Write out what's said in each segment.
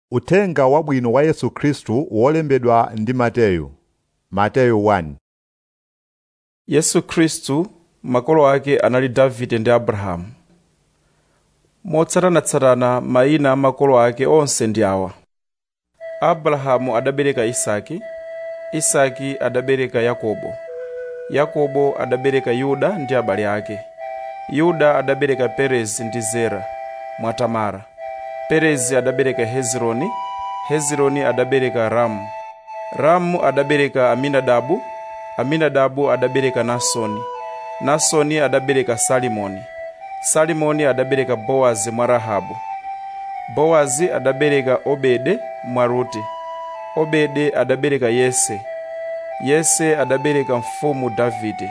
Uthenga wabwino wa Yesu Khristu wolembedwa ndi Mateyu. Mateyu 1 yesu khristu makolo ake anali davide ndi abrahamu motsatanatsatana mayina a makolo ake onse ndi awa abrahamu adabereka isaki isaki adabereka yakobo yakobo adabereka yuda ndi abale ake yuda adabereka perezi ndi zera mwa tamara perezi adabereka hezironi hezironi adabereka ramu ramu adabereka aminadabu aminadabu adabereka nasoni nasoni adabereka salimoni salimoni adabereka bowazi mwa rahabu bowazi adabereka obede mwa rute obede adabereka yese yese adabereka mfumu davide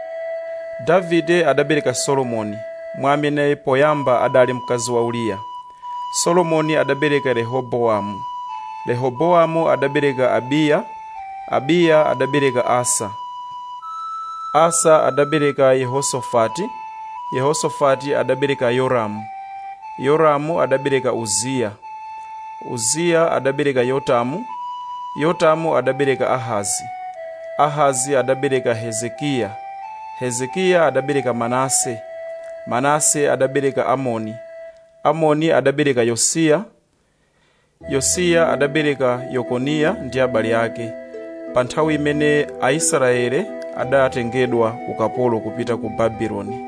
davide adabereka solomoni mwa amene poyamba adali mkazi wa uriya solomoni adabereka rehobowamu rehobowamu adabereka abiya abiya adabereka asa asa adabereka yehosofati yehosofati adabereka yoramu yoramu adabereka uziya uziya adabereka yotamu yotamu adabereka ahazi ahazi adabereka hezekiya hezekiya adabereka manase manase adabereka amoni amoni adabereka yosiya yosiya adabereka yekoniya ndi abale ake pa nthawi imene aisraele adatengedwa ukapolo kupita ku babuloni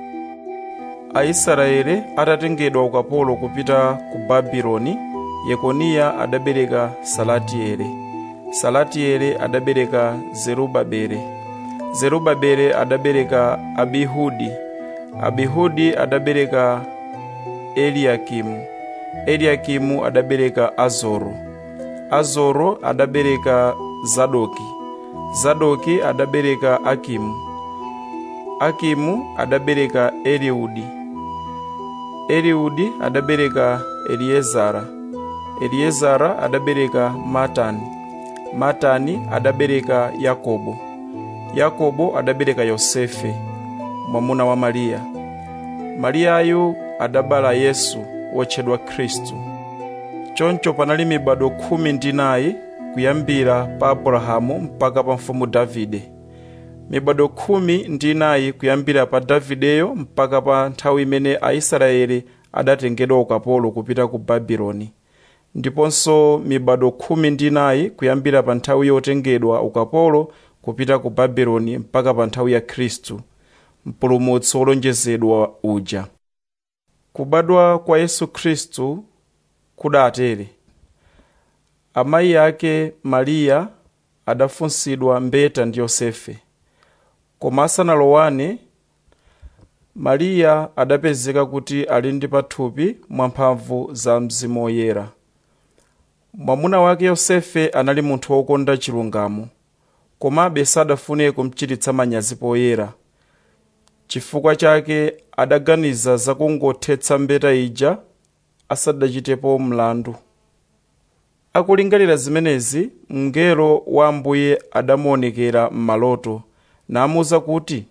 aisraele atatengedwa ukapolo kupita ku babuloni yekoniya adabereka salatieli salatieli adabereka zerubabele zerubabele adabereka abihudi abihudi adabereka eliyakimu eliyakimu adabereka azoro azoro adabereka zadoki zadoki adabereka akimu akimu adabereka eliudi eliudi adabereka eliezara eliezara adabereka matani matani adabereka yakobo yakobo adabereka yosefe mwamuna wa mariya mariyayu adabala yesu wotchedwa khristu choncho panali mibado khumi ndi inayi kuyambira pa abrahamu mpaka pa mfumu davide mibado khumi ndi inayi kuyambira pa davideyo mpaka pa nthawi imene aisraeli adatengedwa ukapolo kupita ku babuloni ndiponso mibado khumi ndi inayi kuyambira pa nthawi yotengedwa ukapolo kupita ku babuloni mpaka pa nthawi ya khristu mpulumutsi wolonjezedwa uja kubadwa kwa yesu khristu kudatere amayi ake mariya adafunsidwa mbeta ndi yosefe koma asanalowane mariya adapezeka kuti ali ndi pathupi mwamphamvu za mzimu woyera mwamuna wake yosefe anali munthu wokonda chilungamo komabe sadafune kumchititsa manyazi poyera chifukwa chake adaganiza zakungothetsa mbeta ija asadachitepo mlandu akulingalira zimenezi mngelo wa ambuye adamuonekera m'maloto namuwuza kuti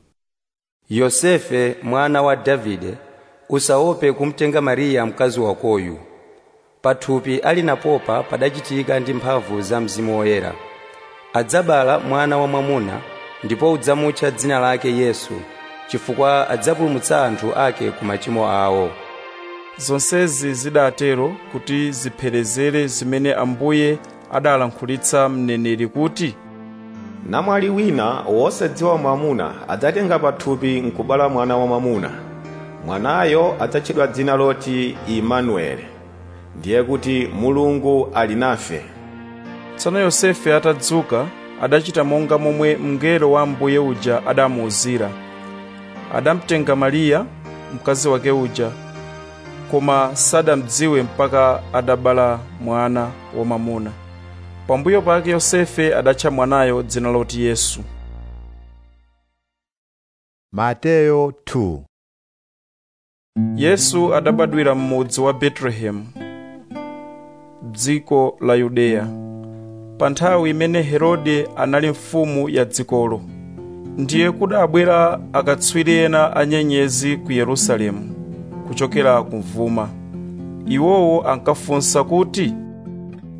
yosefe mwana wa davide usaope kumtenga mariya mkazi wakoyu pathupi ali napopa padachitika ndi mphamvu za mzimu woyera adzabala mwana wa mwamuna ndipo udzamutcha dzina lake yesu chifukwa adzapulumutsa anthu ake ku machimo awo zonsezi zidatero kuti zipherezere zimene ambuye adalankhulitsa mneneri kuti namwali wina wosadziwa mwamuna adzatenga pathupi nkubala mwana wa mwamuna mwanayo adzatchedwa dzina loti imanueli ndiye kuti mulungu ali nafe tsono yosefe atadzuka adachita monga momwe mngelo wa ambuye uja adamuwuzira adamtenga mariya mkazi wake uja koma sadamdziwe mpaka adabala mwana wamwamuna pambuyo pake yosefe adatcha mwanayo dzina loti yesu Mateyo 2 yesu adabadwira m'mudzi wa betelehemu dziko la yudeya pa nthawi imene herode anali mfumu ya dzikolo ndiye kudabwera akatswiri ena anyenyezi ku yerusalemu kuchokera kumvuma iwowo ankafunsa kuti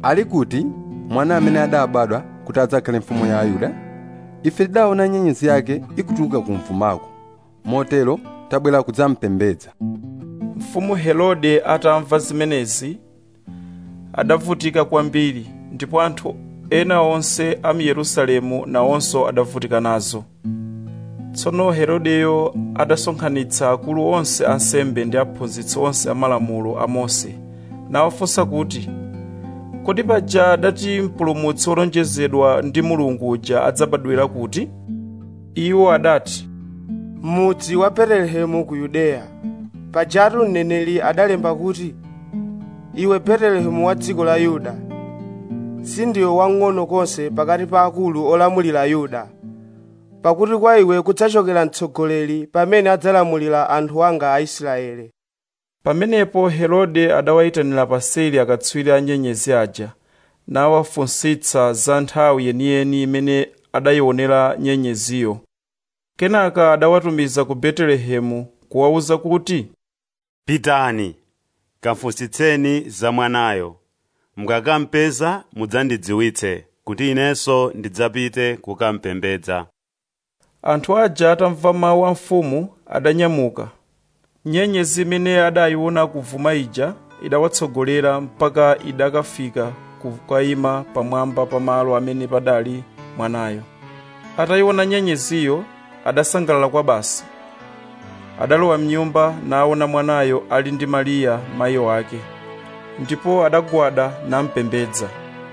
ali kuti mwana amene adabadwa kuti adzakhale mfumu ya ayuda ife tidaona nyenyezi yake ikutuluka ku mvumako motero tabwera kudzampembedza mfumu herode atamva zimenezi adavutika kwambiri ndipo anthu ena onse a mu yerusalemu nawonso adavutika nazo tsono herodeyo adasonkhanitsa akulu onse ansembe ndi aphunzitsi onse amalamulo a mose nawafunsa kuti kodi paja adati mpulumutsi wolonjezedwa ndi mulungu uja adzabadwera kuti iwo adati mudzi wa betelehemu ku yudeya pajatu mneneri adalemba kuti iwe betelehemu wa dziko la yuda sindiwe wang'ono konse pakati pa akulu olamulira yuda pakuti kwa iwe kudzachokera mtsogoleri pamene adzalamulira anthu anga aisraele pamenepo herode adawayitanira paseli akatswiri a nyenyezi aja nawafunsitsa za nthawi yeniyeni imene adayionera nyenyeziyo kenaka adawatumiza ku betelehemu kuwawuza kuti pitani kafunsitseni za mwanayo mukakampeza mudzandidziwitse kuti inenso ndidzapite kukampembedza anthu aja atamva mawu a mfumu adanyamuka nyenyezi imene adayiona kuvuma ija idawatsogolera mpaka idakafika kukayima pamwamba pa malo amene padali mwanayo atayiona nyenyeziyo adasangalala kwa basi adalowa mnyumba naona mwanayo ali ndi mariya mayi wake ndipo adagwada nampembedza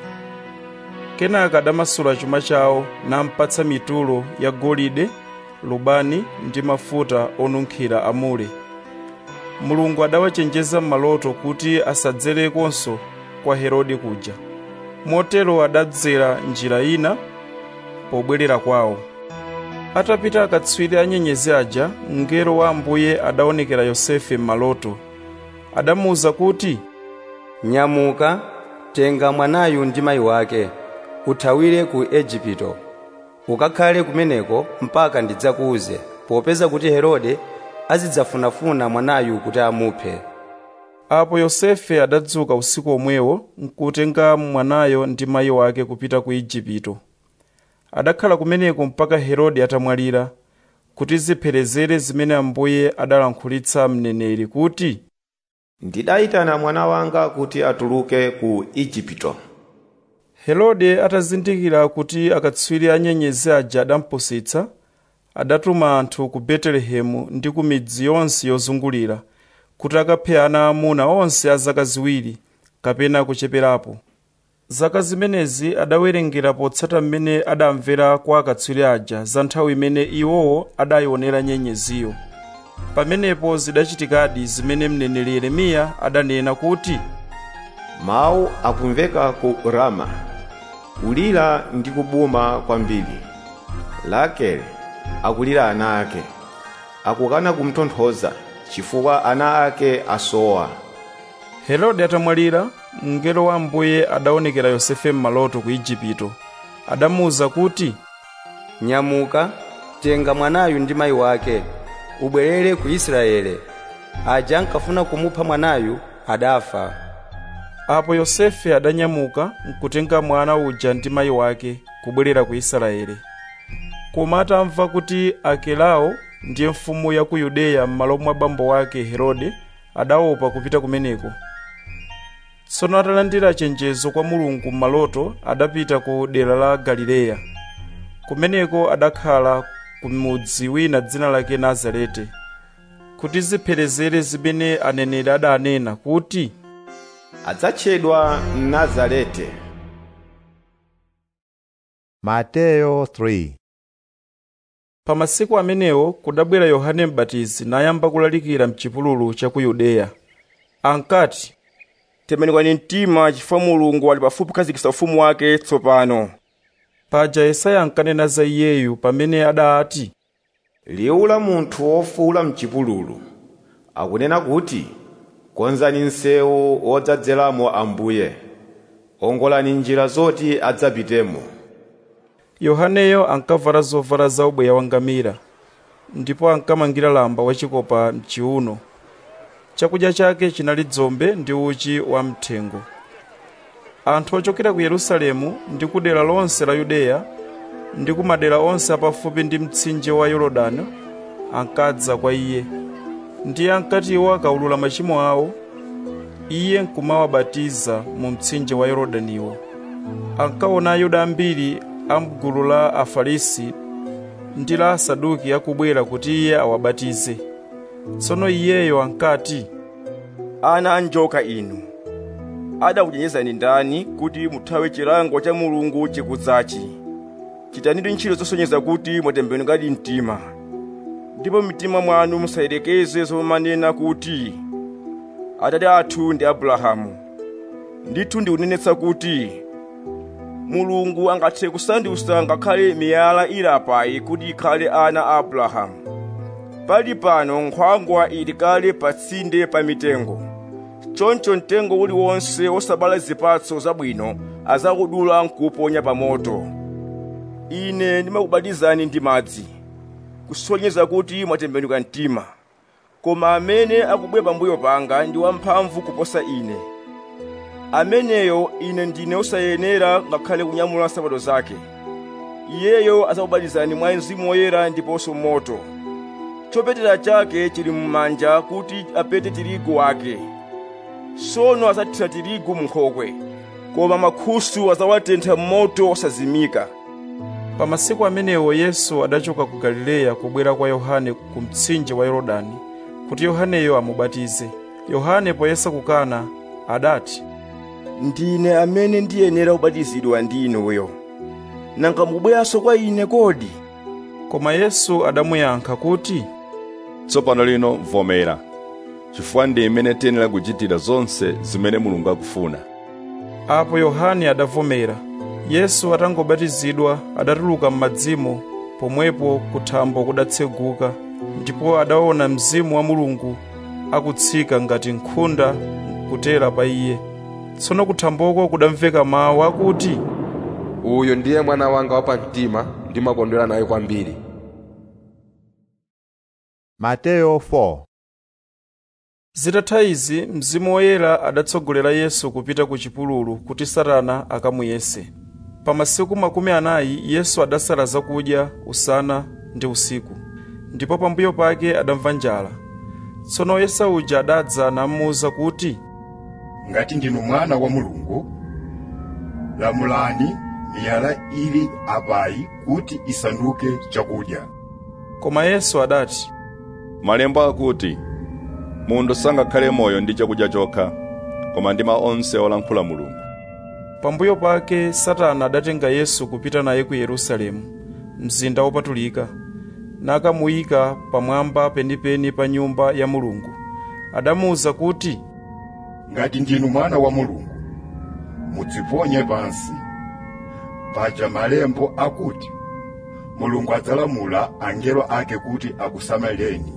kenaka adamasula chuma chawo nampatsa mitulo ya golide lubani ndi mafuta onunkhira amure mulungu adawachenjeza m'maloto kuti asadzerekonso kwa herode kuja motero adadzera njira ina pobwerera kwawo atapita akatswiri a nyenyezi aja mngelo wa ambuye adaonekera yosefe m'maloto adamuwuza kuti nyamuka tenga mwanayu ndi mayi wake uthawire ku ejipito ukakhale kumeneko mpaka ndidzakuuze popeza kuti herode azidzafunafuna mwanayu kuti amuphe apo yosefe adadzuka usiku omwewo nkutenga mwanayo ndi mayi wake kupita ku igupto adakhala kumeneko mpaka herode atamwalira kuti zipherezere zimene ambuye adalankhulitsa mneneri kuti ndidayitana mwana wanga kuti atuluke ku igupto herode atazindikira kuti akatswiri a nyenyezi aja adampusitsa adatuma anthu ku betelehemu ndi ku midzi yonse yozungulira kuti akaphe ana amuna onse a zaka ziwiri kapena kucheperapo zaka zimenezi adawerengera potsata mmene adamvera kwa akatswiri aja za nthawi imene iwowo adayionera nyenyeziyo pamenepo zidachitikadi zimene mneneri yeremiya adanena kuti mawu akumveka ku rama kulira ndi kubuma kwambiri rakele akulira ana ake akukana kumtonthoza chifukwa ana ake asowa herode atamwalira mngelo wa ambuye adaonekera yosefe m'maloto ku igupto adamuwuza kuti nyamuka tenga mwanayu ndi mayi wake ubwerere ku israele aja ankafuna kumupha mwanayu adafa apo yosefe adanyamuka nkutenga mwana uja ndi mayi wake kubwerera ku israeli koma atamva kuti akelao ndiye mfumu ya ku yudeya m'malo mwa bambo wake herode adaopa kupita kumeneko tsono atalandira chenjezo kwa mulungu m'maloto adapita ku dera la galileya kumeneko adakhala ku mudzi wina dzina lake nazarete kuti zipherezere zimene aneneri adanena kuti adzatchedwa nazarete Mateyo 3 pa masiku amenewo kudabwera yohane m'batizi nayamba kulalikira mchipululu cha ku yudeya ankati tembenukani mtima chifukwa mulungu ali pafupi kukhazikitsa ufumu wake tsopano paja yesaya ankanena za iyeyu pamene adati liwu la munthu wofuwula mchipululu akunena kuti konzani msewu wodzadzeramo ambuye ongolani njira zoti adzapitemo yohaneyo ankavala zovala za ubweya wangamira ndipo ankamangira lamba wachikopa mchiuno chakudya chake chinali dzombe ndi uchi wamthengo anthu ochokera ku yerusalemu ndi ku dera lonse la yudeya ndi ku madera onse apafupi ndi mtsinje wa yorodani ankadza kwa iye ndiye ankati iwo akaulula machimo awo iye nkumawabatiza mu mtsinje wa yorodaniwo ankaona ayuda ambiri a mgulu la afarisi ndi la asaduki akubwera kuti iye awabatize tsono iyeyo ankati ana anjoka inu adakuchenjezani ndani kuti muthawe chilango cha mulungu chikudzachi chitanitu ntchito zosonyeza kuti mwatembenukadi mtima ndipo mtima mwanu musayelekeze zomanena kuti atate athu ndi abrahamu ndithu ndikunenetsa kuti mulungu angathe kusandutsa ngakhale miyala ilapayi kuti ikhale ana a abrahamu pali pano nkhwangwa ili kale pa tsinde pa mitengo choncho mtengo uliwonse wosabala zipatso zabwino azakudula nkuuponya pa moto ine ndimakubatizani ndi madzi kusonyeza kuti mwatembenuka mtima koma amene akubwera pambuyo panga ndi wamphamvu kuposa ine ameneyo ine ndine osayenera ngakhale kunyamula nsapato zake iyeyo azakubatizani mwa mzimu woyera ndiponso moto chopetera chake chili m'manja kuti apete tirigu wake tsono azathira tirigu munkhokwe koma mankhusu azawatentha m'moto osazimika pa masiku amenewo yesu adachoka ku galileya kubwera kwa yohane ku mtsinje wa yorodani kuti yohaneyo amubatize yohane poyesa kukana adati ndine amene ndiyenera kubatizidwa ndi inuyo nanga mukubweranso kwa ine kodi koma yesu adamuyankha kuti tsopano lino vomera chifukwa ndi imene tiyenera kuchitira zonse zimene mulungu akufuna apo yohane adavomera yesu atangobatizidwa adatuluka m'madzimo pomwepo kuthambo kudatseguka ndipo adaona mzimu wa mulungu akutsika ngati nkhunda kutera pa iye tsono kuthamboko kudamveka mawu akuti uyu ndiye mwana wanga wapamtima ndimakondwera naye kwambiri Mateyo 4 zitatha izi mzimu woyera adatsogolera yesu kupita ku chipululu kuti satana akamuyese pa masiku makumi anayi yesu adasala zakudya usana ndi usiku ndipo pambuyo pake adamva njala tsono woyesa uja adadza namuwuza kuti ngati ndinu mwana wa mulungu lamulani miyala ili apayi kuti isanduke chakudya koma yesu adati malemba akuti munthu sangakhale moyo ndi chakudya chokha koma ndi mawu onse olankhula mulungu pambuyo pake satana adatenga yesu kupita naye ku yerusalemu mzinda wopatulika nakamuyika pamwamba penipeni pa nyumba ya mulungu adamuwuza kuti ngati ndinu mwana wa mulungu mudziponye pansi paja malembo akuti mulungu adzalamula angelo ake kuti akusamalireni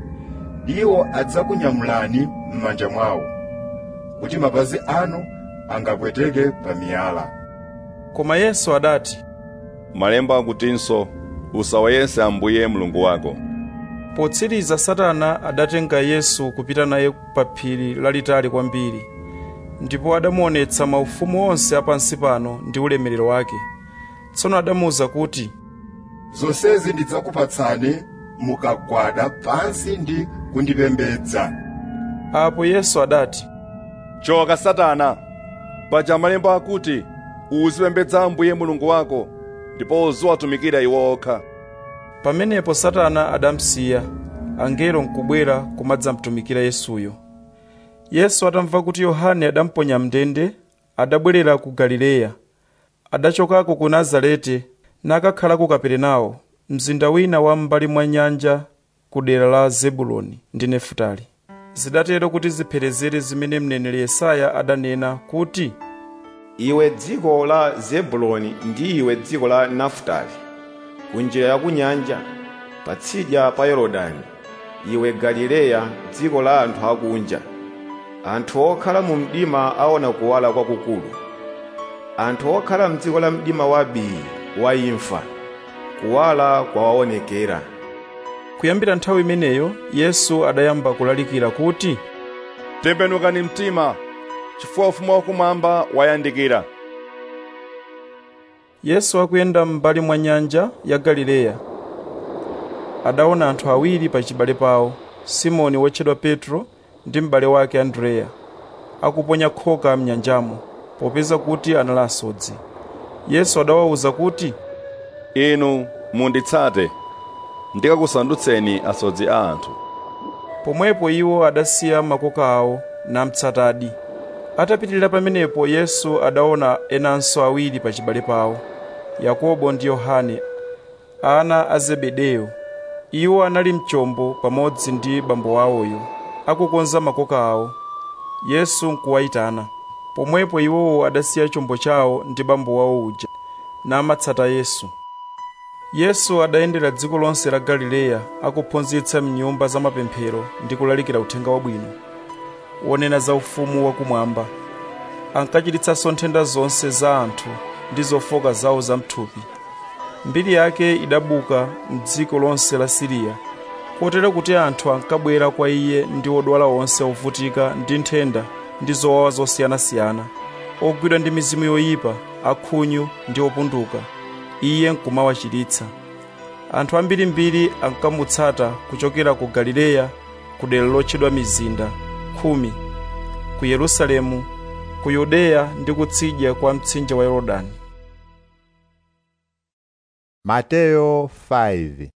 iwo adzakunyamulani m'manja mwawo kuti mapazi anu angapweteke pa miyala koma yesu adati malemba akutinso usawayese ambuye mulungu wako potsiriza satana adatenga yesu kupita naye pa phiri lalitali kwambiri ndipo adamuonetsa maufumu onse apansi pano ndi ulemerero wake tsono adamuwuza kuti zonsezi ndidzakupatsani mukagwada pansi ndi kundipembedza apo yesu adati choka satana paja malemba akuti uzipembedza ambuye mulungu wako ndipo uziwatumikira iwo okha pamenepo satana adamsiya angelo nkubwera kumadzamtumikira yesuyo yesu atamva kuti yohane adamponya mndende adabwerera ku galileya adachokako ku nazareti nakakhala ku kaperenawo mzinda wina wa m'mbali mwa nyanja ku dera la zebuloni ndi nefutali zidatero kuti zipherezere zimene mneneri yesaya adanena kuti iwe dziko la zebuloni ndi iwe dziko la nafutali kunjira ya kunyanja patsidya pa yorodani iwe galileya dziko la anthu akunja anthu okhala mu mdima aona kuwala kwakukulu anthu okhala mdziko la mdima wa bii wa imfa kuwala kwawaonekera kuyambira nthawi imeneyo yesu adayamba kulalikira kuti tembenukani mtima chifukwa ufumu wakumwamba wayandikira yesu akuyenda m'mbali mwa nyanja ya galileya adaona anthu awiri pa chibale pawo simoni wotchedwa petro ndi m'bale wake andreya akuponya khoka mnyanjamo popeza kuti anali asodzi yesu adawawuza kuti inu munditsate ndikakusandutseni asodzi a anthu pomwepo iwo adasiya makoka awo namtsatadi atapitirira pamenepo yesu adaona enanso awiri pa chibale pawo yakobo ndi yohane ana a zebedeyo iwo anali mchombo pamodzi ndi bambo awoyo akukonza makoka awo yesu nkuwayitana pomwepo iwowo adasiya chombo chawo ndi bambo wawo uja namatsata yesu yesu adayendera dziko lonse la galileya akuphunzitsa mnyumba za mapemphero ndi kulalikira uthenga wabwino wonena za ufumu wakumwamba ankachiritsanso nthenda zonse za anthu ndi zofoka zawo zamthupi mbiri yake idabuka m'dziko lonse la siriya kotero kuti anthu ankabwera kwa iye ndi odwala onse ovutika ndi nthenda ndi zowawa zosiyanasiyana ogwidwa ndi mizimu yoyipa akhunyu ndi opunduka iye nkumawachiritsa anthu ambirimbiri ankamutsata kuchokera ku galileya ku dera lotchedwa mizinda khumi ku yerusalemu ku yudeya ndi kutsidya kwa mtsinje wa yorodani Mateyo 5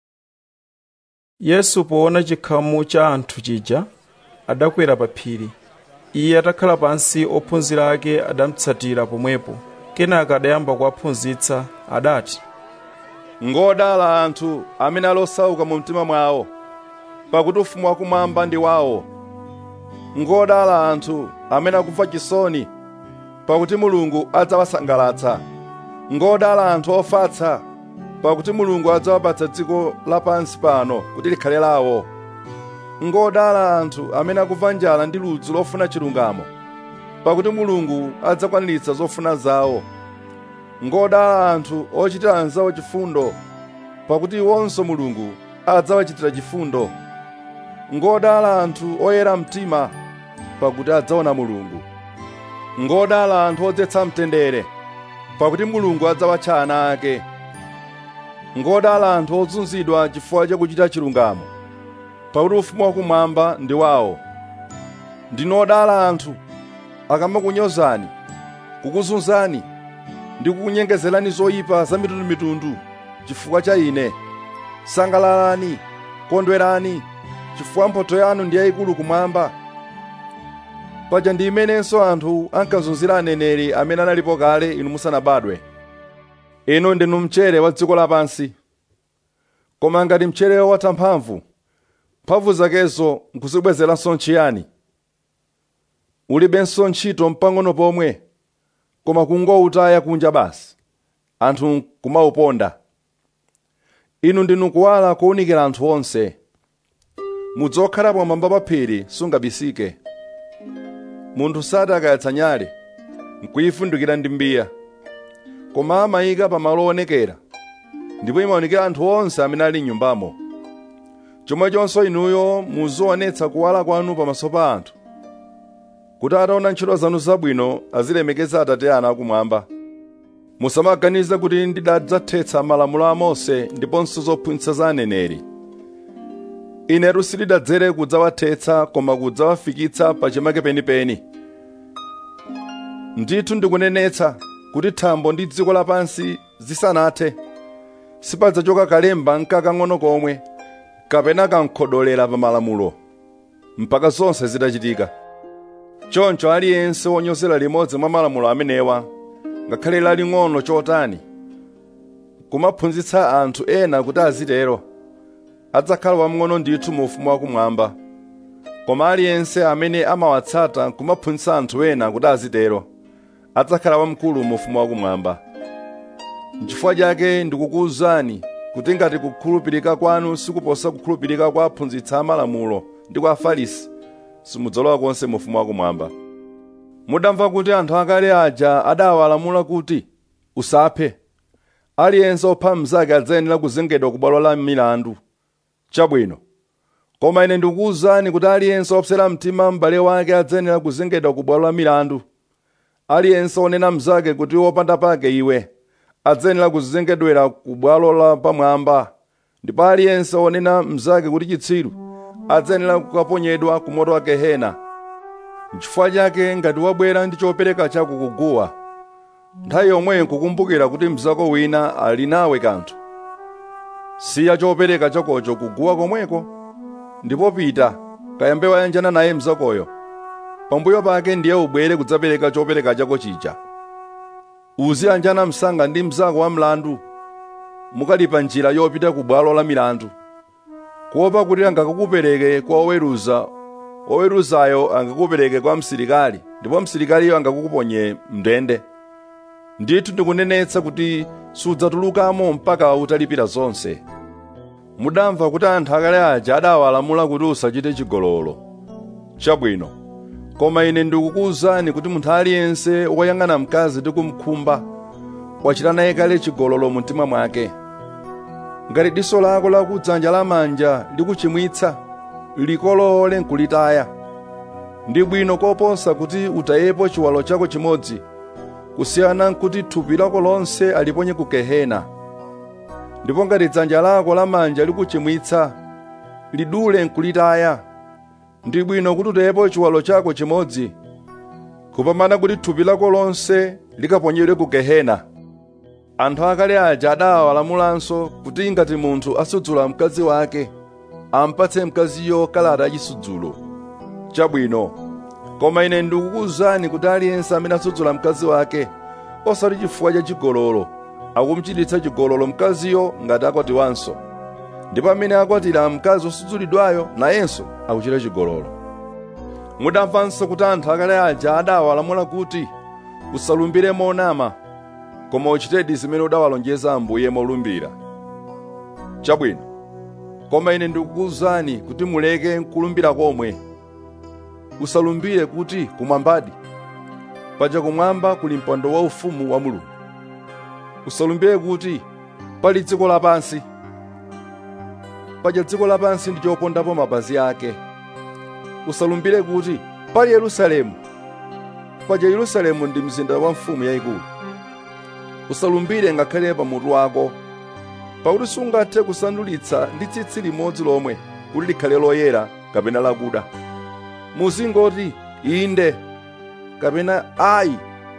yesu poona chikhamu cha anthu chija adakwera pa phiri iye atakhala pansi ophunzira ake adamutsatira pomwepo kenaka adayamba kuwaphunzitsa adati ngodala anthu amene ali osauka mu mtima mwawo pakuti ufumu wakumwamba ndi wawo ngodala anthu amene akumva chisoni pakuti mulungu adzawasangalatsa ngodala anthu ofatsa pakuti mulungu adzawapatsa dziko lapansi pano kuti likhale lawo ngodala anthu amene akumva njala ndi ludzu lofuna chilungamo pakuti mulungu adzakwaniritsa zofuna zawo ngodala anthu ochitira anzawo chifundo pakuti iwonso mulungu adzawachitira chifundo ngodala anthu oyera mtima pakuti adzaona mulungu ngodala anthu odzetsa mtendere pakuti mulungu adzawatcha ana ake ngodala anthu ozunzidwa chifukwa chakuchita chilungamo pakuti ufumu wakumwamba ndi wawo ndinodala anthu akamakunyozani kukuzunzani ndi kukunyengezerani zoyipa za mitundumitundu chifukwa cha ine sangalalani kondwerani chifukwa mphotho yanu ndi yayikulu kumwamba paja ndi imenenso anthu ankazunzira aneneri amene analipo kale inu musanabadwe inu ndinu mchere wa dziko lapansi koma ngati mcherewo watha mphamvu mphamvu zakezo nkuzibwezeranso nchiyani ulibenso ntchito mpang'ono pomwe koma kungowutaya kunja basi anthu kumauponda inu ndinu kuwala kowunikira anthu onse mudzi wokhala pamwamba pa phiri sungabisike munthu sati akayatsa nyale nkuyifundikira ndi mbiya koma amayika pamalo owonekera ndipo imaonekera anthu onse amene ali m'nyumbamo chomwechonso inuyo muzionetsa kuwala kwanu pamaso pa anthu kuti ataona ntchito zanu zabwino azilemekeza atate anu akumwamba musamaganize kuti ndidadzathetsa malamulo a mose ndiponso zophunzitsa za aneneri inetu sindidadzere kudzawathetsa koma kudzawafikitsa pachimake penipeni ndithu ndikunenetsa kuti thambo ndi dziko lapansi zisanathe sipadzachoka kalemba nkakang'ono komwe kapena kankhodolera pa malamulo mpaka zonse zitachitika choncho aliyense wonyozera limodzi mwa malamulo amenewa ngakhale laling'ono chotani kumaphunzitsa anthu ena kuti azitero adzakhala wamng'ono ndithu mu ufumu wakumwamba koma aliyense amene amawatsata kumaphunzitsa anthu ena kuti azitero adzakhala wamkulu mu ufumu wakumwamba n'chifukwa chake ndikukuwuzani kuti ngati kukhulupirika kwanu sikuposa kukhulupirika kwa aphunzitsi amalamulo ndi kwa afarisi simudzalowa konse mu ufumu wakumwamba mudamva kuti anthu akale aja adawalamula kuti usaphe aliyense opha mnzake adzayenera kuzengedwa ku bwalo la milandu chabwino koma ine ndikukuwuzani kuti aliyense opsera mtima m'bale wake adzayenera kuzengedwa ku bwalo la milandu aliyense onena mnzake kuti wopanda pake iwe adzayenera kuzengedwera ku bwalo la pamwamba ndipo aliyense onena mnzake kuti chitsiru adzayenera kukaponyedwa ku moto wa gehena n'chifukwa chake ngati wabwera ndi chopereka chako kuguwa nthawi yomweyo nkukumbukira kuti mnzako wina ali nawe kanthu siya chopereka chakocho kuguwa komweko ndipo pita kayambe wayanjana naye mnzakoyo pambuyo pake ndiye ubwere kudzapereka chopereka chako chija uziyanjana msanga ndi mnzako wa mlandu mukalipa njira yopita ku bwalo la milandu kuopa kuti angakupereke kwa oweruza oweruzayo angakupereke kwa msilikali ndipo msilikaliyo angakuponye mndende ndithu ndikunenetsa kuti sudzatulukamo mpaka utalipira zonse mudamva kuti anthu akale aja adawalamula kuti usachite chigololo chabwino koma ine ndikukuwuzani kuti munthu aliyense woyang'ana mkazi ndi kumkhumba wachita naye kale chigololo mu mtima mwake ngati diso lako lakudzanja lamanja likuchimwitsa likolole nkulitaya ndi bwino koposa kuti utayepo chiwalo chako chimodzi kusiyana nkuti thupi lako lonse aliponye ku gehena ndipo ngati dzanja lako lamanja likuchimwitsa lidule nkulitaya ndi bwino kuti utayepo chiwalo chako chimodzi kupambana kuti thupi lako lonse likaponyedwe ku gehena anthu akale aja adawalamulanso kuti ngati munthu asudzula mkazi wake ampatse mkaziyo kalata yachisudzulo chabwino koma ine ndikukuwuzani kuti aliyense amene asudzula mkazi wake osati chifukwa cha chigololo akumuchititsa chigololo mkaziyo ngati akwatiwanso ndipo amene akwatira mkazi osudzulidwayo nayenso akuchita chigololo mudamvanso kuti anthu akale aja adawalamula kuti usalumbire monama koma uchitedi zimene udawalonjeza ambuye molumbira chabwino koma ine ndikukuwuzani kuti muleke nkulumbira komwe usalumbire kuti kumwambadi paja kumwamba kuli mpando waufumu wa mulungu usalumbire kuti pali dziko lapansi paja dziko lapansi ndi chopondapo mapazi ake usalumbire kuti pali yerusalemu paja yerusalemu ndi mzinda wa mfumu yayikulu usalumbire ngakhale pa mutu wako pakuti sungathe kusandulitsa ndi tsitsi limodzi lomwe kuti likhale loyera kapena lakuda muzingoti inde kapena ayi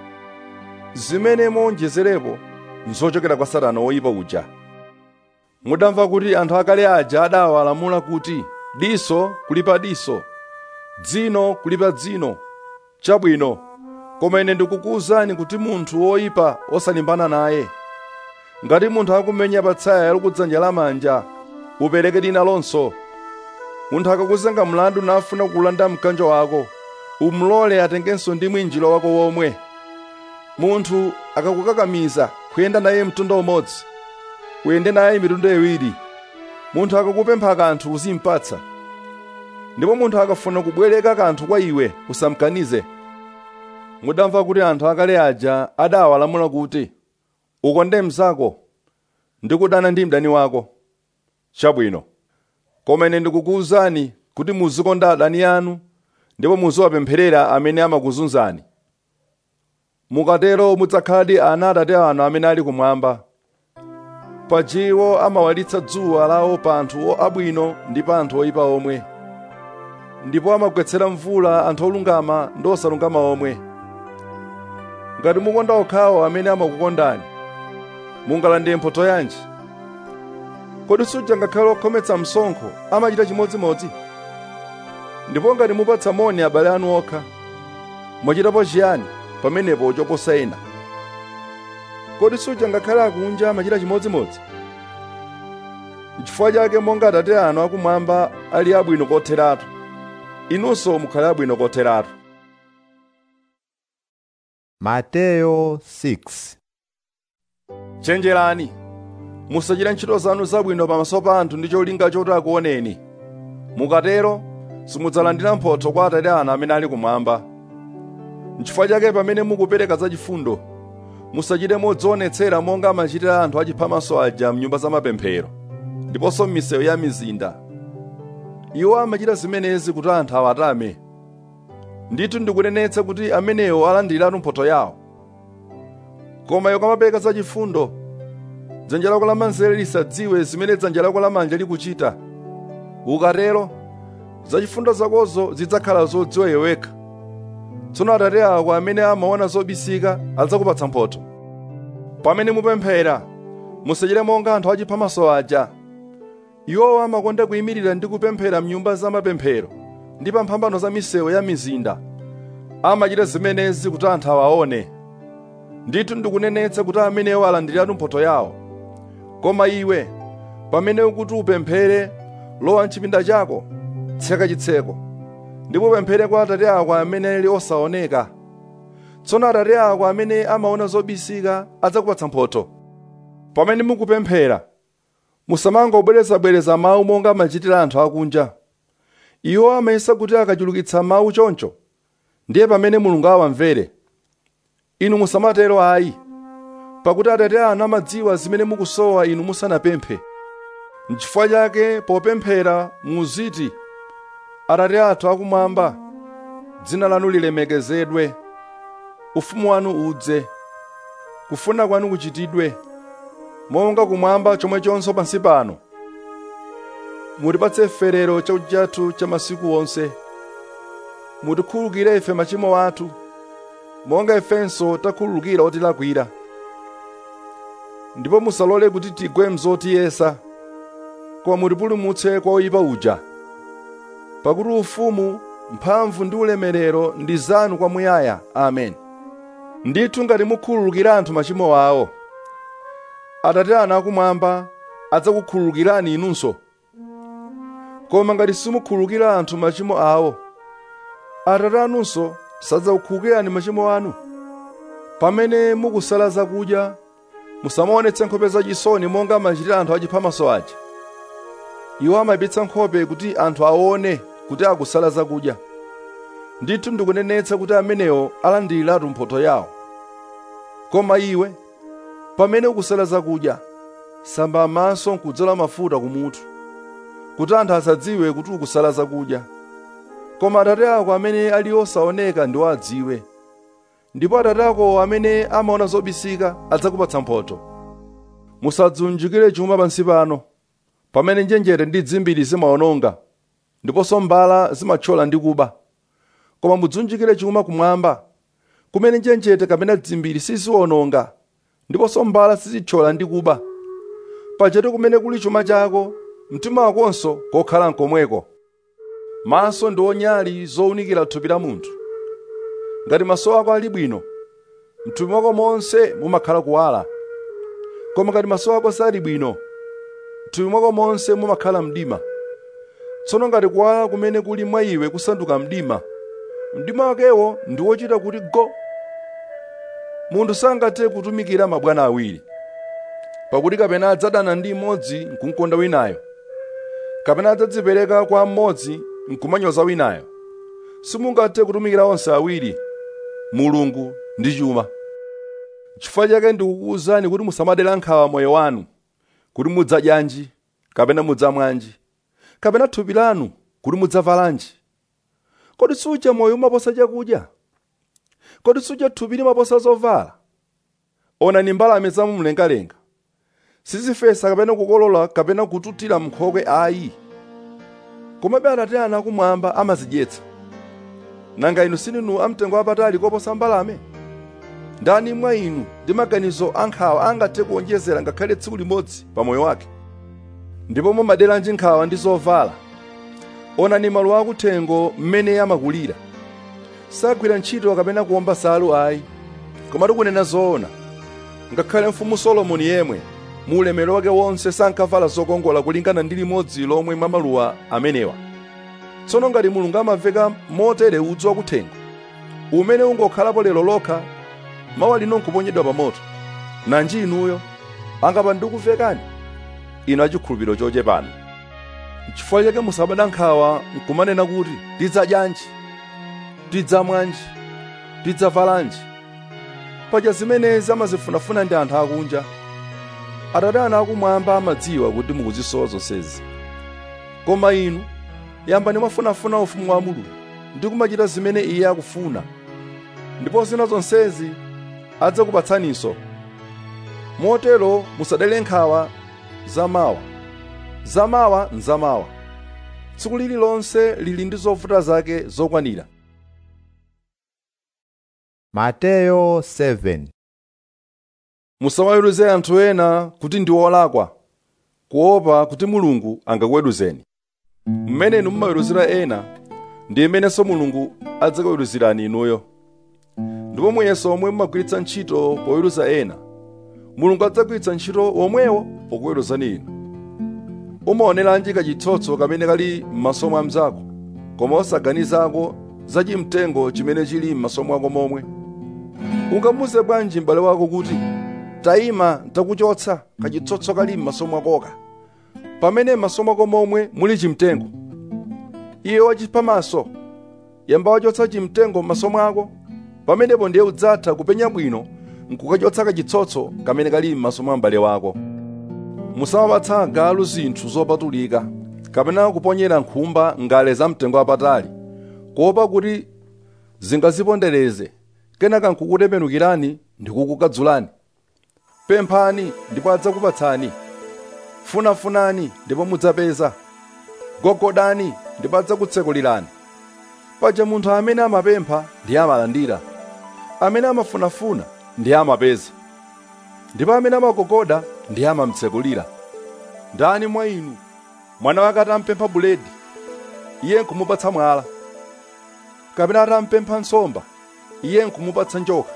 zimene monjezerepo nzochokera kwa satana woyipa uja mudamva kuti anthu akale aja adawalamula kuti diso kulipa diso dzino kulipa dzino chabwino koma ine ndikukuwuzani kuti munthu woyipa osalimbana naye ngati munthu akumenya patsaya likudzanja lamanja upereke lina lonso munthu akakuzenga mlandu nafuna kulanda mkanjo wako umulole atengenso ndi mwinjiro wako womwe munthu akakukakamiza kuyenda naye mtunda umodzi uyende naye mitunda iwiri munthu akakupempha kanthu uzimpatsa ndipo munthu akafuna kubwereka kanthu kwa iwe usamkanize mudamva kuti anthu akale aja adawalamula kuti ukonde mnzako ndi kudana ndi mdani wako chabwino koma ine ndikukuwuzani kuti muzikonda adani anu ndipo muziwapempherera amene amakuzunzani mukatero mudzakhaladi ana atate anu amene ali kumwamba pajiwo amawalitsa dzuwa lawo pa anthu abwino ndi pa anthu oyipa omwe ndipo amagwetsera mvula anthu olungama ndi osalungama omwe ngati mukonda okhawo amene amakukondani mungalande mphotho yanji kodi suja ngakhale okhometsa msonkho amachita chimodzimodzi ndipo ngati mupatsa moni abale anu okha mwachitapo chiyani pamenepo choposa ena kodi suja ngakhale akunja amachita chimodzimodzi n'chifukwa chake monga atate anu akumwamba ali abwino kotheratu inunso mukhale abwino kotheratu Mateyo 6 chenjerani musachita ntchito zanu zabwino pamaso pa anthu ndi cholinga choti akuoneni mukatero simudzalandira mphotho kwa atate anu amene ali kumwamba n'chifukwa chake pamene mukupereka zachifundo musachite modzionetsera monga amachitira anthu achiphamaso aja mnyumba za mapemphero ndiponso m'misewu ya mizinda iwo amachita zimenezi kuti anthu awatame ndithu ndikunenetsa kuti amenewo alandiratu mphotho yawo koma iwe kamapereka zachifundo dzanja lako lamanzere lisadziwe zimene dzanja lako lamanja likuchita ukatero zachifundo zakozo zidzakhala zodziwa iwe wekha tsono atate ako amene amaona zobisika adzakupatsa mphotho pamene mupemphera musachite monga anthu achiphamaso aja iwowo amakonda kuyimirira ndi kupemphera mnyumba za mapemphero ndi pa mphambano za misewu ya mizinda amachita zimenezi kuti anthu awaone ndithu ndikunenetsa kuti amenewo alandiratu mphotho yawo koma iwe pamene ukuti upemphere lowa mchipinda chako tseka chitseko ndipo upemphere kwa atate ako amene ali osaoneka tsono atate ako amene amaona zobisika adzakupatsa mphotho pamene mukupemphera musamangobwerezabwereza mawu monga amachitira anthu akunja iwo amayesa kuti akachulukitsa mawu choncho ndiye pamene mulungu awamvere inu musamatero ayi pakuti atate anu amadziwa zimene mukusowa inu musanapemphe n'chifukwa chake popemphera muziti atate athu akumwamba dzina lanu lilemekezedwe ufumu wanu udze kufuna kwanu kuchitidwe monga kumwamba chomwechonso pansi pano mutipatse ferero chakudya chathu cha masiku onse mutikhululukire ife machimo athu monga ifenso takhululukira otilakwira ndipo musalole kuti tigwe mzotiyesa koma mutipulumutse kwa oyipa uja pakuti ufumu mphamvu ndi ulemerero ndi zanu kwamuyaya amen ndithu ngati mukhululukira anthu machimo awo atate anu akumwamba adzakukhululukirani inunso koma ngati simukhululukira anthu machimo awo atate anunso sadzakukhululukirani machimo anu pamene mukusala zakudya musamaonetse nkhope zachisoni monga amachitira anthu achiphamaso aja iwo amayipitsa nkhope kuti anthu aone kuti akusala zakudya ndithu ndikunenetsa kuti amenewo alandiriratu mphotho yawo koma iwe pamene ukusala zakudya samba maso nkudzola mafuta kumutu kuti anthu asadziwe kuti ukusala zakudya koma atate ako amene ali osaoneka ndiwo adziwe ndipo atate ako amene amaona zobisika adzakupatsa mphotho musadzunjikire chuma pansi pano pamene njenjete ndi dzimbiri zimawononga ndiponso mbala zimathyola ndi kuba koma mudzunjikire chuma kumwamba kumene njenjete kapena dzimbiri siziwononga ndiponso mbala sizithyola ndi kuba pajatu kumene kuli chuma chako mtima wakonso kokhala nkomweko maso ndi onyali zowunikira thupi la munthu ngati maso ako ali bwino mthupi mwako monse mumakhala kuwala koma ngati maso ako sali bwino mthupi mwako monse mumakhala mdima tsono ngati kuwala kumene kuli mwa iwe kusanduka mdima mdima wakewo ndi wochita kuti go munthu sangathe kutumikira mabwana awiri pakuti kapena adzadana ndi mmodzi nkumkonda winayo kapena adzadzipereka kwa mmodzi nkumanyoza winayo simungathe kutumikira onse awiri mulungu ndi chuma chifukwa chake ndikukuwuzani kuti musamadera nkhawa moyo wanu kuti mudzadyanji kapena mudzamwanji kapena thupi lanu kuti mudzavalanji kodi suja moyo umaposa chakudya kodi suja thupi limaposa zovala onani mbalame zamumlengalenga sizifesa kapena kukolola kapena kututira mnkhokwe ayi komabe atate anu akumwamba amazidyetsa nanga inu sininu amtengo apatali koposa mbalame ndani mwa inu ndi maganizo ankhawa angathe kuonjezera ngakhale tsiku limodzi pa moyo wake ndipo mumaderanji nkhawa ndi zovala onani maluwa akuthengo mmene amakulira sagwira ntchito kapena kuwomba salu ayi komatu kunena zoona ngakhale mfumu solomoni yemwe mu ulemerero wake wonse sankavala zokongola kulingana ndi limodzi lomwe mwa maluwa amenewa tsono ngati mulungu amaveka motere udzu wakuthengo umene ungokhalapo lero lokha mawa lino nkuponyedwa pa moto nanji inuyo angapa ndikuvekani inu achikhulupiriro chochepana chifukwa chake musabada nkhawa nkumanena kuti tidzadyanji tidzamwanji tidzavalanji paja zimenezi amazifunafuna ndi anthu akunja atate anu akumwamba amadziwa kuti mukuzisowa zonsezi koma inu yambani mwafunafuna ufumu wa mulungu ndi kumachita zimene iye akufuna ndipo zina zonsezi adzakupatsaninso motero musadale nkhawa zamawa zamawa nzamawa tsiku lililonse lili ndi zovuta zake zokwanira Mateyo 7 musawaweruze anthu ena kuti ndi olakwa kuopa kuti mulungu angakuweruzeni mmene mumaweruzira ena ndi mmenenso mulungu adzakuweruzirani inuyo ndipo muyeso omwe mumagwiritsa ntchito poweruza ena mulungu adzagwiritsa ntchito womwewo pokuweruzani inu umaoneranji kachitsotso kamene kali m'maso mwa mnzako koma osaganizako za chimtengo chimene chili m'maso mwako momwe ungamuze bwanji m'bale wako kuti tayima ntakuchotsa kachitsotso kali m'maso mwakoka pamene m'maso mwako momwe muli chimtengo iye wachipamaso yamba wachotsa chimtengo m'maso mwako pamenepo ndiye udzatha kupenya bwino nkukachotsa kachitsotso kamene kali m'maso mwa m'bale wako musamapatsa agalu zinthu zopatulika kapena kuponyera nkhumba ngale za mtengo wapatali kuopa kuti zingazipondereze kenaka nkukutembenukirani ndi kukukadzulani pemphani ndipo adzakupatsani funafunani ndipo mudzapeza gogodani ndipo adzakutsekulirani paja munthu amene amapempha ndiye amalandira amene amafunafuna ndiye amapeza ndipo amene amagogoda ndiye amamtsekulira ndani mwa inu mwana wake atampempha buledi iye nkumupatsa mwala kapena atampempha nsomba iye nkumupatsa njoka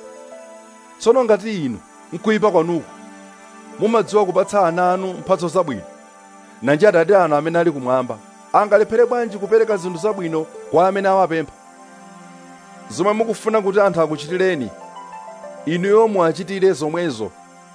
tsono ngati inu nkuyipa kwanuku mumadziwa kupatsa ana anu mphatso zabwino nanji atate anu amene ali kumwamba angalephere bwanji kupereka zinthu zabwino kwa amene awapempha zomwe mukufuna kuti anthu akuchitireni inuyo muachitire zomwezo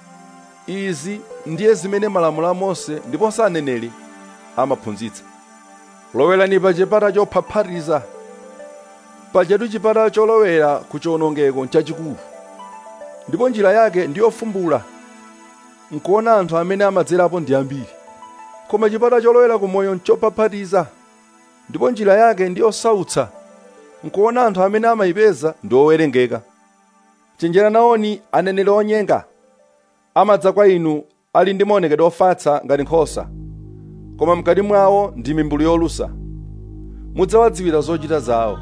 izi ndiye zimene malamulo a mose ndiponso aneneri amaphunzitsa lowerani pa chipata chophaphatiza pajatu chipata cholowera ku chiwonongeko chachikulu ndipo njira yake ndi yofumbula nkuona anthu amene amadzerapo ndi ambiri koma chipata cholowera ku moyo nchophaphatiza ndipo njira yake ndi yosautsa nkuona anthu amene amayipeza ndi owerengeka chenjera naoni aneneri onyenga amadza kwa inu ali ndi maonekedwe ofatsa ngati nkhosa koma mkati mwawo ndi mimbulu yolusa mudzawadziwira zochita zawo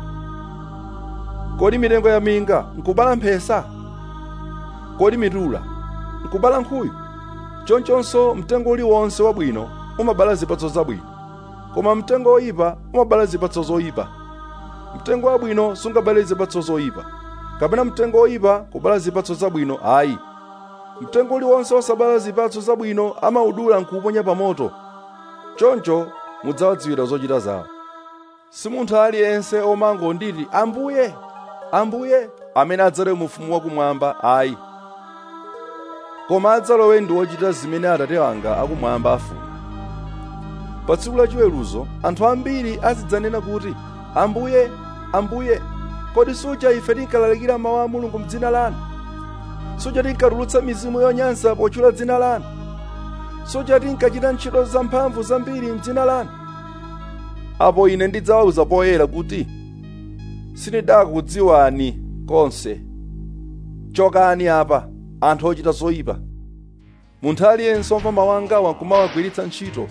kodi mitengo ya minga nkubala mphesa kodi mitula nkubala nkhuyu chonchonso mtengo uliwonse wabwino umabala zipatso zabwino koma mtengo woyipa umabala zipatso zoyipa mtengo wabwino sungabale zipatso zoyipa kapena mtengo woyipa kubala zipatso zabwino ayi mtengo uliwonse osabala zipatso zabwino amaudula nkuuponya pa moto choncho mudzawadziwira zochita zawo si munthu aliyense omangonditi ambuye ambuye amene adzalowe mu ufumu wakumwamba ayi koma adzalowe ndi wochita zimene atate anga akumwamba afuna pa tsiku la chiweruzo anthu ambiri azidzanena kuti ambuye ambuye kodi suja ife tinkalalikira mawu a mulungu mdzina lanu suja tinkatulutsa mizimu yonyansa potchula dzina lanu suja tinkachita ntchito zamphamvu zambiri mdzina lanu apo ine ndidzawawuza poyera kuti sindidakudziwani konse chokani apa anthu ochita zoyipa munthu aliyense omva mawu angawa nkumawagwiritsa ntchito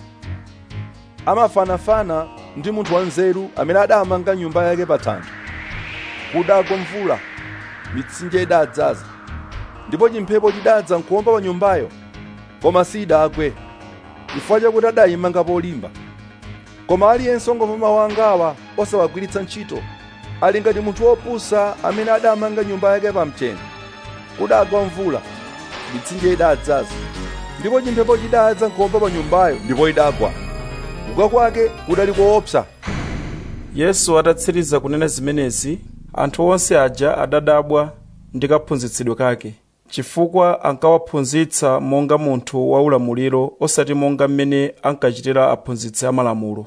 amafanafana ndi munthu wanzeru amene adamanga nyumba yake pa thanthwe kudagwa mvula mitsinje idadzaza ndipo chimphepo chidadza nkuwomba pa nyumbayo koma sidagwe chifukwa chakuti adayimanga polimba koma aliyense ongomva mawu angawa osawagwiritsa ntchito ali ngati munthu wopusa amene adamanga nyumba yake pa mchenga kudagwa mvula mitsinje idadzaza ndipo chimphepo chidadza nkuwomba pa nyumbayo ndipo idagwa kugwa kwake kudali koopsa yesu atatsiriza kunena zimenezi anthu onse aja adadabwa ndi kaphunzitsidwe kake chifukwa ankawaphunzitsa monga munthu waulamuliro osati monga mmene ankachitira aphunzitsi amalamulo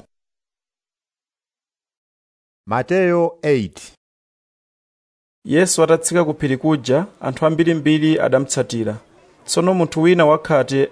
Mateyo 8 yesu atatsika ku phiri kuja anthu ambirimbiri adamutsatira tsono munthu wina wakhate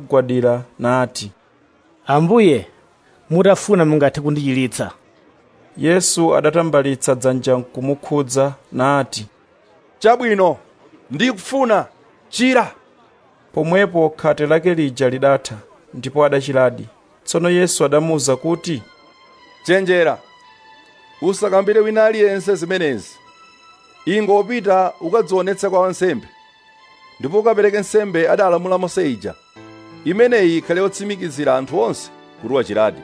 adadzamugwadira nati ambuye mutafuna mungathe kundichiritsa yesu adatambalitsa dzanja kumukhudza nati chabwino ndikufuna chira pomwepo khate lake lija lidatha ndipo adachiradi tsono yesu adamuwuza kuti chenjera usakambire wina aliyense zimenezi ingopita ukadzionetse kwa wansembe ndipo ukapereke nsembe adalamula mose ija imeneyi ikhale yotsimikizira anthu onse kuti wachiradi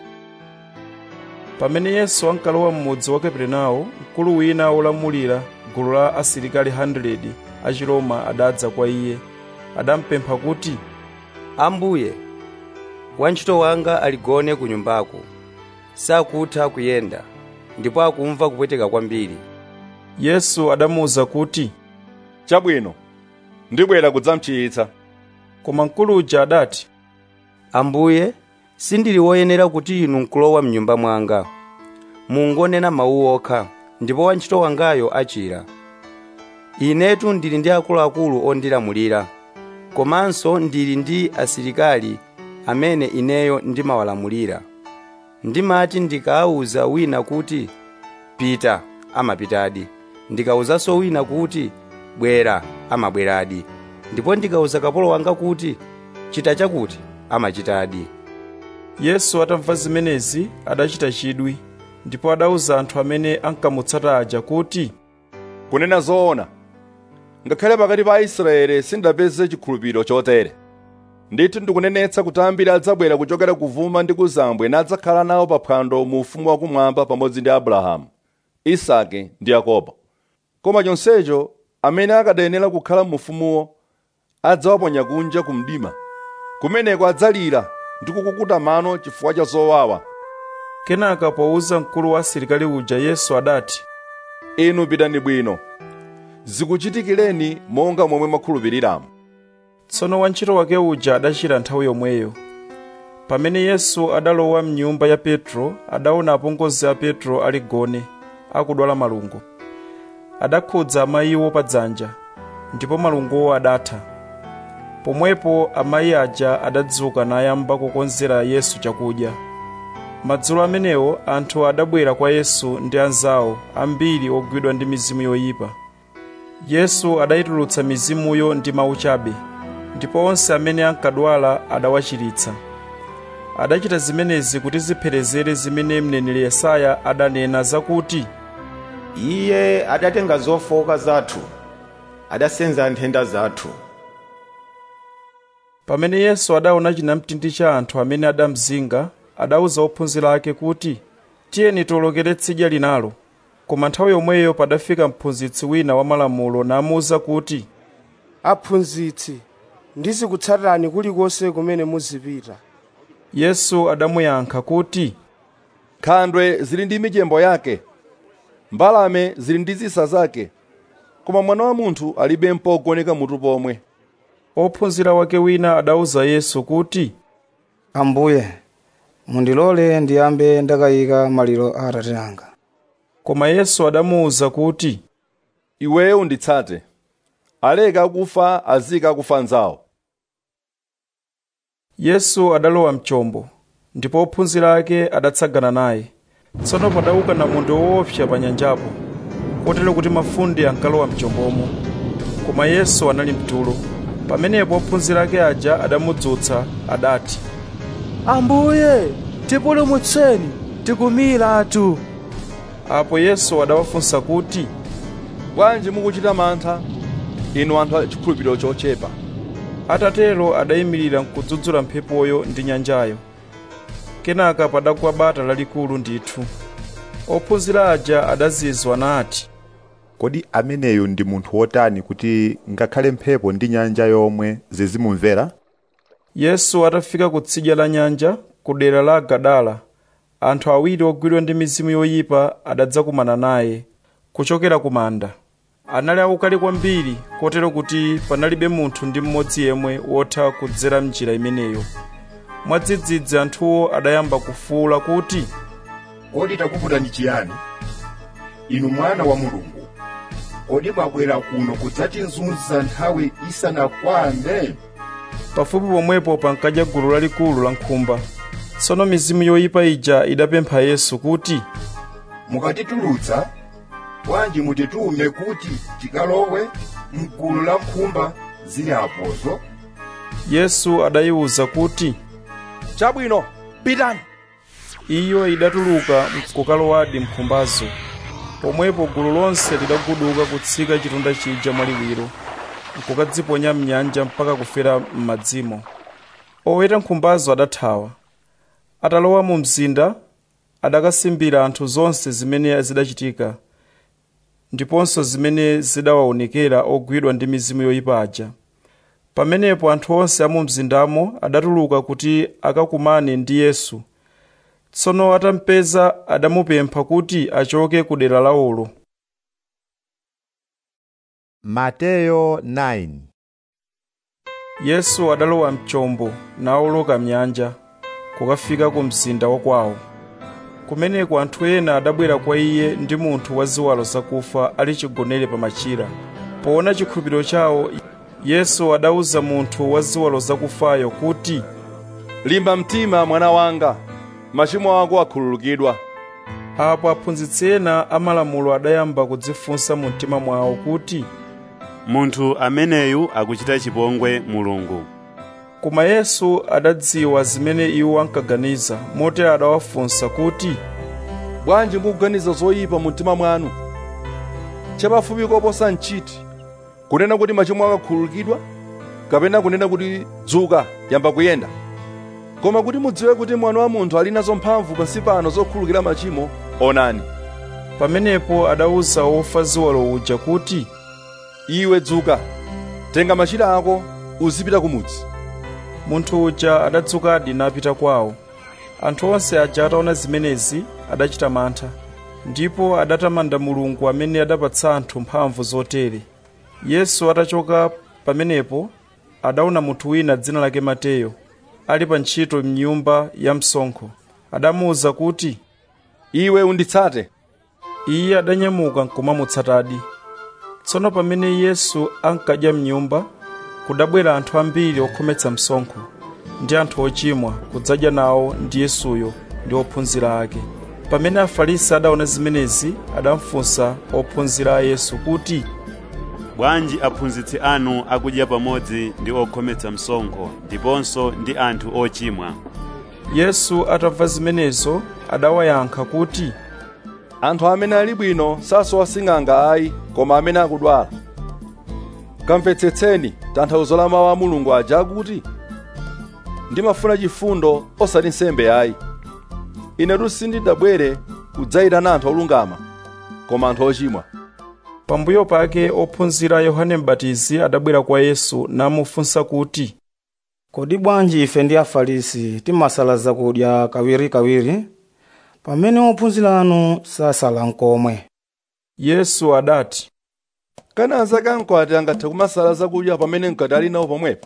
pamene yesu ankalowa m'mudzi wa kaperenawo mkulu wina wolamulira gulu la asilikali 100 a chiroma adadza kwa iye adampempha kuti ambuye wantchito wanga aligone ku nyumbako sakutha kuyenda ndipo akumva kupweteka kwambiri yesu adamuwuza kuti chabwino ndibwera kudzamchiyitsa koma mkulu uja adati ambuye sindili woyenera kuti inu nkulowa mnyumba mwanga mungonena mawu okha ndipo wantchito wangayo achira inetu ndili ndi akuluakulu ondilamulira komanso ndili ndi asilikali amene ineyo ndimawalamulira ndimati ndikawuza wina kuti pita amapitadi ndikawuzanso wina kuti bwera amabweradi ndipo ndikawuza kapolo wanga kuti chita chakuti amachitadi yesu atamva zimenezi adachita chidwi ndipo adawuza anthu amene ankamutsata aja kuti kunena zoona ngakhale pakati pa aisraeli sindapeze chikhulupiriro chotere ndithu ndikunenetsa kuti ambiri adzabwera kuchokera kuvuma ndi kuzambwe nadzakhala nawo pa phwando mu ufumu wakumwamba pamodzi ndi abrahamu isake ndi yakobo koma chonsecho amene akadayenera kukhala mu ufumuwo adzawaponya kunja ku mdima kumeneko adzalira ndi kukukuta mano chifukwa cha zowawa kenaka powuza mkulu wa asilikali uja yesu adati inu pitani bwino zikuchitikireni monga momwe mwakhulupiriramo tsono wantchito wake uja adachira nthawi yomweyo pamene yesu adalowa mnyumba ya petro adaona apongozi a petro ali gone akudwala malungo adakhudza amayiwo pa dzanja ndipo malungowo adatha pomwepo amayi aja adadzuka nayamba kukonzera yesu chakudya madzulo amenewo anthu adabwera kwa yesu ndi anzawo ambiri ogwidwa ndi mizimu yoyipa yesu adayitulutsa mizimuyo ndi mawu chabe ndipo onse amene ankadwala adawachiritsa adachita zimenezi kuti zipherezere zimene mneneri yesaya adanena zakuti iye adatenga zofowoka zathu adasenza nthenda zathu pamene yesu adaona chinamtindi cha anthu amene adamzinga adawuza ophunzira ake kuti tiyeni tiwolokere tsidya linalo koma nthawi yomweyo padafika mphunzitsi wina wa malamulo namuwuza kuti aphunzitsi ndizikutsatani kulikonse kumene muzipita yesu adamuyankha kuti nkhandwe zili ndi michembo yake mbalame zili ndi zisa zake koma mwana wa munthu alibe mpogoneka mutu pomwe ophunzira wake wina adawuza yesu kuti ambuye mundilole ndiyambe ndakayika maliro a atate anga koma yesu adamuwuza kuti iweyo unditsate aleka akufa azika akufa anzawo yesu adalowa mchombo ndipo ophunzira ake adatsagana naye tsono padauka namondwe woopsa pa nyanjapo kotero kuti mafunde ankalowa mchombomo koma yesu anali mtulo pamenepo ophunzira ake aja adamudzutsa adati ambuye tipulumutseni tikumiratu apo yesu adawafunsa kuti bwanji mukuchita mantha inu anthu achikhulupiriro chochepa atatero adayimirira nkudzudzula mphepoyo ndi nyanjayo kenaka padagwa bata lalikulu ndithu ophunzira aja adazizwa nati kodi ameneyu ndi munthu wotani kuti ngakhale mphepo ndi nyanja yomwe zizimumvera yesu atafika kutsidya la nyanja ku dera la gadala anthu awiri ogwidwa ndi mizimu yoyipa adadzakumana naye kuchokera ku manda anali aukali kwambiri kotero kuti panalibe munthu ndi mmodzi yemwe wotha kudzera mnjira imeneyo mwadzidzidzi anthuwo adayamba kufuwula kuti kodi takuvutani chiyani inu mwana wa mulungu kodi mwabwera kuno kudzatizunza nthawi isanakwane pafupi pomwepo pankadya gulu lalikulu la nkhumba tsono mizimu yoyipa ija idapempha yesu kuti mukatitulutsa bwanji mutitume kuti tikalowe mgulu la nkhumba zili apozo yesu adayiwuza kuti chabwino pitani iyo idatuluka kukalowadi mkhumbazo pomwepo gulu lonse lidaguduka kutsika chitunda chija mwaliwiro nkukadziponya mnyanja mpaka kufera m'madzimo oweta nkhumbazo adathawa atalowa mu mzinda adakasimbira anthu zonse zimene zidachitika ndiponso zimene zidawaonekera ogwidwa ndi mizimu yoyipa aja pamenepo anthu onse a mu mzindamo adatuluka kuti akakumane ndi yesu tsono atampeza adamupempha kuti achoke ku dera lawolo mateyo 9 yesu adalowa mchombo nawoloka mnyanja kukafika ku mzinda wa kwawo kumeneko anthu ena adabwera kwa iye ndi munthu wa ziwalo zakufa ali chigonere pa machira poona chikhulupiriro chawo yesu adawuza munthu wa ziwalo zakufayo kuti limba mtima mwana wanga machimo ako akhululukidwa apo aphunzitsi ena amalamulo adayamba kudzifunsa mu mtima mwawo kuti munthu ameneyu akuchita chipongwe mulungu koma yesu adadziwa zimene iwo ankaganiza motero adawafunsa kuti bwanji mukuganiza zoyipa mu mtima mwanu chapafupi koposa nchiti kunena kuti machimo ako akhululukidwa kapena kunena kuti dzuka yamba kuyenda koma kuti mudziwe kuti mwana wa munthu ali nazo mphamvu pansi pano zokhululukira machimo onani pamenepo adawuza wofa ziwalo uja kuti iwe dzuka tenga machira ako uzipita kumudzi munthu uja adadzukadi napita kwawo anthu onse aja ataona zimenezi adachita mantha ndipo adatamanda mulungu amene adapatsa anthu mphamvu zotere yesu atachoka pamenepo adaona munthu wina dzina lake mateyo ali pa ntchito mnyumba ya msonkho adamuwuza kuti iwe unditsate iye adanyamuka nkumamutsatadi tsono pamene yesu ankadya mnyumba kudabwera anthu ambiri okhometsa msonkho ndi anthu ochimwa kudzadya nawo ndi yesuyo ndi ophunzira ake pamene afarisi adaona zimenezi adamfunsa ophunzira a yesu kuti bwanji aphunzitsi anu akudya pamodzi ndi okhometsa msonkho ndiponso ndi anthu ochimwa yesu atamva zimenezo adawayankha kuti anthu amene ali bwino sasowa sing'anga ayi koma amene akudwala kamvetsetseni tanthauzo la mawu a mulungu aja akuti ndimafuna chifundo osati nsembe ayi inetu sindidabwere kudzayitana anthu olungama koma anthu ochimwa pambuyo pake ophunzira a yohane m'batizi adabwera kwa yesu namufunsa kuti kodi bwanji ife ndi afarisi timasala zakudya kawirikawiri pamene ophunzira anu sasala nkomwe yesu adati kana anzake ankwati angathe kumasala zakudya pamene mkati ali nawo pomwepo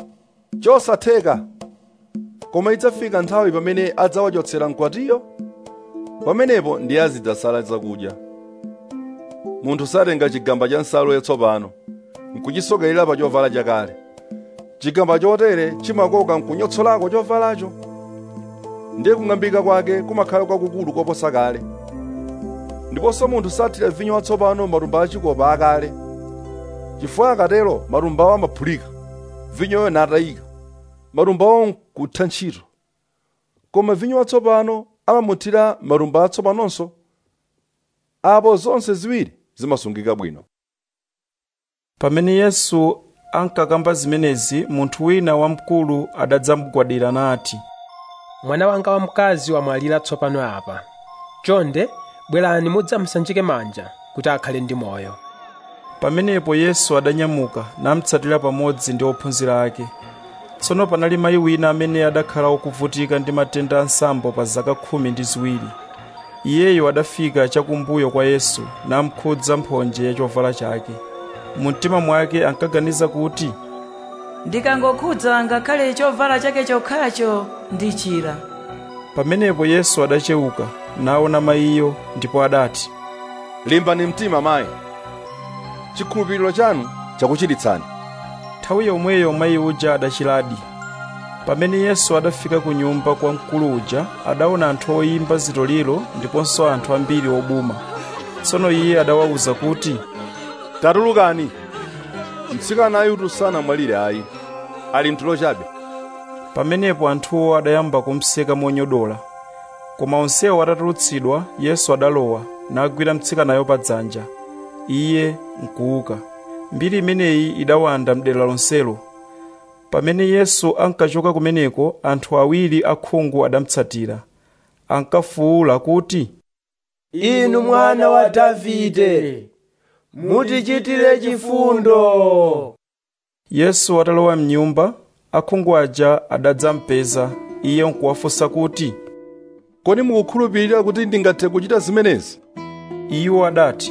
chosatheka koma idzafika nthawi pamene adzawachotsera mkwatiyo pamenepo ndiye azidzasala zakudya munthu satenga chigamba cha nsalu yatsopano nkuchisokerera pa chovala chakale chigamba chotere chimakoka nkunyotsolako chovalacho ndiye kung'ambika kwake kumakhala kwakukulu koposa kale ndiponso munthu sathira vinyo watsopano matumba achikopa akale chifukwa akatero matumbawo amaphulika vinyoyo natayika matumbawo nkutha ntchito koma vinyo watsopano amamuthira matumba atsopanonso apo zonse ziwiri zimasungika bwino pamene yesu ankakamba zimenezi munthu wina wamkulu adadzamugwadira nati mwana wanga wamkazi wamwalira tsopano apa chonde bwerani mudzamusanjike manja kuti akhale ndi moyo pamenepo yesu adanyamuka namutsatira pamodzi ndi ophunzira ake tsono panali mayi wina amene adakhala wokuvutika ndi matenda ansambo pa zaka khumi ndi ziwiri iyeyo adafika chakumbuyo kwa yesu namkhudza mphonje ya chovala chake mu mtima mwake ankaganiza kuti ndikangokhudza ngakhale chovala chake chokhacho ndichira pamenepo yesu adachewuka naona mayiyo ndipo adati limbani mtima mayi chikhulupiriro chanu chakuchiritsani nthawi yomweyo mayi uja adachiradi pamene yesu adafika ku nyumba kwa mkulu uja adaona anthu oyimba zitoliro ndiponso anthu ambiri obuma tsono iye adawawuza kuti tatulukani mtsikanayu sanamwalire ayi ali mtulo chabe pamenepo anthuwo adayamba kumseka monyodola koma onsewo atatulutsidwa yesu adalowa nagwira mtsikanayo pa dzanja iye nkuuka mbiri imeneyi idawanda mdera lonselo pamene yesu ankachoka kumeneko anthu awiri akhungu adamutsatira ankafuwula kuti inu mwana wa davide mutichitire chifundo yesu atalowa mnyumba akhungu aja adadzampeza iye nkuwafunsa kuti kodi mukukhulupirira kuti ndingathe kuchita zimenezi iwo adati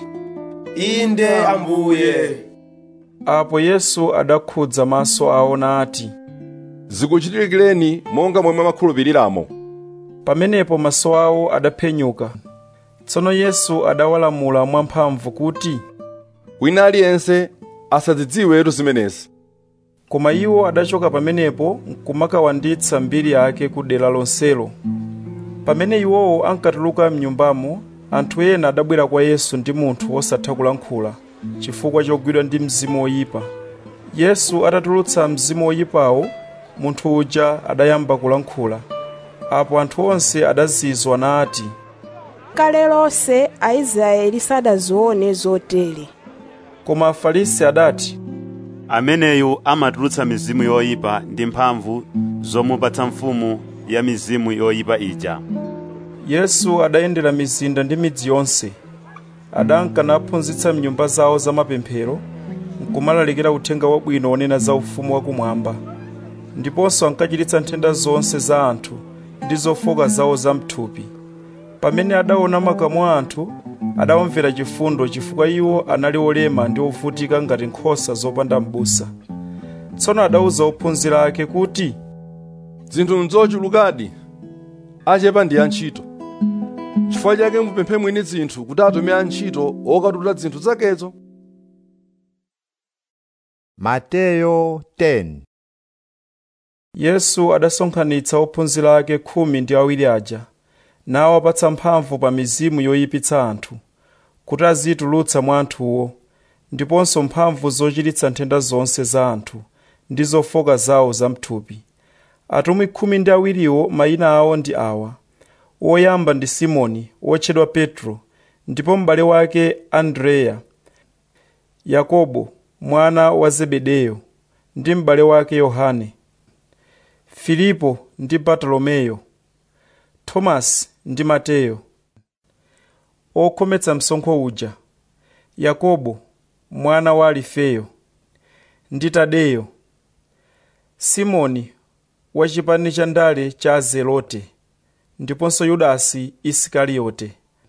inde ambuye apo yesu adakhudza maso awo nati zikuchitikireni monga momwe makhulupiriramo pamenepo maso awo adaphenyuka tsono yesu adawalamula mwamphamvu kuti wina aliyense asadzidziwetu zimenezi koma iwo adachoka pamenepo nkumakawanditsa mbiri yake ku dera lonselo pamene iwowo ankatuluka mnyumbamo anthu ena adabwera kwa yesu ndi munthu wosatha kulankhula chifukwa chogwidwa ndi mzimu woyipa yesu atatulutsa mzimu woyipawo munthu uja adayamba kulankhula apo anthu onse adazizwa nati kale lonse aisraeli sadazione zotere koma afarisi adati ameneyu amatulutsa mizimu yoyipa ndi mphamvu zomupatsa mfumu ya mizimu yoyipa ija yesu adayendera mizinda ndi midzi yonse adanka naphunzitsa mnyumba zawo zamapemphero nkumalalikira uthenga wabwino wonena za ufumu wakumwamba ndiponso ankachiritsa nthenda zonse za anthu ndi zofoka zawo zamthupi pamene adaona makamu a anthu adawamvera chifundo chifukwa iwo anali olema ndi ovutika ngati nkhosa zopanda m'busa tsono adawuza ophunzira ake kuti zinthu nzochulukadi achepa ndi antchito chifukwa chake mupemphe mwini zinthu kuti atume antchito okatula zinthu zakezo mateyo 10 yesu adasonkhanitsa ophunzira ake khumi ndi awiri aja nawapatsa mphamvu pa mizimu yoyipitsa anthu kuti azitulutsa mwa anthuwo ndiponso mphamvu zochiritsa nthenda zonse za anthu ndi zofoka zawo zamthupi atumwi khumi ndi awiriwo mayina awo ndi awa woyamba ndi simoni wotchedwa petro ndipo m'bale wake andreya yakobo mwana wa zebedeyo ndi m'bale wake yohane filipo ndi bartolomeyo tomasi ndi mateyo okhometsa msonkho uja yakobo mwana wa alifeyo ndi tadeyo simoni wachipani cha ndale cha azelote ndiponso yudasi isikariyote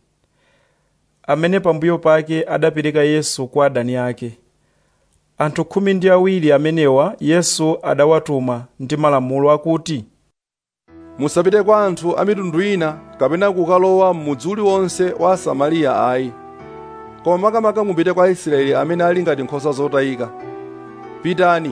amene pambuyo pake adapereka yesu kwa adani ake anthu khumi ndi awiri amenewa yesu adawatuma ndi malamulo akuti musapite kwa anthu a mitundu ina kapena kukalowa m'mudzi uliwonse wa asamariya ayi koma makamaka mupite kwa aisraeli amene ali ngati nkhosa zotayika pitani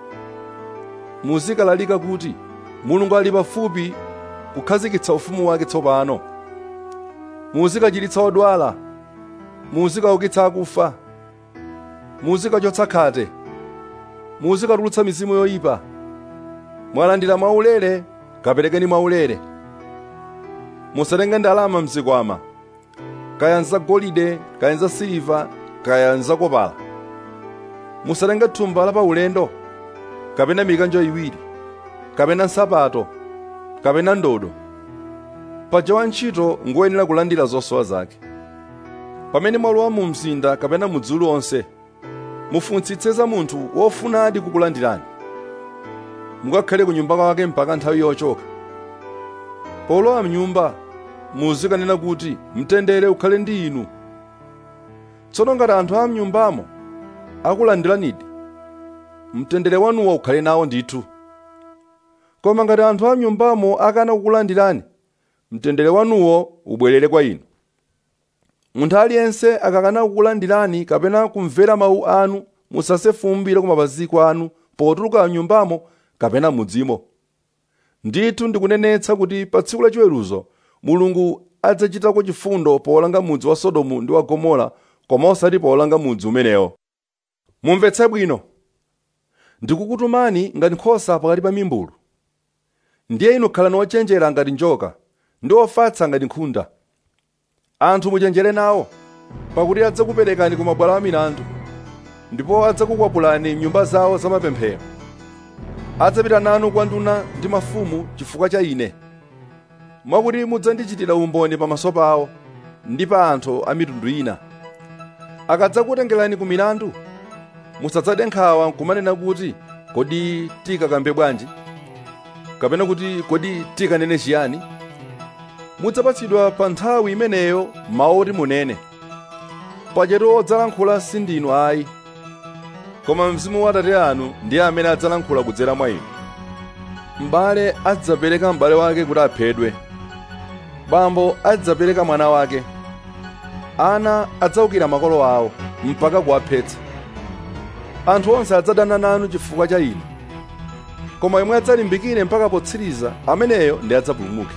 muzikalalika kuti mulungu ali pafupi kukhazikitsa ufumu wake tsopano muzikachiritsa odwala muzikaukitsa akufa muzikachotsa khate muzikatulutsa mizimu yoyipa mwalandira mwaulere kaperekeni mwaulere musatenge ndalama mzikwama kaya nzagolide kaya nzasiliva kaya nzakopala musatenge thumba la paulendo kapena mikanjo iwiri kapena nsapato kapena ndodo paja wantchito ngoyenera kulandira zosowa zake pamene mwalowa mu mzinda kapena mudzi uliwonse mufunitsitse za munthu wofunadi kukulandirani mukakhale ku nyumba kwake mpaka nthawi yochoka polowa mnyumba muzikanena kuti mtendere ukhale ndi inu tsono ngati anthu a mnyumbamo akulandiranidi mtendere wanuwo ukhale nawo ndithu koma ngati anthu a mnyumbamo akana kukulandirani mtendere wanuwo ubwerere kwa inu munthu aliyense akakana kukulandirani kapena kumvera mawu anu musase fumbi la ku mapazi anu potuluka mnyumbamo kapena mudzimo ndithu ndikunenetsa kuti pa tsiku la chiweruzo mulungu adzachitako chifundo powolanga mudzi wa sodomu ndi wa gomora koma osati powolanga mudzi umenewo mumvetse bwino ndikukutumani ngati nkhosa pakati pa mimbulu ndiye inu khalani ochenjera ngati njoka ndi ofatsa ngati nkhunda anthu muchenjere nawo pakuti adzakuperekani ku mabwalo a milandu ndipo adzakukwapulani m'nyumba zawo zamapemphero adzapita nanu kwa nduna ndi mafumu chifukwa cha ine mwakuti mudzandichitira umboni pamaso pawo ndi pa anthu a mitundu ina akadzakutengerani ku milandu musadzade nkhawa kumanena kuti kodi tikakambe bwanji kapena kuti kodi tikanene chiyani mudzapatsidwa pa nthawi imeneyo mawu oti munene pachetu odzalankhula sindinu ayi koma mzimu wa atate anu ndiye amene adzalankhula kudzera mwa inu m'bale adzapereka m'bale wake kuti aphedwe bambo adzapereka mwana wake ana adzawukira makolo awo mpaka kuwaphetsa anthu onse adzadana nanu chifukwa cha ine koma yemwe adzalimbikire mpaka potsiriza ameneyo ndi adzapulumuke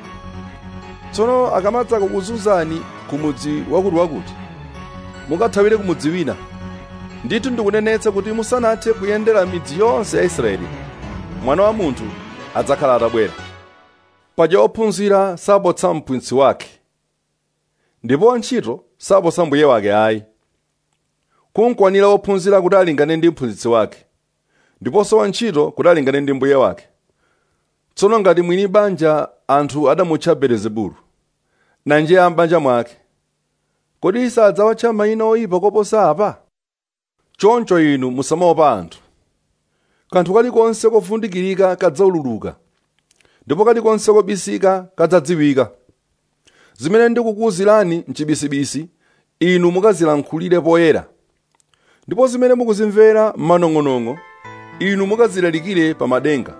tsono akamadza kukuzunzani ku mudzi wakutiwakuti mukathawire ku mudzi wina ndithu ndikunenetsa kuti musanathe kuyendera midzi yonse ya israeli mwana wa munthu adzakhala atabwera paja ophunzira sapotsa mphunzitsi wake ndipo wantchito sapotsa mbuye wake ayi kunkwanira wophunzira kuti alingane ndi mphunzitsi wake ndiponso wantchito kuti alingane ndi mbuye wake tsono ngati mwini banja anthu adamutcha belezebulu nanje a m'banja mwake kodi sadzawatcha mayina oyipa koposa apa choncho inu musamaopa anthu kanthu kalikonse kofundikirika kadzaululuka ndipo kalikonse kobisika kadzadziwika zimene ndikukuwuzirani mchibisibisi inu mukazilankhulire poyera ndipo zimene mukuzimvera m'manong'onong'o inu mukazilalikire pa madenga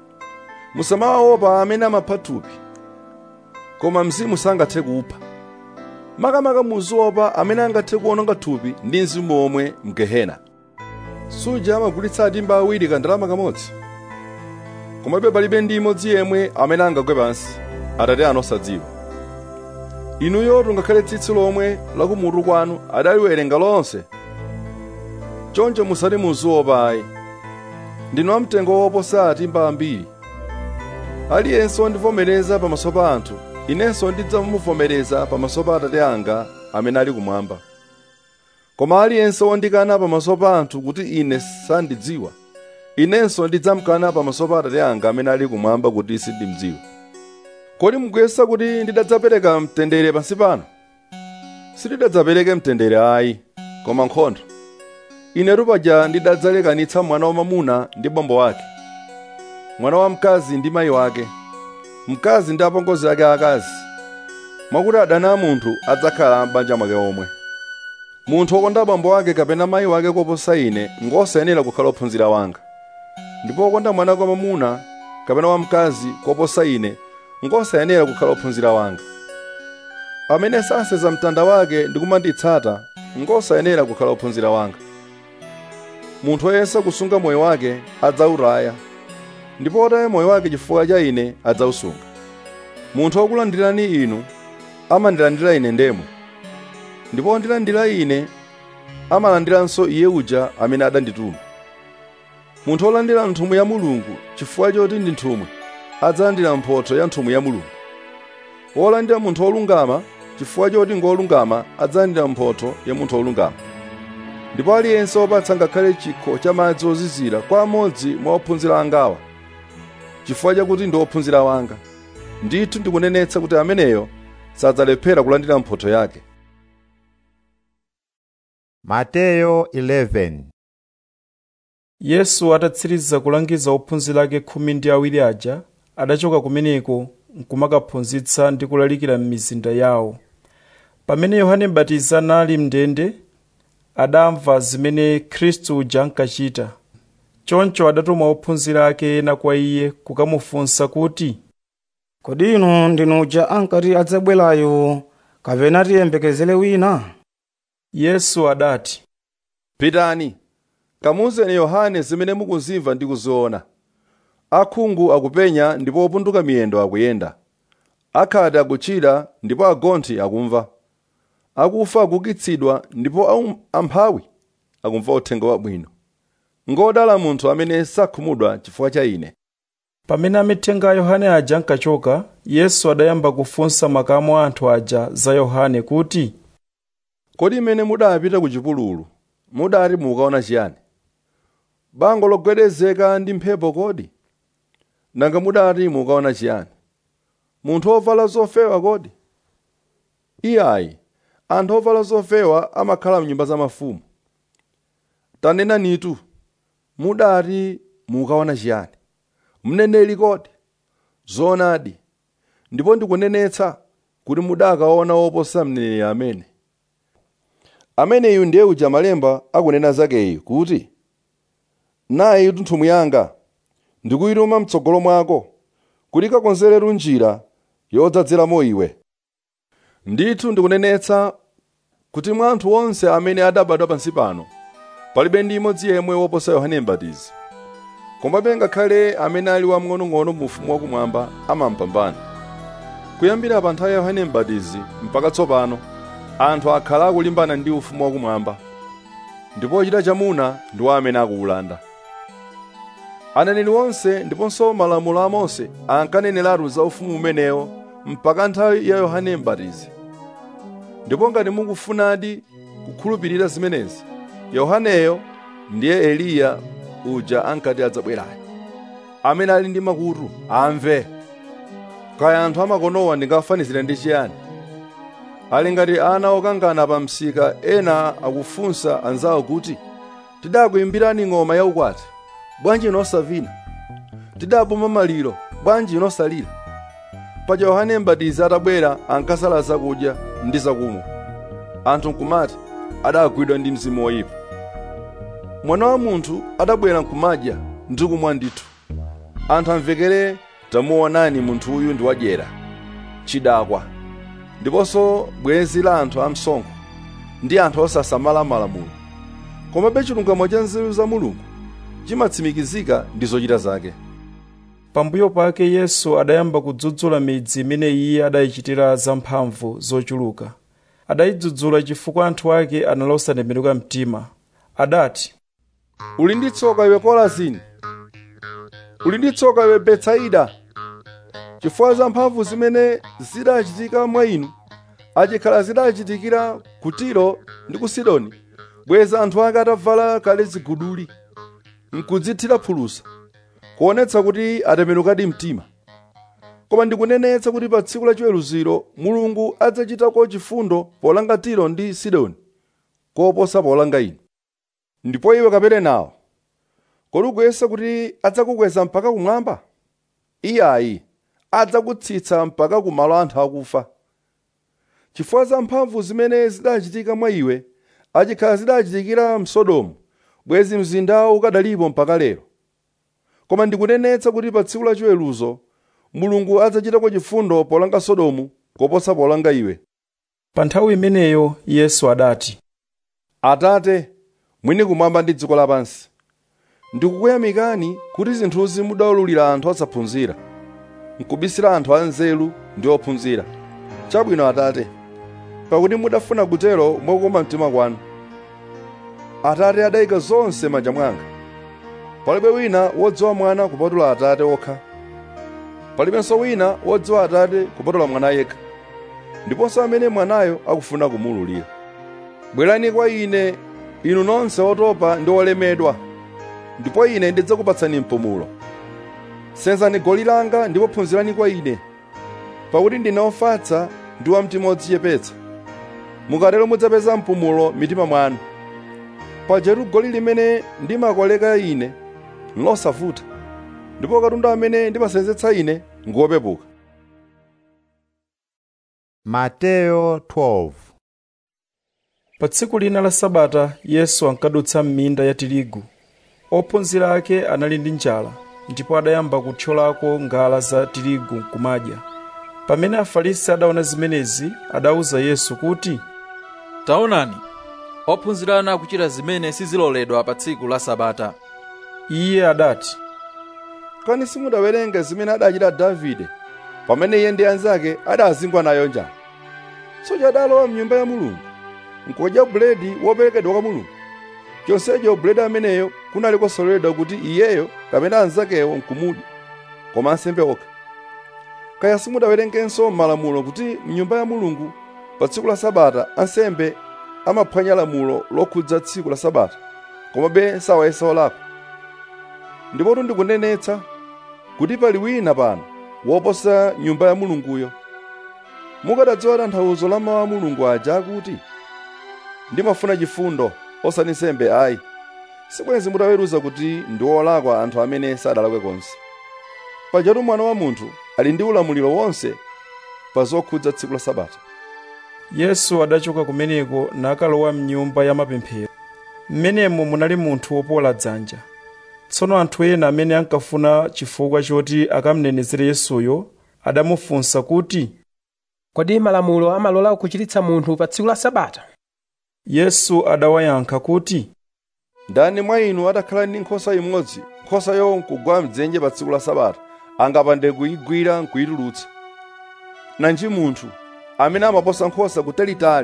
musamawaopa amene amapha thupi koma mzimu sangathe kupha makamaka muziopa amene angathe kuononga thupi ndi mzimu omwe mgehena suja amagulitsa timba awiri kandalama kamodzi komabe palibe ndi imodzi yemwe amene angagwe pansi atate anu osadziwa inuyo tungakhale tsitsi lomwe lakumutu kwanu adaliwerenga lonse choncho musati muziopa ayi ndinu amtengo woposa atimba ambiri aliyense wondivomereza pamaso pa anthu inenso ndidzamuvomereza pamaso pa atate anga amene ali kumwamba koma aliyense wondikana pamaso pa anthu kuti ine sandidziwa inenso ndidzamkana pamaso pa atate anga amene ali kumwamba kuti sindimdziwa kodi mukuyesa kuti ndidadzapereka mtendere pansi pano sindidadzapereke mtendere ayi koma nkhondo inetu paja ndidadzalekanitsa mwana wamamuna ndi bambo wake mwana wamkazi ndi mayi wake mkazi ndi apongozi ake akazi mwakuti adani a munthu adzakhala m'banja mwake omwe munthu wokonda bambo wake kapena mayi wake koposa ine ngosayenera kukhala ophunzira wanga ndipo wokonda mwana wamamuna kapena wamkazi koposa ine ngosayenera kukhala ophunzira wanga amene saseza mtanda wake ndi kumanditsata ngosayenera kukhala ophunzira wanga munthu woyesa kusunga moyo wake adzawutaya ndipo wotaya moyo wake chifukwa cha ine adzawusunga munthu wokulandirani inu amandilandira ine ndemwe ndipo wondilandira ine amalandiranso iye uja amene adandituma munthu wolandira nthumwi ya mulungu chifukwa choti ndi nthumwi adzalandira mphotho ya nthumwi ya mulungu wolandira munthu wolungama chifukwa choti ngolungama adzalandira mphotho ya munthu wolungama ndipo aliyense wopatsa ngakhale chikho cha madzi ozizira kwa amodzi mwa ophunzira angawa chifukwa chakuti ndi ophunzira wanga ndithu ndikunenetsa kuti ameneyo sadzalephera kulandira mphotho yake mateyo 11 yesu atatsiriza kulangiza ophunzira ake khumi ndi awiri aja adachoka kumeneko nkumakaphunzitsa ndi kulalikira m'mizinda yawo pamene yohane mbatizi anali mndende adamva zimene khristu uja ankachita choncho adatuma ophunzira ake ena kwa iye kukamufunsa kuti kodi inu ndinu uja ankati adzabwerayo kapena tiyembekezere wina yesu adati pitani kamuuzeni yohane zimene mukuzimva ndi kuziona akhungu akupenya ndipo opunduka miyendo akuyenda akhate akutchira ndipo agonthi akumva akufa akukitsidwa ndipo aum- amphawi akumva uthenga wabwino ngodala munthu amene sakhumudwa chifukwa cha ine pamene amithenga a yohane aja ankachoka yesu adayamba kufunsa makamu a anthu aja za yohane kuti kodi imene mudapita ku chipululu mudati mukaona chiyani bango logwedezeka ndi mphepo kodi nanga mudati mukaona chiyani munthu wovala zofewa kodi iyayi anthu ovala zofewa amakhala mnyumba za mafumu tanena nitu mudati mukaona chiyani mneneri kodi zoonadi ndipo ndikunenetsa kuti mudakaona woposa mneneri amene ameneyu ndiye uja malemba akunena zakeyi kuti nayi nthumwi yanga ndikuyituma mtsogolo mwako kuti kakonzereru njira yodzadzeramo iwe ndithu ndikunenetsa kuti mwa anthu onse amene adabadwa pansi pano palibe ndi imodzi yemwe woposa yohane mbatizi komabe ngakhale amene ali wamng'onong'ono mu ufumu wakumwamba amampambana kuyambira pa nthawi ya yohane mbatizi mpaka tsopano anthu akhala akulimbana ndi ufumu wakumwamba ndipo ochita chamuna ndiwo amene akuwulanda aneneri onse ndiponso malamulo a mose ankaneneratu za ufumu umenewo mpaka nthawi ya yohane mbatizi ndipo ngati mukufunadi kukhulupirira zimenezi yohaneyo ndiye eliya uja ankati adzabwerayo amene ali ndi makutu amve kaya anthu amakonowa ndingafanizire ndi chiyani ali ngati ana okangana pa msika ena akufunsa anzawo kuti tidakuyimbirani ng'oma yaukwati bwanji inosavina tidabuma maliro bwanji inosalira paja yohane mbatizi atabwera ankasala zakudya ndi zakumwa anthu nkumati adagwidwa ndi mzimu woyipa mwana wa munthu adabwera nkumadya ndi kumwa ndithu anthu amvekere tamuonani munthu uyu ndi wadyera chidakwa ndiponso bwenzi la anthu amsonkho ndi anthu osasamala malamulo komabe chilungamo cha nzeru za mulungu chimatsimikizika ndi zochita zake pambuyo pake yesu adayamba kudzudzula midzi imene iye adayichitira zamphamvu zochuluka adayidzudzula chifukwa anthu ake anali osatembenuka mtima adati uli ndi tsoka iwe korazini uli ndi tsoka iwe betsaida chifukwa za mphamvu zimene zidachitika mwa inu achikhala zidachitikira ku tiro ndi ku sidoni bweza anthu ake atavala kale ziguduli nkudzithira phulusa kuonetsa kuti atembenukadi mtima koma ndikunenetsa kuti pa tsiku la chiweruziro mulungu adzachitako chifundo polanga tiro ndi sidoni koposa polanga inu ndipo iwe kaperenawo kodi ukuyesa kuti adzakukweza mpaka kumwamba iyayi adzakutsitsa mpaka ku malo anthu akufa chifukwa za mphamvu zimene zidachitika mwa iwe achikhala zidachitikira msodomu bwezi mzindawo ukadalipo mpaka lero koma ndikunenetsa kuti pa tsiku la chiweruzo mulungu adzachitako chifundo polanga sodomu koposa polanga iwe pa nthawi imeneyo yesu adati atate mwini kumwamba ndi dziko lapansi ndikukuyamikani kuti zinthuzi mudaululira anthu osaphunzira nkubisira anthu anzeru ndi ophunzira chabwino atate pakuti mudafuna kutero mokoma mtima kwanu atate adayika zonse manja mwanga palibe wina wodziwa mwana kupatula atate okha palibenso wina wodziwa atate kupatula mwana yekha ndiponso amene mwanayo akufuna kumululira bwerani kwa ine inu nonse otopa ndi olemedwa ndipo ine ndidzakupatsani mpumulo senzani goli langa ndipo phunzirani kwa ine pakuti ndine ofatsa ndi wamtima odzichepetsa mukatero mudzapeza mpumulo mitima mwanu pajatu goli limene ndimakoleka ine losavuta ndipo katundu amene ndimasenzetsa ine ngopepuka mateyo 12 pa tsiku lina la sabata yesu ankadutsa m'minda ya tirigu ophunzira ake anali ndi njala ndipo adayamba kuthyolako ngala za tirigu nkumadya pamene afarisi adaona zimenezi adawuza yesu kuti taonani ophunzira anu akuchita zimene siziloledwa pa tsiku la sabata iye adati kani simudawerenge zimene adachita davide pamene iye ndi anzake adazingwa nayo njala tsono adalowa mnyumba ya mulungu nkudya buledi woperekedwa kwa mulungu chonsecho buledi ameneyo kunali kosololedwa kuti iyeyo kapena anzakewo nkumudya koma ansembe okha kaya simudawerengenso m'malamulo kuti mnyumba ya mulungu pa tsiku la sabata ansembe amaphwanya lamulo lokhudza tsiku la sabata komabe sawayesa olakwa ndipotu ndikunenetsa kuti pali wina pano woposa nyumba ya mulunguyo mukadadziwa tanthauzo la mawu a mulungu aja akuti ndimafuna chifundo osati nsembe ayi sibwenzi mutaweruza kuti ndi olakwa anthu amene sadalakwe konse pajatu mwana wa munthu ali ndi ulamuliro wonse pa zokhudza tsiku la sabata yesu adachoka kumeneko nakalowa mnyumba ya mapemphero mmenemo munali munthu wopola dzanja tsono anthu ena amene ankafuna chifukwa choti akamnenezere yesuyo adamufunsa kuti kodi malamulo amalola kuchiritsa munthu pa tsiku la sabata yesu adawayankha kuti ndani mwa inu atakhala ndi nkhosa imodzi nkhosayo nkugwa mdzenje pa tsiku la sabata angapande kuyigwira nkuyitulutsa nanji munthu amene amaposa nkhosa kutalitali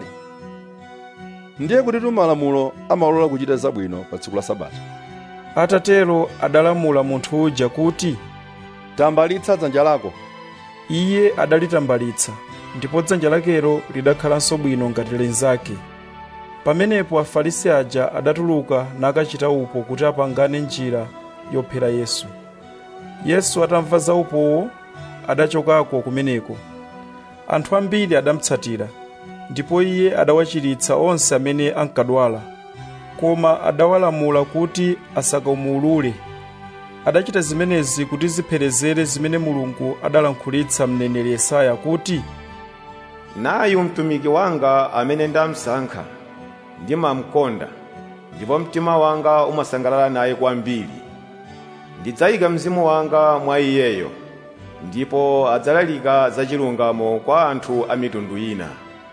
ndiye kutitu malamulo amalola kuchita zabwino pa tsiku la sabata atatero adalamula munthu uja kuti tambalitsa dzanja lako iye adalitambalitsa ndipo dzanja lakelo lidakhalanso bwino ngati linzake pamenepo afarisi aja adatuluka nakachita upo kuti apangane njira yophera yesu yesu atamva za upowo adachokako kumeneko anthu ambiri adamutsatira ndipo iye adawachiritsa onse amene ankadwala koma adawalamula kuti asakamuulule adachita zimenezi kuti zipherezere zimene mulungu adalankhulitsa mneneri yesaya kuti nayu mtumiki wanga amene ndamsankha ndimamkonda ndipo mtima wanga umasangalala naye kwambiri ndidzayika mzimu wanga mwa iyeyo ndipo adzalalika zachilungamo kwa anthu a mitundu ina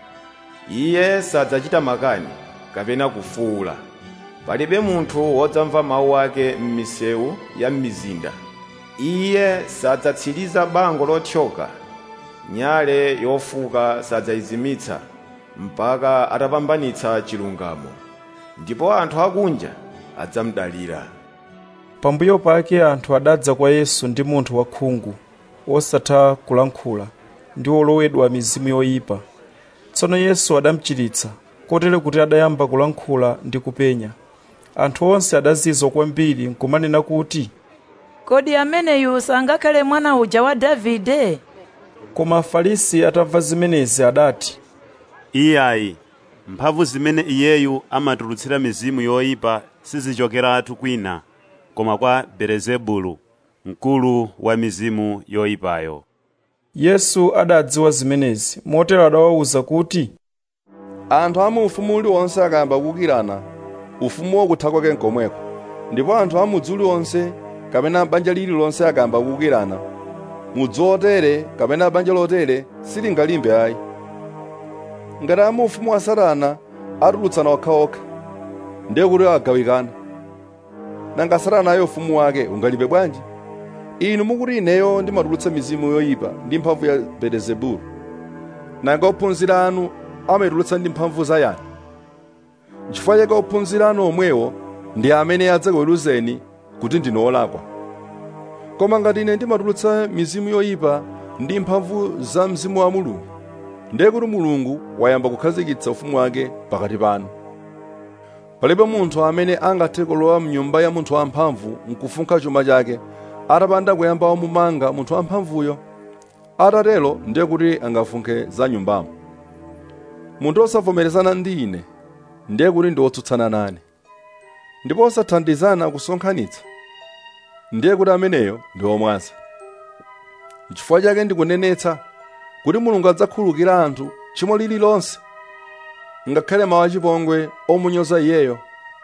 iye sadzachita makani kapena kufuula palibe munthu wodzamva mawu ake m'misewu ya m'mizinda iye sadzatsiriza bango lothyoka nyale yofuka sadzayizimitsa mpaka atapambanitsa chilungamo ndipo anthu akunja adzamdalira pambuyo pake anthu adadza kwa yesu ndi munthu wakhungu wosatha kulankhula ndi wolowedwa mizimu yoyipa tsono yesu adamuchiritsa kotero kuti adayamba kulankhula ndi kupenya anthu onse adazizwa kwambiri nkumanena kuti kodi ameneyu sangakhale mwana uja wa davide koma afarisi atamva zimenezi adati iyayi mphamvu zimene iyeyu amatulutsira mizimu yoyipa sizichokeratu kwina koma kwa belezebulu mkulu wa mizimu yoyipayo yesu adadziwa zimenezi motero adawawuza kuti anthu a mu ufumu uliwonse akayamba kukirana ufumuwo kutha kwake nkomweko ndipo anthu a mudzi uliwonse kapena banja lililonse akayamba kukirana mudzi wotere kapena banja lotere silingalimbe ayi ngati a mu ufumu wa satana atulutsana okhaokha ndiye kuti agawikana nanga satana ayo ufumu wake ungalimbe bwanji inu mukuti ineyo ndimatulutsa mizimu yoyipa ndi mphamvu ya belezebulu nanga ophunzira anu amayitulutsa ndi mphamvu za yani nchifukwa chake ophunzira anu omwewo ndi amene adzakuweruzeni kuti ndine olakwa koma ngati ine ndimatulutsa mizimu yoyipa ndi mphamvu za mzimu wa mulungu ndiye kuti mulungu wayamba kukhazikitsa ufumu wake pakati panu palibe munthu amene angathe kulowa mnyumba ya munthu wamphamvu nkufunkha chuma chake atapanda kuyamba wamumanga munthu wamphamvuyo atatero ndiye kuti angafunkhe za nyumbamo munthu osavomerezana ndi ine ndiye kuti ndi wotsutsana nane ndipo osathandizana kusonkhanitsa ndiye kuti ameneyo ndi womwaza n'chifukwa chake ndikunenetsa kuti mulungu adzakhululukira anthu tchimo lililonse ngakhale mawu achipongwe omunyoza iyeyo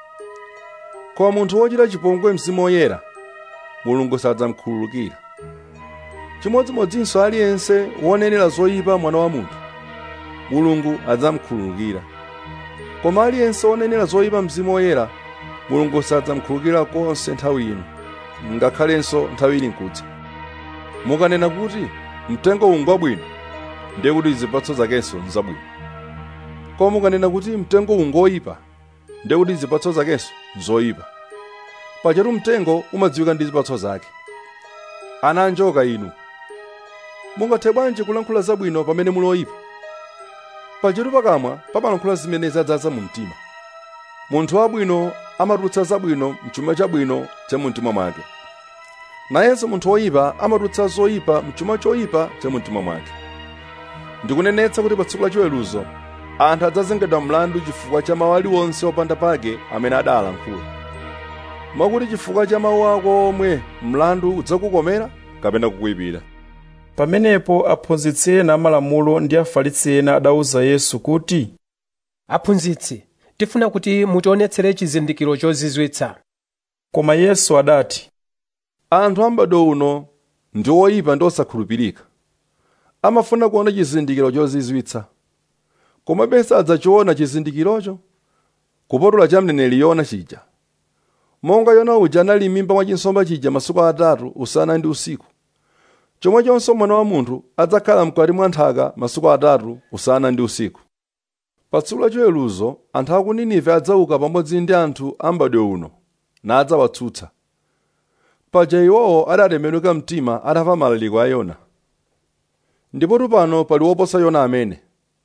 koma munthu wochita chipongwe mzimu woyera mulungu sadzamkhululukira chimodzimodzinso aliyense wonenera zoyipa mwana wa munthu mulungu adzamkhululukira koma aliyense wonenera zoyipa mzimu woyera mulungu sadzamkhululukira konse nthawi ino ngakhalenso nthawi ili nkudza mukanena kuti mtengo uwu ngwabwino ndiye kuti zipatso zakenso nzabwino koma mukanena kuti mtengo uwu ngoyipa ndiye kuti zipatso zakenso nzoyipa pajatu mtengo umadziwika ndi zipatso zake ana anjoka inu mungathe bwanji kulankhula zabwino pamene muli oyipa pajatu pakamwa pamalankhula zimene zadzaza mu mtima munthu wabwino amatulutsa zabwino mchuma chabwino cha mumtima mwake nayenso munthu woyipa amatulutsa zoyipa mchuma choyipa cha mumtima mwake ndikunenetsa kuti pa tsiku la chiweruzo anthu adzazengedwa mlandu chifukwa cha mawu aliwonse opanda pake amene adalankhula mwakuti chifukwa cha mawu ako omwe mlandu udzakukomera kapena kukuyipira pamenepo aphunzitsi ena amalamulo ndi afarisi ena adawuza yesu kuti aphunzitsi tifuna kuti mutionetsere chizindikiro chozizwitsa koma yesu adati anthu ambado uno ndi oyipa ndi osakhulupirika amafuna kuona chizindikiro chozizwitsa komabe sadzachiona chizindikirocho kupatula cha mneneri yona chija monga yona uja anali m'mimba mwa chinsomba chija masiku atatu usana ndi usiku chomwechonso mwana wa munthu adzakhala mkati mwa nthaka masiku atatu usana ndi usiku pa tsiku la chiweruzo anthu a ku ninive adzauka pamodzi ndi anthu ambadwe uno nadzawatsutsa paja iwowo adatembenuka mtima atamva malaliko a yona ndipotu pano pali woposa yona amene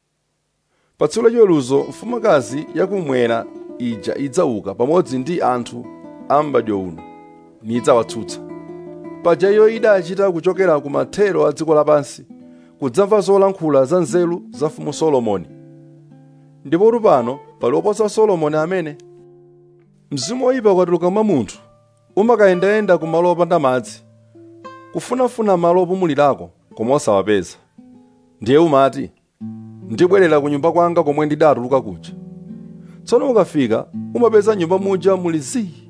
pa tsiku la chiweruzo mfumukazi yakumwera ija idzauka pamodzi ndi anthu ambadwe uno nidzawatsutsa paja iyo idachita kuchokera ku mathero a dziko lapansi kudzamva zolankhula za nzeru za mfumu solomoni ndipotu pano pali woposa solomoni amene mzimu woyipa ukatuluka mwa munthu umakayendayenda ku malo opanda madzi kufunafuna malo opumulirako koma osawapeza ndiye umati ndibwerera ku nyumba kwanga komwe ndidatuluka kuja tsono ukafika umapeza nyumba muja muli zii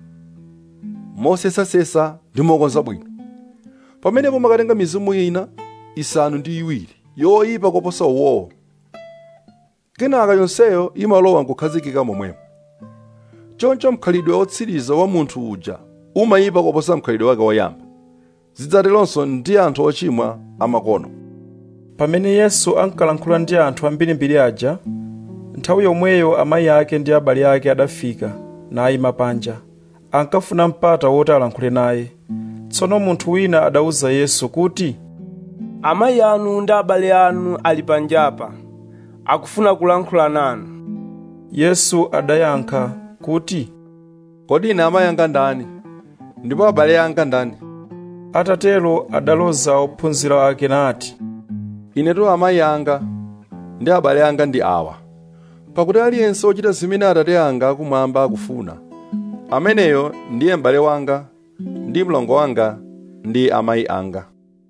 mosesasesa ndi mokonza bwino pamenepo makatenga mizimu ina isanu ndi iwiri yoyipa koposa uwowo kenaka yonseyo imalowa nkukhazikika momwemo choncho mkhalidwe wotsiriza wa munthu uja umayipa koposa mkhalidwe wake woyamba zidzateronso ndi anthu ochimwa amakono pamene yesu ankalankhula ndi anthu ambirimbiri aja nthawi yomweyo amayi ake ndi abale ake adafika nayima panja ankafuna mpata woti alankhule naye tsono munthu wina adawuza yesu kuti amayi anu ndi abale anu ali panjapa akufuna kulankhula nanu yesu adayankha kuti kodi ine amayi anga ndani ndipo abale anga ndani atatero adaloza ophunzira ake nati inetu amayi anga ndi abale anga ndi awa pakuti aliyense ochita zimene atate anga akumwamba akufuna ameneyo ndiye m'bale wanga ndi mlongo wanga ndi amayi anga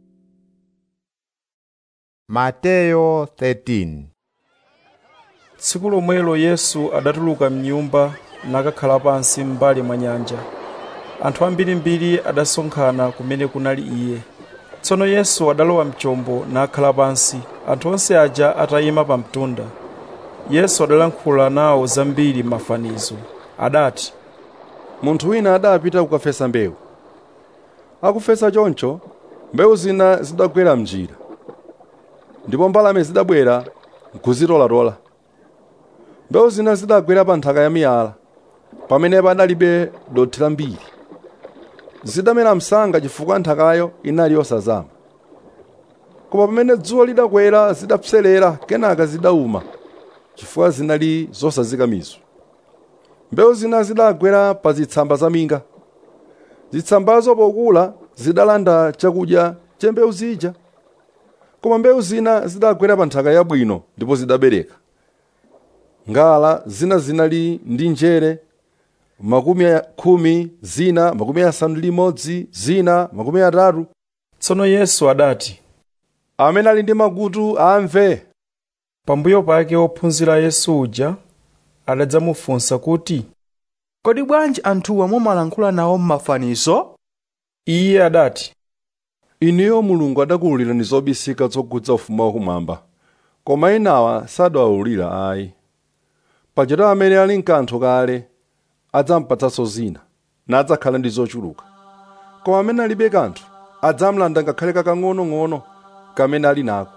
mateyo 13 tsiku lomwelo yesu adatuluka mnyumba nakakhala pansi m'mbali mwa nyanja anthu ambirimbiri adasonkhana kumene kunali iye tsono yesu adalowa mchombo nakhala pansi anthu onse aja atayima pa mtunda yesu adalankhula nawo zambiri m'mafanizo adati munthu wina adapita kukafesa mbewu akufesa choncho mbewu zina zidagwera mnjira ndipo mbalame zidabwera nkuzitolatola mbewu zina zidagwera pa nthaka ya miyala pamene panalibe dothi lambiri zidamera msanga chifukwa nthakayo inali yosazama koma pamene dzuwa lidakwera zidapserera kenaka zidauma chifukwa zinali zosazika mizu mbewu zina zidagwera pa zitsamba za minga zitsambazo pokula zidalanda chakudya cha mbewu zija koma mbewu zina zidagwera pa nthaka yabwino ndipo zidabereka ngala zina zinali ndi njere makumi khumi zina makumi asanu ndi limodzi zina makumi atatu tsono yesu adati amene ali ndi makutu amve pambuyo pake ophunzira yesu uja adadzamufunsa kuti kodi bwanji anthuwa mumalankhula nawo m'mafanizo iye adati inuyo mulungu adakuwululirani zobisika zokhudza ufumu wakumwamba koma enawa sadawawulira ayi pajatu amene ali mkanthu kale adzampatsanso zina nadzakhala ndi zochuluka koma amene alibe kanthu adzamlanda ngakhale kakang'onong'ono kamene ali nako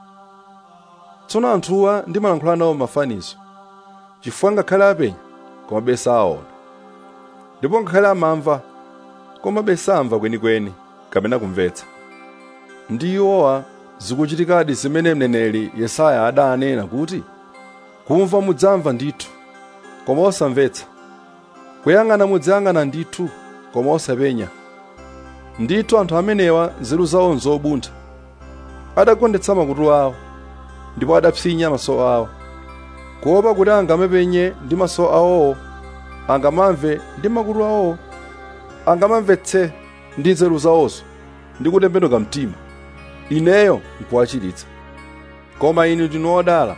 tsono anthuwa ndimalankhula nawo mafanizo chifukwa ngakhale apenya komabe saona ndipo ngakhale amamva komabe samva kwenikweni kapena kumvetsa ndi iwowa zikuchitikadi zimene mneneri yesaya adanena kuti kumva mudzamva ndithu koma osamvetsa kuyang'ana mudzayang'ana ndithu koma osapenya ndithu anthu amenewa nzeru zawo nzobuntha adagondetsa makutu awo ndipo adapsinya maso awo kuopa kuti angamapenye ndi maso awowo angamamve ndi makutu awowo angamamvetse ndi nzeru zawonso ndi kutembenuka mtima ineyo nkuwachiritsa koma inu ndinu odala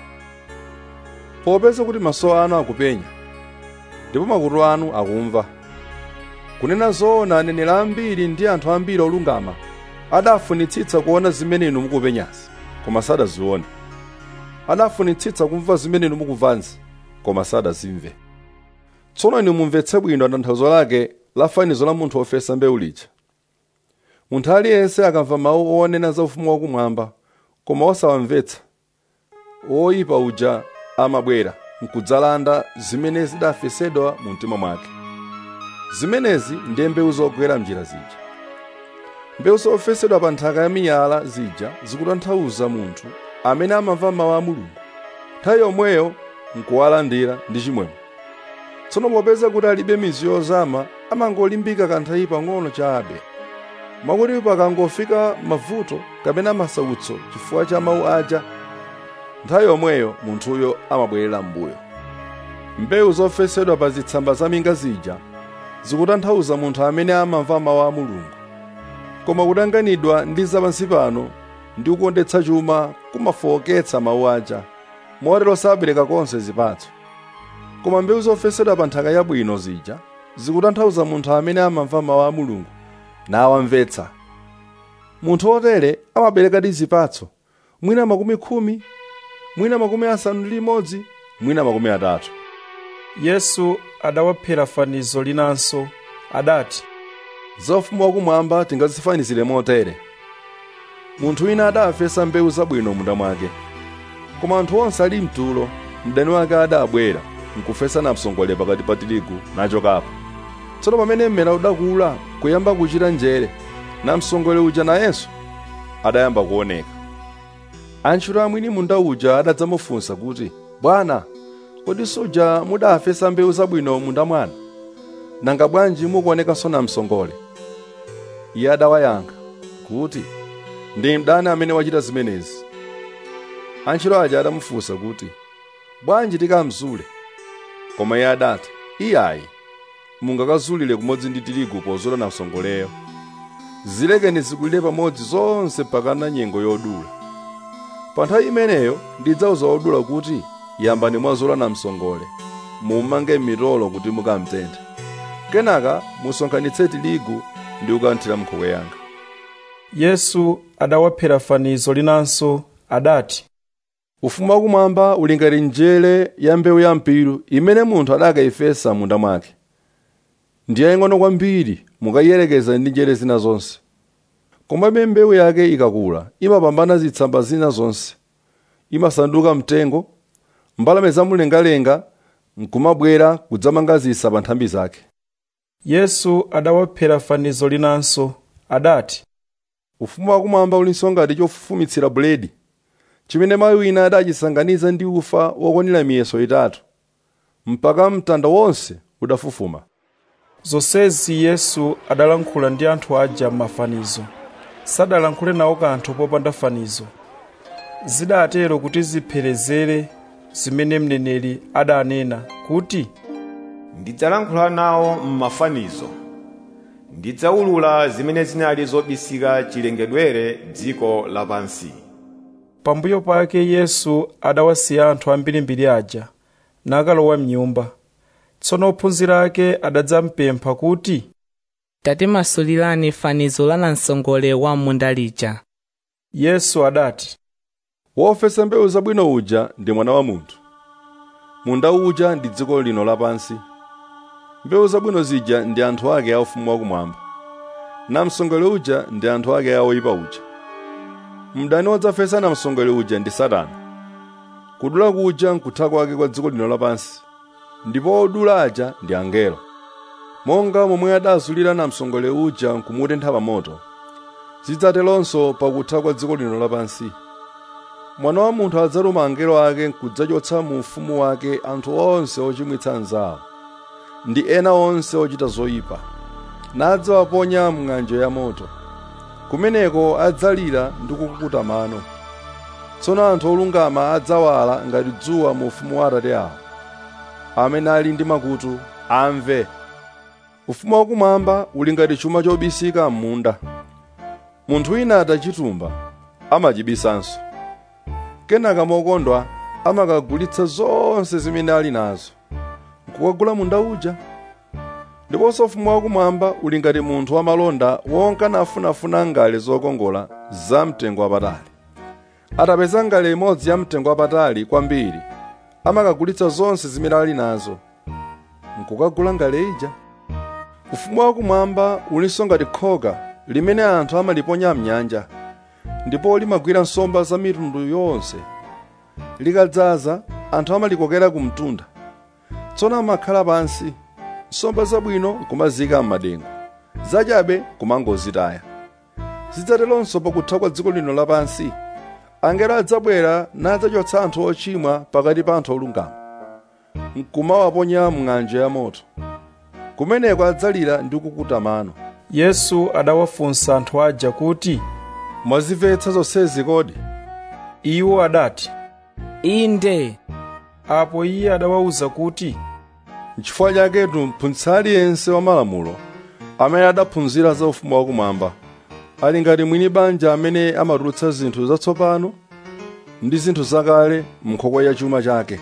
popeza kuti maso anu akupenya ndipo makutu anu akumva kunena zoona aneneri ambiri ndi anthu ambiri olungama adafunitsitsa kuona zimene inu mukupenyazi koma sadazione adafunitsitsa kumva zimene inu mukumvazi koma sadazimve tsono inu mumvetse bwino tanthauzo lake la fanizo la munthu wofesa mbewu lija munthu aliyense akamva mawu onena za ufumu wakumwamba koma osawamvetsa woyipa uja amabwera nkudzalanda zimene zidafesedwa mu mtima mwake zimenezi ndiye mbewu zogwera mnjira zija mbewu zofesedwa pa nthaka ya miyala zija zikutanthauza munthu amene amamva mawu a mulungu nthawi yomweyo nkuwalandira ndi chimwemwe tsono popeza kuti alibe mizu yozama amangolimbika kanthawi pang'ono chabe mwakuti pakangofika mavuto kapena masautso chifukwa cha mawu aja nthawi yomweyo munthuyo amabwerera m'mbuyo mbewu zofesedwa pa zitsamba za minga zija zikutanthauza munthu amene amamva mawu a mulungu koma kutanganidwa ndi zapansi pano ndi kukondetsa chuma kumafowoketsa mawu aja motero sabereka konse zipatso koma mbewu zofesedwa pa nthaka yabwino zija zikutanthauza munthu amene amamva mawu a mulungu nawamvetsa munthu otere amaberekadi zipatso mwina makumi khumi mwina makumi asanu ndi limodzi mwina makumi atatu yesu adawaphera fanizo linanso adati za ufumu wakumwamba tingazifanizire motere munthu wina adafesa mbewu zabwino munda mwake koma anthu onse ali mtulo mdani wake adabwera nkufesa namsongole pakati pa tirigu nachokapo tsono pamene mmera udakula kuyamba kuchita njere namsongole uja nayenso adayamba kuoneka antchito amwini munda uja adadzamufunsa kuti bwana kodi suja mudafesa mbewu zabwino munda mwanu nanga bwanji mukuonekanso namsongole iye adawayankha kuti ndi mdani amene wachita zimenezi antchito aja adamufunsa kuti bwanji tikamzule koma iye adati iyayi mungakazulire kumodzi ndi tirigu pozula namsongoleyo zilekeni zikulire pamodzi zonse pakana nyengo yodula pa nthawi imeneyo ndidzauza odula kuti yambani mwazula namsongole mumange mitolo kuti mukamtenthe kenaka musonkhanitse tirigu ndi kukanthira m'nkhokwe yanga yesu adawaphera fanizo linanso adati ufumu wakumwamba uli ngati njere ya mbewu ya mpiru imene munthu adakayifesa munda mwake ndi yaying'ono kwambiri mukayiyerekeza ndi njere zina zonse komabe mbewu yake ikakula imapambana zitsamba zina zonse imasanduka mtengo mbalame zamumlengalenga nkumabwera kudzamanga zisa pa nthambi zake yesu adawaphera fanizo linanso adati ufumu wakumwamba ulinso ngati chofufumitsira buledi chimene mayi wina adachisanganiza ndi ufa wokwanira miyeso itatu mpaka mtanda wonse udafufuma zonsezi yesu adalankhula ndi anthu aja m'mafanizo sadalankhule nawo kanthu popanda fanizo zidatero kuti zipherezere zimene mneneri adanena kuti ndidzalankhula nawo m'mafanizo ndidzawulula zimene zinali zobisika chilengedwere dziko lapansi pambuyo pake yesu adawasiya anthu ambirimbiri aja nakalowa mnyumba tsono ophunzira ake adadzampempha kuti tatimasulirani fanizo la namsongole wa munda lija yesu adati wofesa mbewu zabwino uja ndi mwana wa munthu munda uja ndi dziko lino lapansi mbewu zabwino zija ndi anthu ake a ufumu wakumwamba namsongole uja ndi anthu ake oyipa uja mdani wodzafesa namsongole uja ndi satana kudula kuja nkutha kwake kwa dziko lino lapansi ndipo odula aja ndi angelo monga momwe adazulira namsongole uja nkumutentha pa moto zidzateronso pakutha kwa dziko lino lapansi mwana wa munthu adzatuma angelo ake nkudzachotsa mu ufumu wake anthu onse ochimwitsa anzawo ndi ena onse ochita zoyipa nadzawaponya mng'anjo ya moto kumeneko adzalira ndi kukukuta mano tsono anthu olungama adzawala ngati dzuwa mu ufumu wa atate awo amene ali ndi makutu amve ufumu wakumwamba uli ngati chuma chobisika m'munda munthu wina atachitumba amachibisanso kenaka mokondwa amakagulitsa zonse zimene ali nazo nkukagula munda uja ndiponso ufumu wakumwamba uli ngati munthu wamalonda wonka nafunafuna ngale zokongola za mtengo wapatali atapeza ngale imodzi ya mtengo wapatali kwambiri amakagulitsa zonse zimene ali nazo nkukagula ngale ija ufumu wakumwamba ulinso ngati khoka limene anthu amaliponya mnyanja ndipo limagwira nsomba za mitundu yonse likadzaza anthu amalikokera ku mtunda tsono amakhala pansi nsomba zabwino nkumazika m'madengu zachabe kumangozitaya zidzateronso pakutha kwa dziko lino lapansi angelo adzabwera nadzachotsa anthu ochimwa pakati pa anthu olungama nkumawaponya mng'anjo ya moto kumeneko adzalira ndi kukuta mano yesu adawafunsa anthu aja kuti mwazimvetsa zonsezi kodi iwo adati inde apo iye adawawuza kuti n'chifukwa chaketu mphunzitsi aliyense wa malamulo amene adaphunzira za ufumu wakumwamba ali ngati mwini banja amene amatulutsa zinthu zatsopano ndi zinthu zakale m'nkhokwe ya chuma chake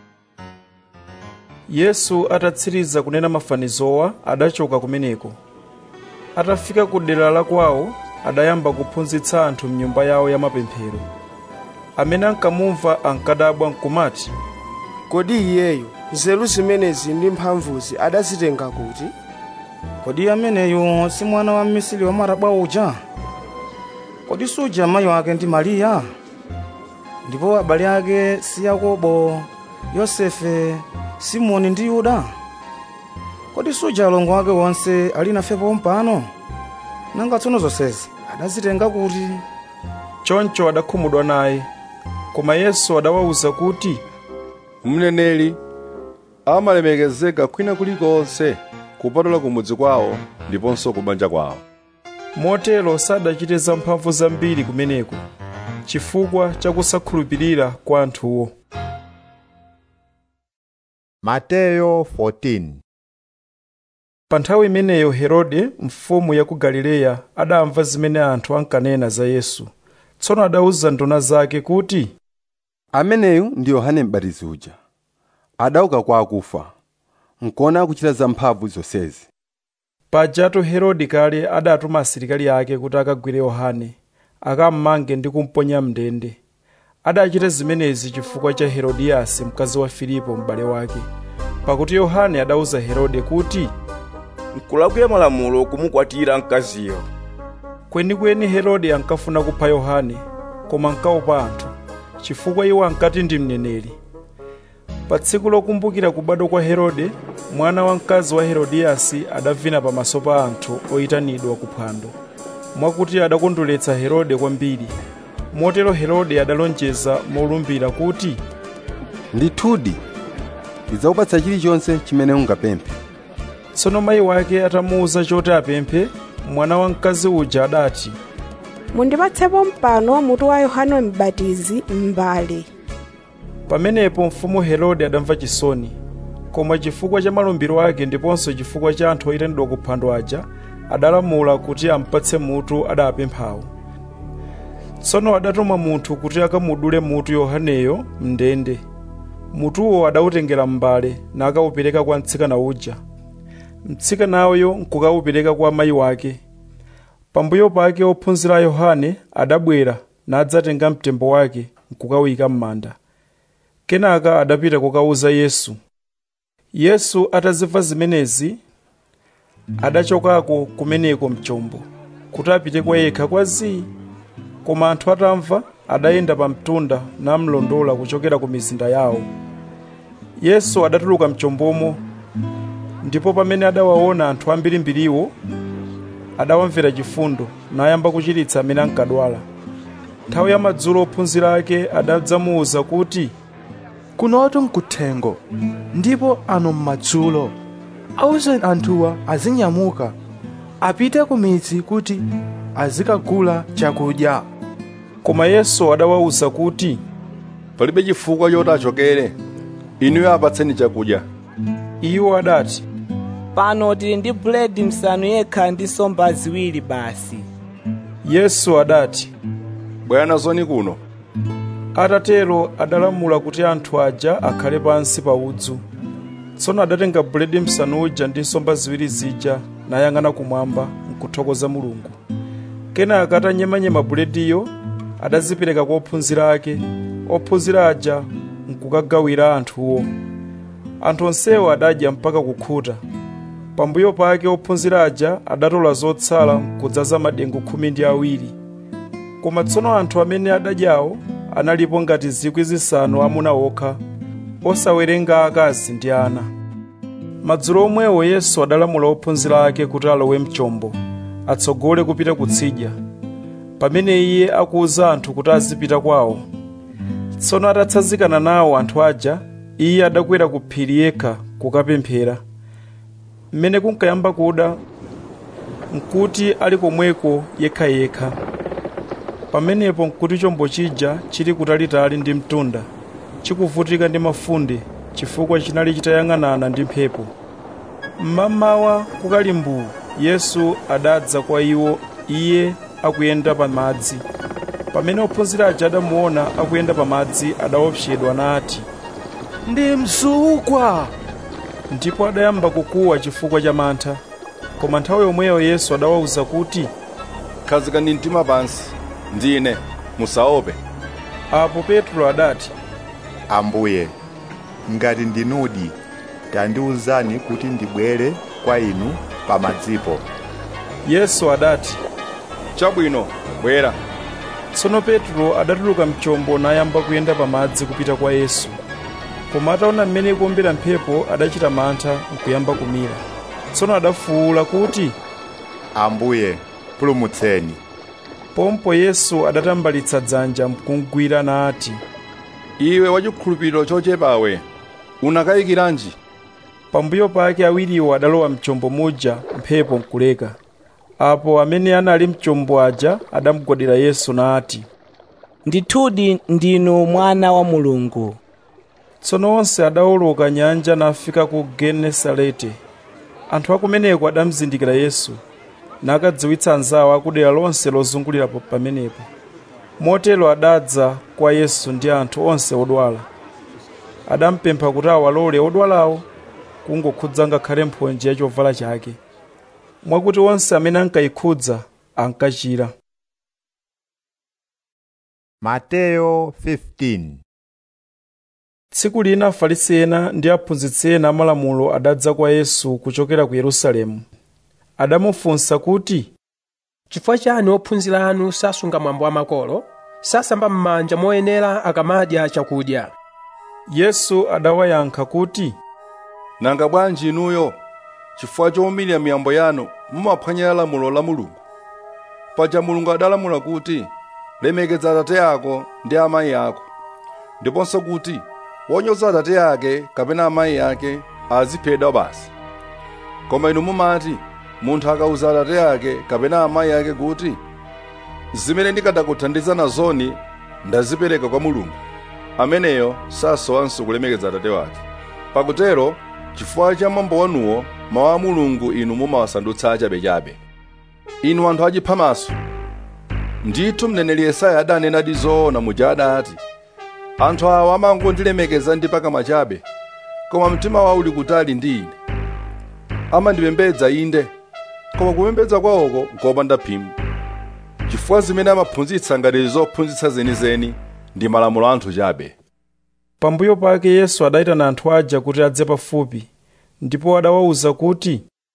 yesu atatsiriza kunena mafanizowa adachoka kumeneko atafika ku dera la kwawo adayamba kuphunzitsa anthu mnyumba yawo ya mapemphero amene ankamumva ankadabwa nkumati kodi iyeyo nzeru zimenezi ndi mphamvuzi adazitenga kuti kodi ameneyu si mwana wa mmisiri wa marabwa uja kodi suja mayi wake ndi mariya ndipo abale ake si yakobo yosefe simoni ndi yuda kodi suja alongo ake onse ali nafepo mpano nanga tsono zonsezi adazitenga kuti choncho adakhumudwa naye koma yesu adawawuza kuti mneneri amalemekezeka kwina kulikonse kupatula kumudzi kwawo ndiponso kubanja kwawo motero sadachite zamphamvu zambiri kumeneko chifukwa chakusakhulupirira kwa anthuwo mateyo 14 pa nthawi imeneyo herode mfumu ya ku galileya adamva zimene anthu ankanena za yesu tsono adawuza nduna zake kuti ameneyu ndi yohane m'batizi uja adauka kwa akufa nkuona akuchita zamphamvu zonsezi pajatu herode kale adatuma asilikali ake kuti akagwire yohane akammange ndi kumponya mndende adachita zimenezi chifukwa cha herodiyasi mkazi wa filipo m'bale wake pakuti yohane adawuza herode kuti nkulakwira malamulo kumukwatira mkaziyo kwenikweni herode ankafuna kupha yohane koma ankaopa anthu chifukwa iwo ankati ndi mneneri pa tsiku lokumbukira kubadwa kwa herode mwana wamkazi wa herodiyasi adavina pamaso pa anthu oyitanidwa kuphwando mwakuti adakondweretsa herode kwambiri motero herode adalonjeza molumbira kuti ndithudi ndidzakupatsa chilichonse chimene ungapemphe tsono mayi wake atamuwuza choti apemphe mwana wamkazi uja adati mundipatsepo mpano mutu wa yohane m'batizi m'mbale pamenepo mfumu herode adamva chisoni koma chifukwa cha malumbiro ake ndiponso chifukwa cha anthu oyitanidwa kuphwando aja adalamula kuti ampatse mutu adapemphawo tsono adatuma munthu kuti akamudule mutu yohaneyo mndende mutuwo adawutengera m'mbale nakawupereka kwa mtsikana uja mtsikanayo nkukawupereka kwa mayi wake pambuyo pake ophunzira a yohane adabwera nadzatenga mtembo wake nkukawuyika m'manda kenaka adapita kukawuza yesu yesu atazimva zimenezi adachokako kumeneko mchombo kuti apite kwa yekha kwa zii koma anthu atamva adayenda pa mtunda namlondola kuchokera ku mizinda yawo yesu adatuluka mchombomo ndipo pamene adawaona anthu ambirimbiriwo adawamvera chifundo nayamba kuchiritsa amene ankadwala nthawi ya madzulo ophunzira ake adadzamuwuza kuti kunotu nkuthengo ndipo ano m'madzulo awuzeni anthuwa azinyamuka apite ku midzi kuti azikagula chakudya koma yesu adawawuza kuti palibe chifukwa choti achokere inuyo apatseni chakudya iwo adati pano tili ndi buledi msanu yekha ndi nsomba ziwiri basi yesu adati bwana zoni kuno atatero adalamula kuti anthu aja akhale pansi pa udzu tsono adatenga buledi msanu uja ndi nsomba ziwiri zija nayang'ana kumwamba nkuthokoza mulungu kenaka atanyemanyema bulediyo adazipereka kwa ophunzira ake ophunzira aja nkukagawira anthuwo anthu onsewo adadya mpaka kukhuta pambuyo pake ophunzira aja adatola zotsala nkudzaza madengu khumi ndi awiri koma tsono anthu amene adadyawo analipo ngati zikwi zisanu amuna okha osawerenga akazi ndi ana madzulo omwewo yesu adalamula ophunzira ake kuti alowe mchombo atsogole kupita kutsidya pamene iye akuwuza anthu kuti azipita kwawo tsono atatsanzikana nawo anthu aja iye adakwera ku phiri yekha kukapemphera mmene kunkayamba kuda nkuti ali komweko yekhayekha pamenepo nkuti chombo chija chili kutalitali ndi mtunda chikuvutika ndi mafunde chifukwa chinali chitayang'anana ndi mphepo mmamawa kukali mbuu yesu adadza kwa iwo iye akuyenda pa madzi pamene ophunzira aja adamuona akuyenda pa madzi adaopsedwa nati ndi mzukwa ndipo adayamba kukuwa chifukwa cha mantha koma nthawi yomweyo yesu adawawuza kuti khazikani mtima pansi ndine musaope apo petro adati ambuye ngati ndinudi tandiwuzani kuti ndibwere kwa inu pa madzipo yesu adati chabwino bwera tsono petro adatuluka mchombo nayamba kuyenda pa madzi kupita kwa yesu koma ataona mmene ikuombera mphepo adachita mantha nkuyamba kumira tsono adafuwula kuti ambuye pulumutseni pompo yesu adatambalitsa dzanja mkumgwira nati iwe wachikhulupiriro chochepawe unakayikiranji pambuyo pake awiriwo adalowa mchombo muja mphepo nkuleka apo amene anali mchombo aja adamugwadira yesu nati ndithudi ndinu mwana wa mulungu tsono onse adawoloka nyanja nafika ku genesarete anthu akumeneko adamzindikira yesu nakadziwitsa anzawo akudera lonse lozungulirapo pamenepo motero adadza kwa yesu ndi anthu onse odwala adampempha kuti awalole odwalawo kungokhudza ngakhale mphonje ya chovala chake mwakuti onse amene ankayikhudza ankachira mateyo 15 tsiku lina afarisi ena ndi aphunzitsi ena amalamulo adadza kwa yesu kuchokera ku yerusalemu adamufunsa kuti chifukwa chani ophunzira anu sasunga mwambo wa makolo sasamba m'manja moyenera akamadya chakudya yesu adawayankha kuti nanga bwanji inuyo chifukwa chowumirira miyambo yanu mumaphwanyira lamulo la mulungu paja mulungu adalamula kuti lemekeza atate ako ndi amayi ako ndiponso kuti wonyoza atate ake kapena amayi ake aziphedwa basi koma inu mumati munthu akawuza atate ake kapena amayi ake kuti zimene ndikadakuthandiza nazoni ndazipereka kwa mulungu ameneyo sasowanso kulemekeza atate wake pakutero chifukwa cha mwambo wanuwo mawu a mulungu inu mumawasandutsa achabechabe inu anthu achiphamaso ndithu mneneri yesaya adanenadi zoona muja adati anthu awa amangondilemekeza ndi pakamwa chabe koma mtima wawo uli kutali ndi ine amandipembedza inde koma kupembedza kwawoko nkopanda phindu chifukwa zimene amaphunzitsa ngati zophunzitsa zenizeni ndi malamulo anthu chabe pambuyo pake yesu adayitana anthu aja kuti adze pafupi ndipo adawawuza kuti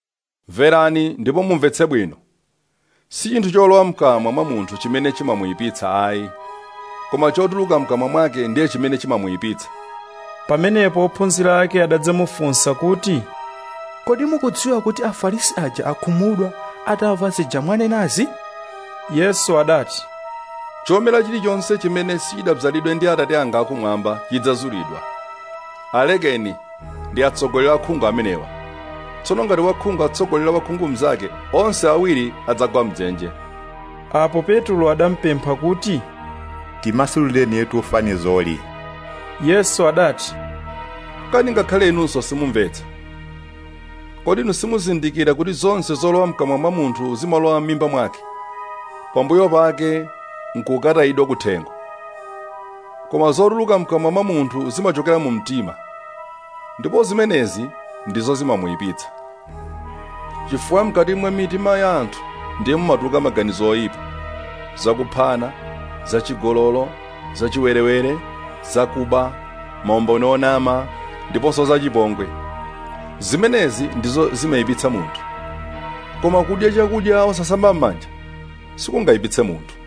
mverani ndipo mumvetse bwino si chinthu cholowa mkamwa mwa munthu chimene chimamuyipitsa ayi koma chotuluka mkamwa mwake ndiye chimene chimamuyipitsa pamenepo ophunzira ake adadzamufunsa kuti kodi mukudziwa kuti afarisi aja akhumudwa atamva zija mwanenazi yesu adati chomera chilichonse chimene sichidabzalidwe ndi atate anga akumwamba chidzazulidwa alekeni ndi atsogoleri akhungu amenewa tsono ngati wakhungu atsogolera wakhungu mnzake onse awiri adzagwa mdzenje apo petulo adampempha kuti timasulireni yetu fanizoli yesu adati kani ngakhale inunso simumvetsa kodi inu simuzindikira kuti zonse zolowa mkamwa mwa munthu zimalowa m'mimba mwake pambuyo pake nkukatayidwa kuthengo koma zotuluka mkamwa mwa munthu zimachokera mu mtima ndipo zimenezi ndizo zimamuyipitsa chifukwa mkati mwa mitima ya anthu ndiye mumatuluka maganizo oyipa zakuphana zachigololo zachiwerewere zakuba maumboni onama ndiponso zachipongwe zimenezi ndizo zimayipitsa munthu koma kudya chakudya osasamba m'manja sikungayipitse munthu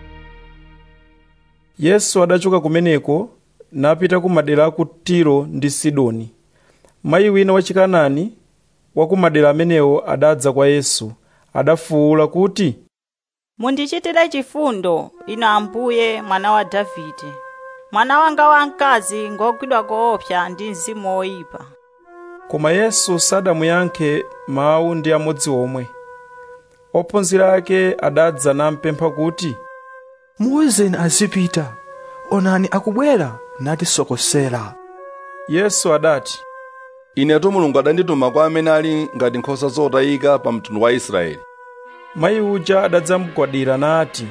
yesu adachoka kumeneko napita ku madera a ku tiro ndi sidoni mayi wina wachikanani wa ku madera amenewo adadza kwa yesu adafuwula kuti mundichitire chifundo inu ambuye mwana wa davide mwana wanga wamkazi ngogwidwa koopsa ndi mzimu woyipa koma yesu sadamuyankhe mawu ndi amodzi omwe ophunzira ake adadza nampempha kuti muwuzeni azipita onani akubwera natisokosera yesu adati inetu mulungu adandituma kwa amene ali ngati nkhosa zotayika pa mtundu wa israeli mayi uja adadzamugwadira nati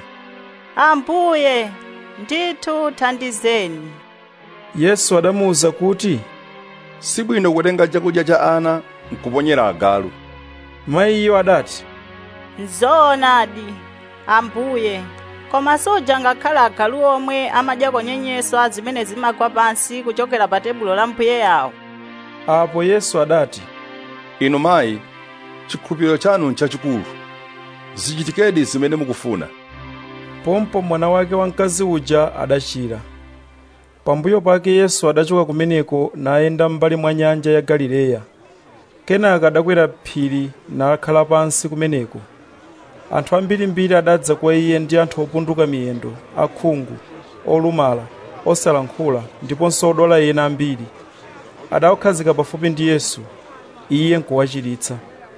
ambuye ndithu thandizeni yesu adamuwuza kuti sibwino kutenga chakudya cha ana nkuponyera agalu mayiyo adati nzoonadi ambuye koma suja ngakhale agalu omwe amadyako nyenyeswa zimene zimagwa pansi kuchokera pa tebulo la mbuye yawo apo yesu adati inu mayi chikhulupiriro chanu nchachikulu zichitikedi zimene mukufuna pompo mwana wake wamkazi uja adachira pambuyo pake yesu adachoka kumeneko nayenda m'mbali mwa nyanja ya galileya kenaka adakwera phiri nakhala pansi kumeneko anthu ambirimbiri adadza kwa iye ndi anthu opunduka miyendo akhungu olumala osalankhula ndiponso odwala ena ambiri adawakhazika pafupi ndi yesu iye nkuwachiritsa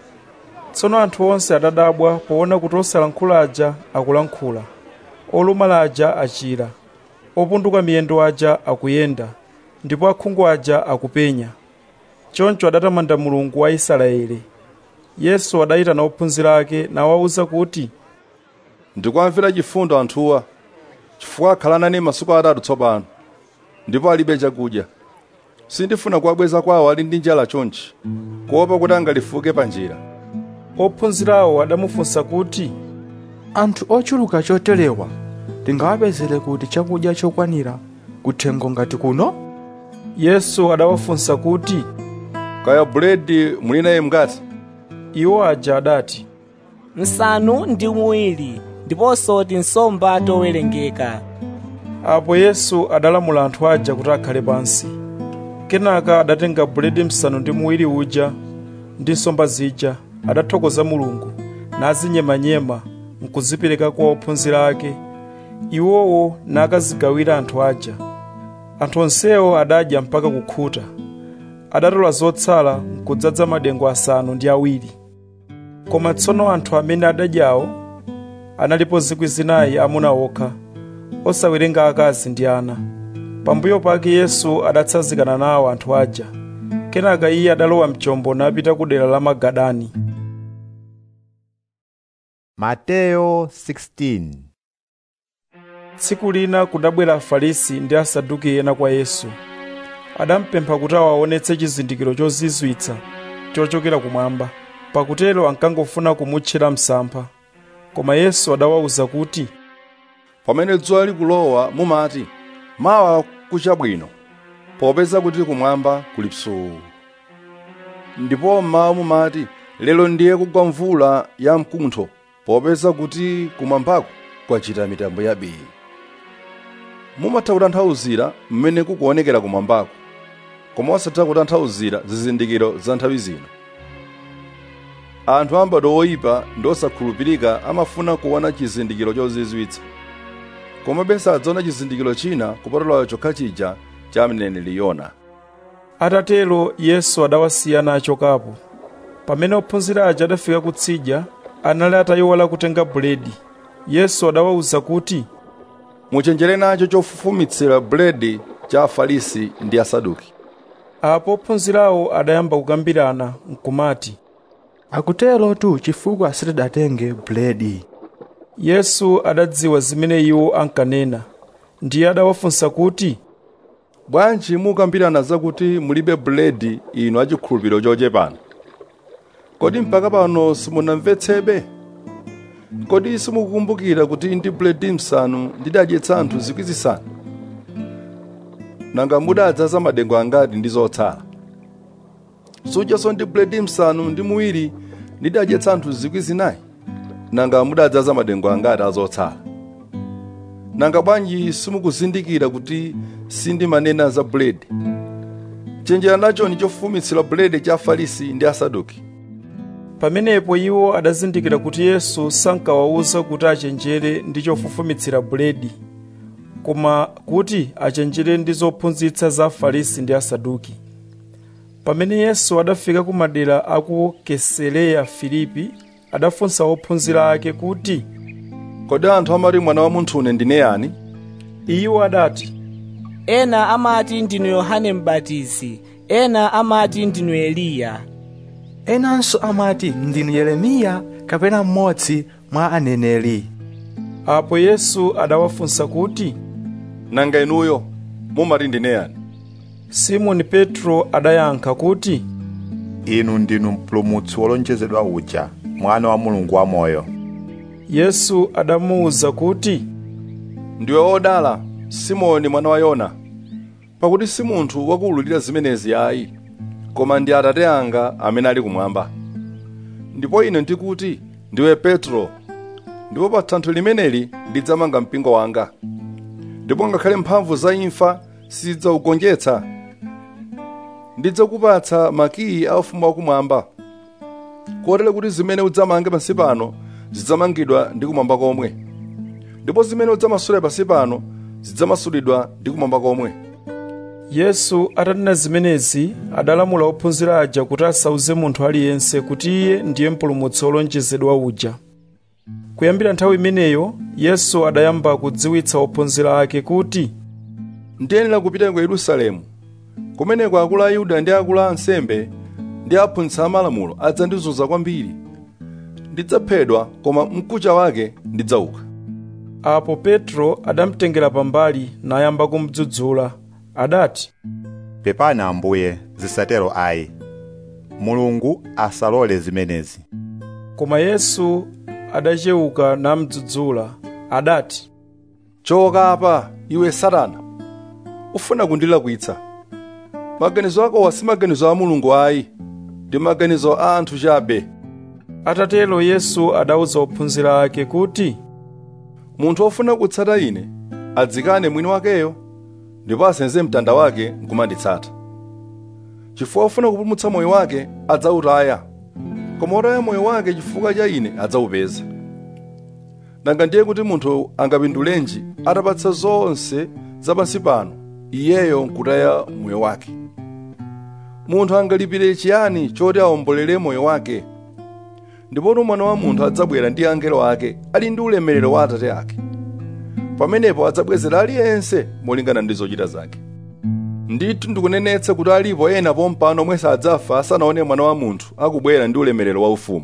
tsono anthu onse adadabwa poona kuti osalankhula aja akulankhula olumala aja achira opunduka miyendo aja akuyenda ndipo akhungu aja akupenya choncho adatamanda mulungu wa israeli yesu adayitana ophunzira ake nawawuza kuti ndikuwamvera chifundo anthuwa chifukwa akhala nane masiku atatu tsopano ndipo alibe chakudya sindifuna kuwabweza kwawo ali ndi njala chonchi kuopa kuti angalifuke pa njira ophunzirawo adamufunsa kuti anthu ochuluka choterewa tingawapezere kuti chakudya chokwanira kuthengo ngati kuno yesu adawafunsa kuti kaya buledi muli naye mngati iwo aja adati nsanu ndi muwiri ndiponso tinsomba towerengeka apo yesu adalamula anthu aja kuti akhale pansi kenaka adatenga buledi msanu ndi muwiri uja ndi nsomba zija adathokoza mulungu nazinyemanyema nkuzipereka kwa ophunzira ake iwowo nakazigawira anthu aja anthu onsewo adadya mpaka kukhuta adatola zotsala nkudzaza madengu asanu ndi awiri koma tsono anthu amene adadyawo analipo zikwi zinayi amuna okha osawerenga akazi ndi ana pambuyo pake yesu adatsanzikana nawo anthu aja kenaka iye adalowa mchombo napita ku dera la magadani mateyo 16 tsiku lina kudabwera afarisi ndi asaduki ena kwa yesu adampempha kuti awaonetse chizindikiro chozizwitsa chochokera kumwamba pakutero ankangofuna kumutchera msampha koma yesu adawawuza kuti pamene dzuwa likulowa mumati mawa kuchabwino popeza kuti kumwamba kuli psuu ndipo mmawa mumati lero ndiye kugwa mvula ya mkuntho popeza kuti kumwambako kwachita mitambo yabii mumatha kutanthauzira mmene kukuonekera kumwambako koma osatha kutanthauzira zizindikiro za nthawi zino anthu ambadwo oyipa ndi osakhulupirika amafuna kuona chizindikiro chozizwitsa komabe sadzaona chizindikiro china kupatulayo chokha chija cha mneneri yona atatero yesu adawasiya nachokapo pamene ophunzira aja adafika kutsidya anali atayiwala kutenga buledi yesu adawawuza kuti muchenjere nacho chofufumitsira buledi cha afarisi ndi asaduki apo ophunzirawo adayamba kukambirana nkumati akutero tu chifukwa sitidatenge buledi yesu adadziwa zimene iwo ankanena ndiye adawafunsa kuti bwanji mukambirana zakuti mulibe buledi inu achikhulupiriro chochepana kodi mpaka pano simunamvetsebe kodi simukukumbukira kuti ndi buledi msanu ndidadyetsa anthu zikwi zisanu nanga mudadzaza madengu angati ndi zotsala sudyaso ndi buledi msanu ndi muwiri ndidadyetsa anthu zikwi zinayi nanga mudadzaza madengu angati azotsala nanga bwanji simukuzindikira kuti sindimanena za buledi chenjera nacho ndi chofufumitsira buledi cha afarisi ndi asaduki pamenepo iwo adazindikira kuti yesu sankawawuza kuti achenjere ndi chofufumitsira buledi koma kuti achenjere ndi zophunzitsa za afarisi ndi asaduki pamene yesu adafika ku madera aku kesereya filipi adafunsa ophunzira ake kuti kodi anthu amati mwana wa munthu une ndine yani iwo adati ena amati ndinu yohane mbatizi ena amati ndinu eliya enanso amati ndinu yeremiya kapena mmodzi mwa aneneri apo yesu adawafunsa kuti nanga inuyo mumati ndine yani simoni petro adayankha kuti inu ndinu mpulumutsi wolonjezedwa uja mwana wa mulungu wamoyo yesu adamuwuza kuti ndiwe odala simoni mwana wa yona pakuti si munthu wakuwululira zimenezi ayi koma ndi atate anga amene ali kumwamba ndipo ine ndikuti ndiwe petro ndipo pa thanthwe limeneli ndidzamanga mpingo wanga ndipo ngakhale mphamvu za imfa sizidzaugonjetsa ndidzakupatsa makiyi a ufumu wakumwamba kotero kuti zimene udzamange pansi pano zidzamangidwa ndi kumwamba komwe ndipo zimene udzamasule pansi pano zidzamasulidwa ndi kumwamba komwe yesu atanena zimenezi adalamula ophunzira aja kuti asauze munthu aliyense kuti iye ndiye mpulumutsi wolonjezedwa uja kuyambira nthawi imeneyo yesu adayamba kudziwitsa ophunzira ake kuti ndiyenera kupita ku yerusalemu kumeneko akulu a ayuda ndi akulu a ansembe ndi aphunzitsi amalamulo adzandizunza kwambiri ndidzaphedwa koma mkucha wake ndidzauka apo petro adamtengera pambali nayamba kumudzudzula adati pepani ambuye zisatero ayi mulungu asalole zimenezi koma yesu adachewuka namudzudzula adati choka apa iwe satana ufuna kundilakwitsa maganizo akowa si maganizo a mulungu ayi ndi maganizo a anthu chabe atatero yesu adawuza ophunzira ake kuti munthu wofuna kutsata ine adzikane mwini wakeyo ndipo asenze mtanda wake nkumanditsata chifukwa wofuna kupulumutsa moyo wake adzawutaya koma wotaya moyo wake chifukwa cha ine adzawupeza nanga ndiye kuti munthu angapindulenji atapatsa zonse zapansi pano iyeyo nkutaya moyo wake munthu angalipire chiyani choti awombolere moyo wake ndipotu mwana wa munthu adzabwera ndi angelo ake ali ndi ulemerero wa atate ake pamenepo adzabwezera aliyense molingana ndi zochita zake ndithu ndikunenetsa kuti alipo ena pompano omwe sadzafa asanaone mwana wa munthu akubwera ndi ulemerero wa ufumu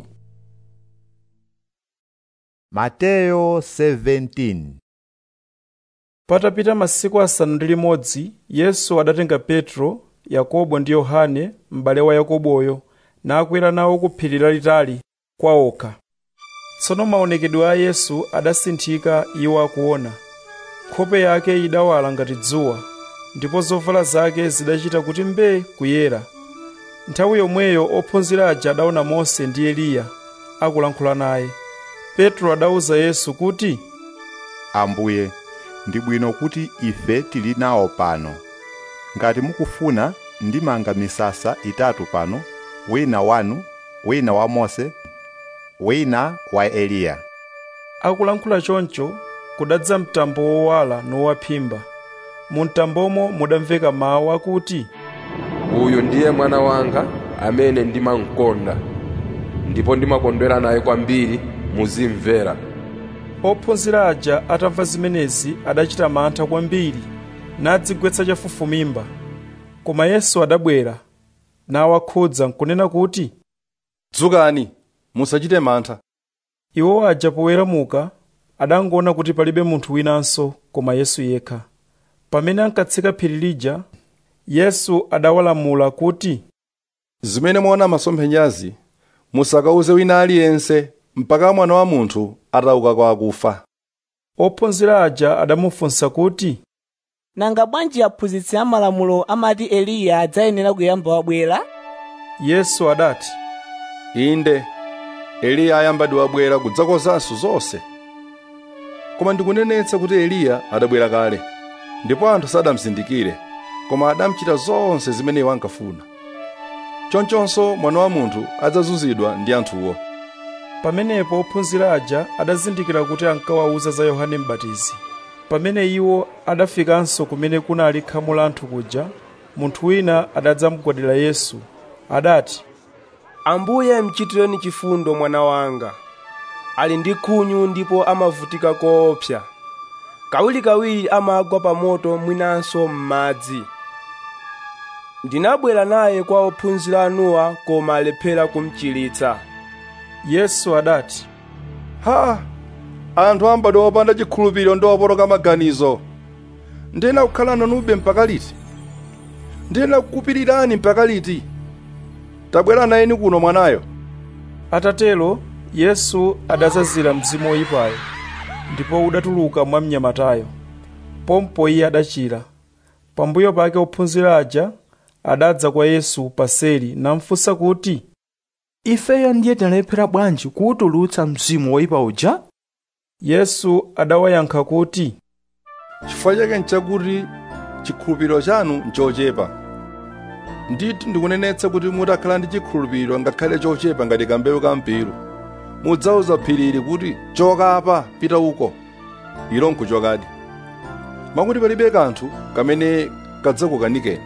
mateyo 17 patapita masiku asanu ndi limodzi yesu adatenga petro yakobo ndi yohane m'bale wa yakoboyo nakwera nawo ku phiri lalitali kwa okha tsono maonekedwe a yesu adasinthika iwo akuona nkhope yake idawala ngati dzuwa ndipo zovala zake zidachita kuti mbee kuyera nthawi yomweyo ophunzira aja adaona mose ndi eliya akulankhula naye petro adawuza yesu kuti ambuye ndi bwino kuti ife tili nawo pano ngati mukufuna ndimanga misasa itatu pano wina wanu wina wa mose wina wa eliya akulankhula choncho kudadza mtambo wowala nowaphimba mu mtambomo mudamveka mawu akuti uyu ndiye mwana wanga amene ndimamkonda ndipo ndimakondwera naye kwambiri muzimvera ophunzira aja atamva zimenezi adachita mantha kwambiri nadzigwetsa chafufumimba koma yesu adabwera nawakhudza nkunena kuti dzukani musachite mantha iwo aja poweramuka adangoona kuti palibe munthu winanso koma yesu yekha pamene ankatsika phiri lija yesu adawalamula kuti zimene mwaona masomphenyazi musakauze wina aliyense mpaka mwana wa munthu atauka kwa akufa ophunzira aja adamufunsa kuti nanga bwanji aphunzitsi amalamulo amati eliya adzayenera kuyamba wabwera yesu adati inde eliya ayambadi wabwera kudzakonzanso zonse koma ndikunenetsa kuti eliya adabwera kale ndipo anthu sadamzindikire koma adamuchita zonse zimene iwo ankafuna chonchonso mwana wa munthu adzazunzidwa ndi anthuwo pamenepo ophunzira aja adazindikira kuti ankawawuza za yohane m'batizi pamene iwo adafikanso kumene kunali khamu la anthu kuja munthu wina adadzamugwadira yesu adati ambuye mchitireni chifundo mwana wanga ali ndi khunyu ndipo amavutika koopsa kawirikawiri amagwa pa moto mwinanso m'madzi ndinabwera naye kwa ophunzira anuwa koma alephera kumchiritsa yesu adati ha anthu ambadwa opanda chikhulupiriro ndi opotoka maganizo ndina kukhala nanube mpaka liti ndina kukupirirani mpaka liti tabwera nayeni kuno mwanayo atatero yesu adazazira mzimu woyipayo ndipo udatuluka mwa mnyamatayo pompo iye adachira pambuyo pake ophunzira aja adadza kwa yesu paseli namfunsa kuti ifeyo ndiye tinalephera bwanji kuwutulutsa mzimu woyipa uja yesu adawayankha kuti chifukwa chake nchakuti chikhulupiriro chanu nchochepa ndithu ndikunenetsa kuti mutakhala ndi chikhulupiriro ngakhale chochepa ngati kambewu ka mpiru mudzauza phirili kuti choka apa pita uko ilo nkuchokadi mwakuti palibe kanthu kamene kadzakukanikeni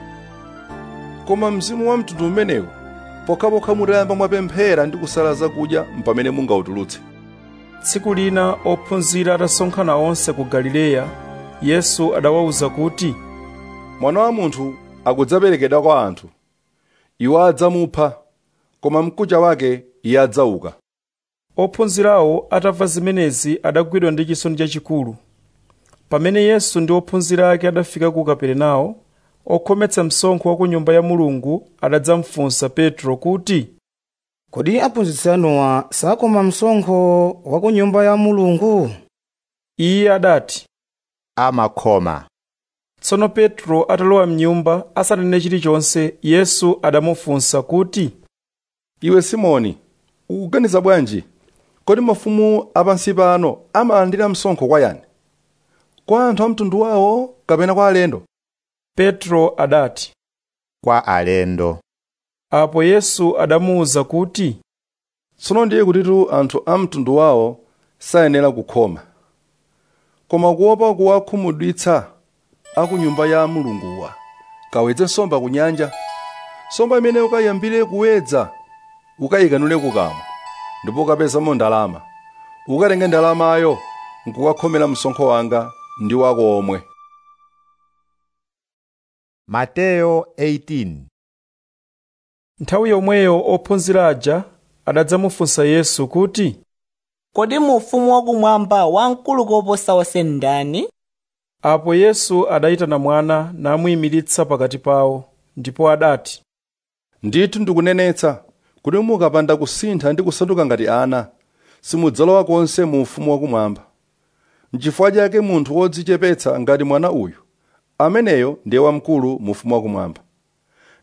koma mzimu wa mtundu umenewu pokhapokha mutayamba mwapemphera ndi kusala zakudya mpamene mungautulutse tsiku lina ophunzira atasonkhana onse ku galileya yesu adawawuza kuti mwana wa munthu akudzaperekedwa kwa anthu iwo adzamupha koma mkucha wake iye adzauka ophunzirawo atamva zimenezi adagwidwa ndi chisoni chachikulu pamene yesu ndi ophunzira ake adafika ku kaperenawo okhometsa msonkho wa ku nyumba ya mulungu adadzamfunsa petro kuti kodi aphunzitsi anuwa sakoma msonkho wa ku nyumba ya mulungu iye adati amakhoma tsono petro atalowa mnyumba asanene chilichonse yesu adamufunsa kuti iwe simoni ukuganiza bwanji kodi mafumu apansi pano amalandira msonkho kwa yani kwa anthu a mtundu wawo kapena kwa alendo petro adati kwa alendo apo yesu adamuwuza kuti tsono ndiye kutitu anthu a mtundu wawo sayenera kukhoma koma kuopa kuwakhumudwitsa aku nyumba ya mulunguwa kawedze nsomba ku nyanja nsomba imene ukayambire kuwedza ukayikanule kukamwa ndipo ukapezamo ndalama ukatenge ndalamayo nkukakhomera msonkho wanga ndi wako omwe mateyo 18 nthawi yomweyo ophunzira aja adadzamufunsa yesu kuti kodi mu ufumu wakumwamba wamkulu koposa onse ndani apo yesu adayitana mwana namuyimiritsa pakati pawo ndipo adati ndithu ndikunenetsa kuti mukapanda kusintha ndi kusanduka ngati ana simudzalowa konse mu ufumu wakumwamba n'chifukwa chake munthu wodzichepetsa ngati mwana uyu ameneyo ndiye wamkulu mu ufumu wakumwamba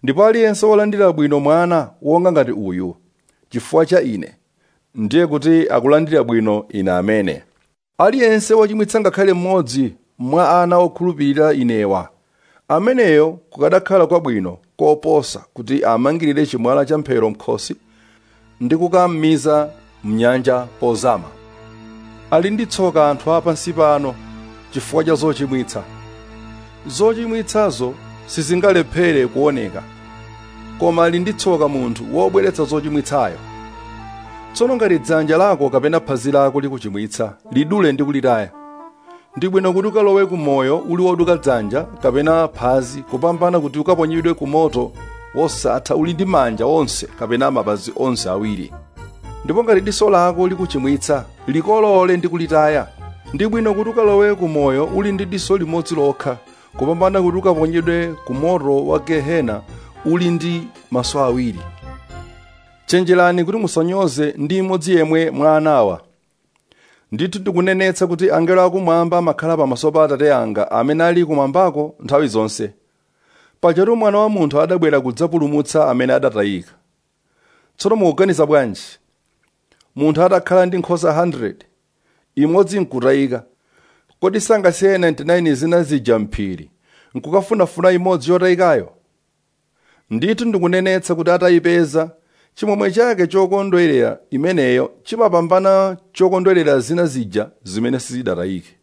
ndipo aliyense wolandira bwino mwana wonga ngati uyu chifukwa cha ine ndiye kuti akulandira bwino ine amene aliyense wochimwitsa ngakhale mmodzi mwa ana okhulupirira inewa ameneyo kukadakhala kwabwino koposa kuti amangirire chimwala cha mphero mkhosi ndi kukammiza mnyanja pozama ali ndi tsoka anthu a pansi pano chifukwa cha zochimwitsa zochimwitsazo sizingalephere kuoneka koma ali ndi tsoka munthu wobweretsa zochimwitsayo tsono ngati dzanja lako kapena phazi lako likuchimwitsa lidule ndi kulitaya ndi bwino kuti ukalowe ku moyo uli woduka dzanja kapena phazi kupambana kuti ukaponyedwe ku moto wosatha uli ndi manja onse kapena mapazi onse awiri ndipo ngati diso lako likuchimwitsa likolole ndi kulitaya ndi bwino kuti ukalowe ku moyo uli ndi diso limodzi lokha kupambana kuti ukaponyedwe ku moto wa gehena uli ndi maso awiri chenjerani kuti musanyoze ndi imodzi yemwe mwa anawa ndithu ndikunenetsa kuti angelo akumwamba amakhala pamaso pa atate anga amene ali kumwambako nthawi zonse pajatu mwana wa munthu adabwera kudzapulumutsa amene adatayika tsono mukuganiza bwanji munthu atakhala ndi nkhosa 100 imodzi nkutayika kodi sangasiye 99 zina zija mphiri nkukafunafuna imodzi yotayikayo ndithu ndikunenetsa kuti atayipeza chimwemwe chake chokondwerera imeneyo chimapambana chokondwerera zina zija zimene sizidatayike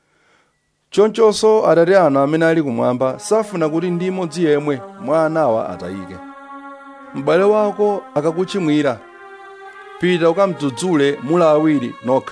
chonchonso atate anu amene ali kumwamba safuna kuti ndi imodzi yemwe mwa anawa atayike m'bale wako akakuchimwira pita ukamdzudzule mula awiri nokha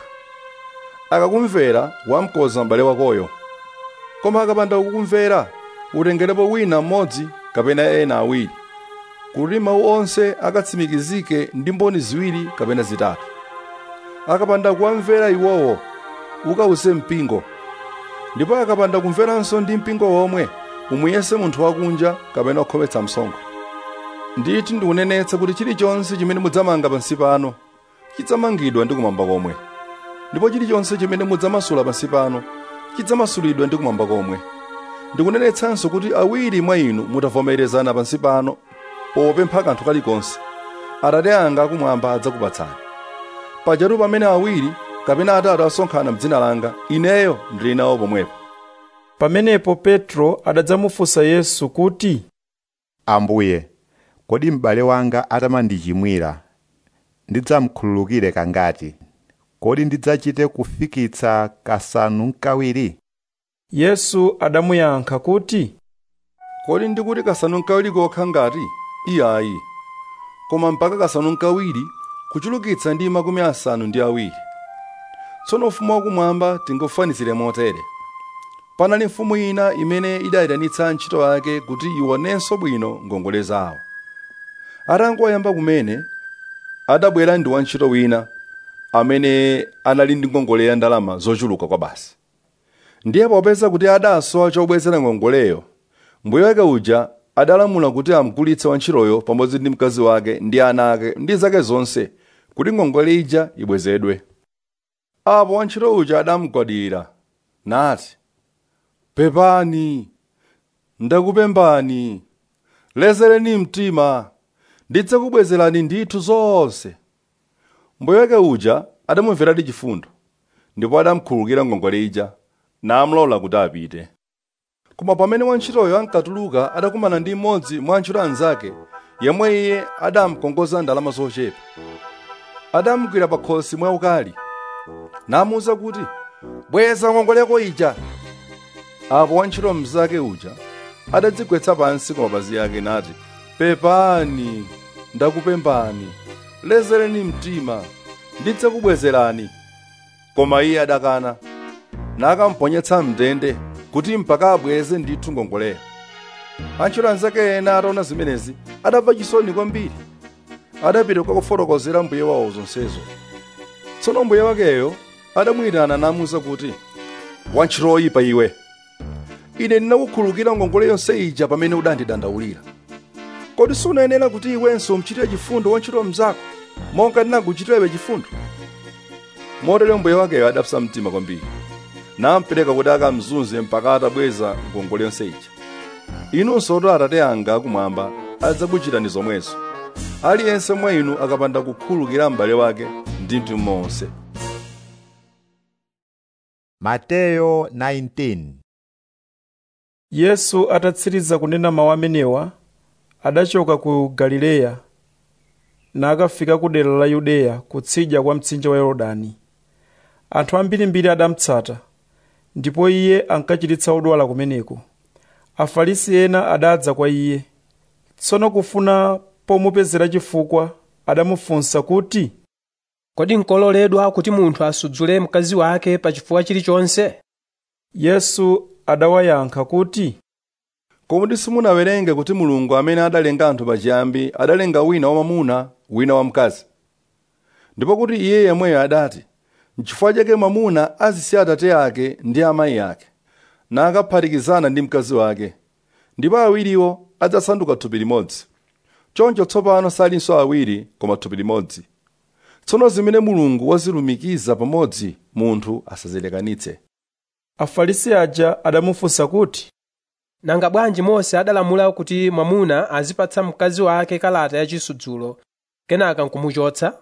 akakumvera wamkoza m'bale wakoyo koma akapanda kukumvera utengerepo wina mmodzi kapena ena awiri kuti mawu onse akatsimikizike ndi mboni ziwiri kapena zitatu akapanda kuwamvera iwowo ukawuse mpingo ndipo akapanda kumveranso ndi mpingo womwe umuyese munthu wakunja kapena okhometsa msonkho ndithu ndikunenetsa kuti chilichonse chimene mudzamanga pansi pano chidzamangidwa ndi kumwamba komwe ndipo chilichonse chimene mudzamasula pansi pano chidzamasulidwa ndi kumwamba komwe ndikunenetsanso kuti awiri mwa inu mutavomerezana pansi pano popempha kanthu kalikonse atate anga akumwamba adzakupatsani pajatu pamene awiri kapena atatu asonkhana m'dzina langa ineyo ndili nawo pomwepo pamenepo petro adadzamufunsa yesu kuti ambuye kodi m'bale wanga atamandichimwira ndidzamkhululukire kangati kodi ndidzachite kufikitsa kasanu nkawiri yesu adamuyankha kuti kodi ndikuti kasanu nkawiri kokha ngati iyayi koma mpaka kasanu nkawiri kuchulukitsa ndi makumi asanu ndi awiri tsono ufumu wakumwamba tingofanizire motere panali mfumu ina imene idayitanitsa ntchito ake kuti ionenso bwino ngongole zawo atangoyamba kumene adabwera ndi wantchito wina amene anali ndi ngongole ya ndalama zochuluka kwa basi ndiye popeza kuti adasowa chobwezera ngongoleyo mbuye wake uja adalamula kuti amgulitse wantchitoyo pamodzi ndi mkazi wake ndi ana ake ndi zake zonse kuti ngongole ija ibwezedwe apo wantchito uja adamugwadira nati pepani ndakupembani lezereni mtima ndidzakubwezerani ndithu zonse mbuye wake uja adamumveradi chifundo ndipo adamkhululukira ngongole ija namlola kuti apite koma pamene wantchitoyo ankatuluka adakumana ndi mmodzi mwa antchito anzake yemwe iye adamkongoza ndalama zochepa adamugwira pa khosi mwaukali namuwuza kuti bweza ngongole yako ija apo wantchito mnzake uja adadzigwetsa pansi kwa mapazi ake nati pepani ndakupembani lezereni mtima ndidzakubwezerani koma iye adakana nakamponyetsa mndende kuti mpaka abweze ndithu ngongoleyo antchito anzake ena ataona zimenezi adamva chisoni kwambiri adapita kukafotokozera mbuye wawo zonsezo tsono mbuye wakeyo adamuyitana namuwuza kuti wantchito oyipa iwe ine ndinakukhululukira ngongole yonse ija pamene udandidandaulira kodi sunayenera kuti iwenso umchitire chifundo wantchito mnzako monga ndinakuchitira chifundo motero mbuye wakeyo adapsa mtima kwambiri nampereka kuti akamzunze mpaka atabweza ngongole yonse ija inunso to atate anga akumwamba adzakuchitani zomwezo aliyense mwa inu akapanda kukhululukira m'bale wake ndi mtima wonse mateyo 19 yesu atatsiriza kunena mawu amenewa adachoka ku galileya nakafika ku dera la yudeya kutsidya kwa mtsinje wa yorodani anthu ambirimbiri adamutsata ndipo iye ankachiritsa odwala kumeneko afarisi ena adadza kwa iye tsono kufuna pomupezera chifukwa adamufunsa kuti kodi nkololedwa kuti munthu asudzule mkazi wake pa chifukwa chilichonse yesu adawayankha kuti kodi simunawerenge kuti mulungu amene adalenga anthu pachiyambi adalenga wina wamwamuna wina wamkazi ndipo kuti iye yemweyo adati n'chifukwa chake mwamuna azisiya atate ake ndi amayi ake nakaphatikizana ndi mkazi wake ndipo awiriwo adzasanduka thupi limodzi choncho tsopano salinso awiri koma thupi limodzi tsono zimene mulungu wazilumikiza pamodzi munthu asazilekanitse afarisi aja adamufunsa kuti nanga bwanji mose adalamula kuti mwamuna azipatsa mkazi wake kalata yachisudzulo kenaka nkumuchotsa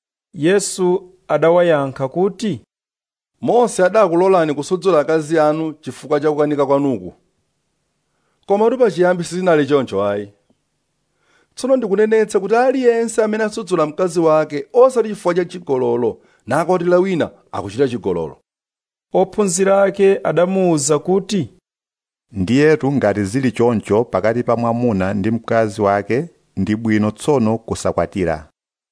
yesu adawayankha kuti mose adakulolani kusudzula akazi anu chifukwa cha kukanika kwanuku koma kuti pachiyambi sizinali choncho ayi tsono ndikunenetsa kuti aliyense amene asudzula mkazi wake osati chifukwa cha chigololo nakwatira wina akuchita chigololo ophunzira ake adamuwuza kuti ndiyetu ngati zili choncho pakati pa mwamuna ndi mkazi wake ndi bwino tsono kusakwatira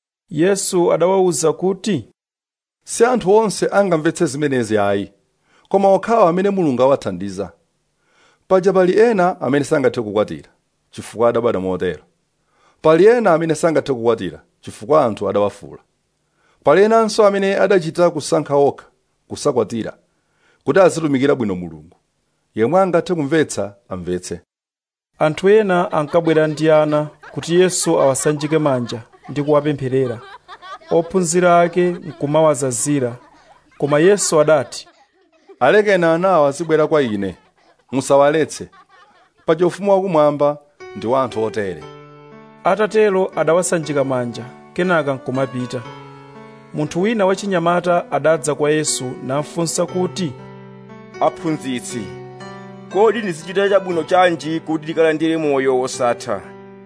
yesu adawawuza kuti si anthu onse angamvetse zimenezi ayi koma okhawo amene mulungu awathandiza paja pali ena amene sangathe kukwatira chifukwa adabadwa motero pali ena amene sangathe kukwatira chifukwa anthu adawafula pali enanso amene adachita kusankha okha kusakwatira kuti azitumikira bwino mulungu yemwe angathe kumvetsa amvetse anthu ena ankabwera ndi ana kuti yesu awasanjike manja ndi kuwapempherera ophunzira ake nkumawazazira koma yesu adati alekeni anawa azibwera kwa ine musawaletse paja ufumu wakumwamba ndi wa anthu otere atatero adawasanjika manja kenaka nkumapita munthu wina wachinyamata adadza kwa yesu namfunsa kuti aphunzitsi kodi ndizichita chabwino chanji kuti ndikalandire moyo wosatha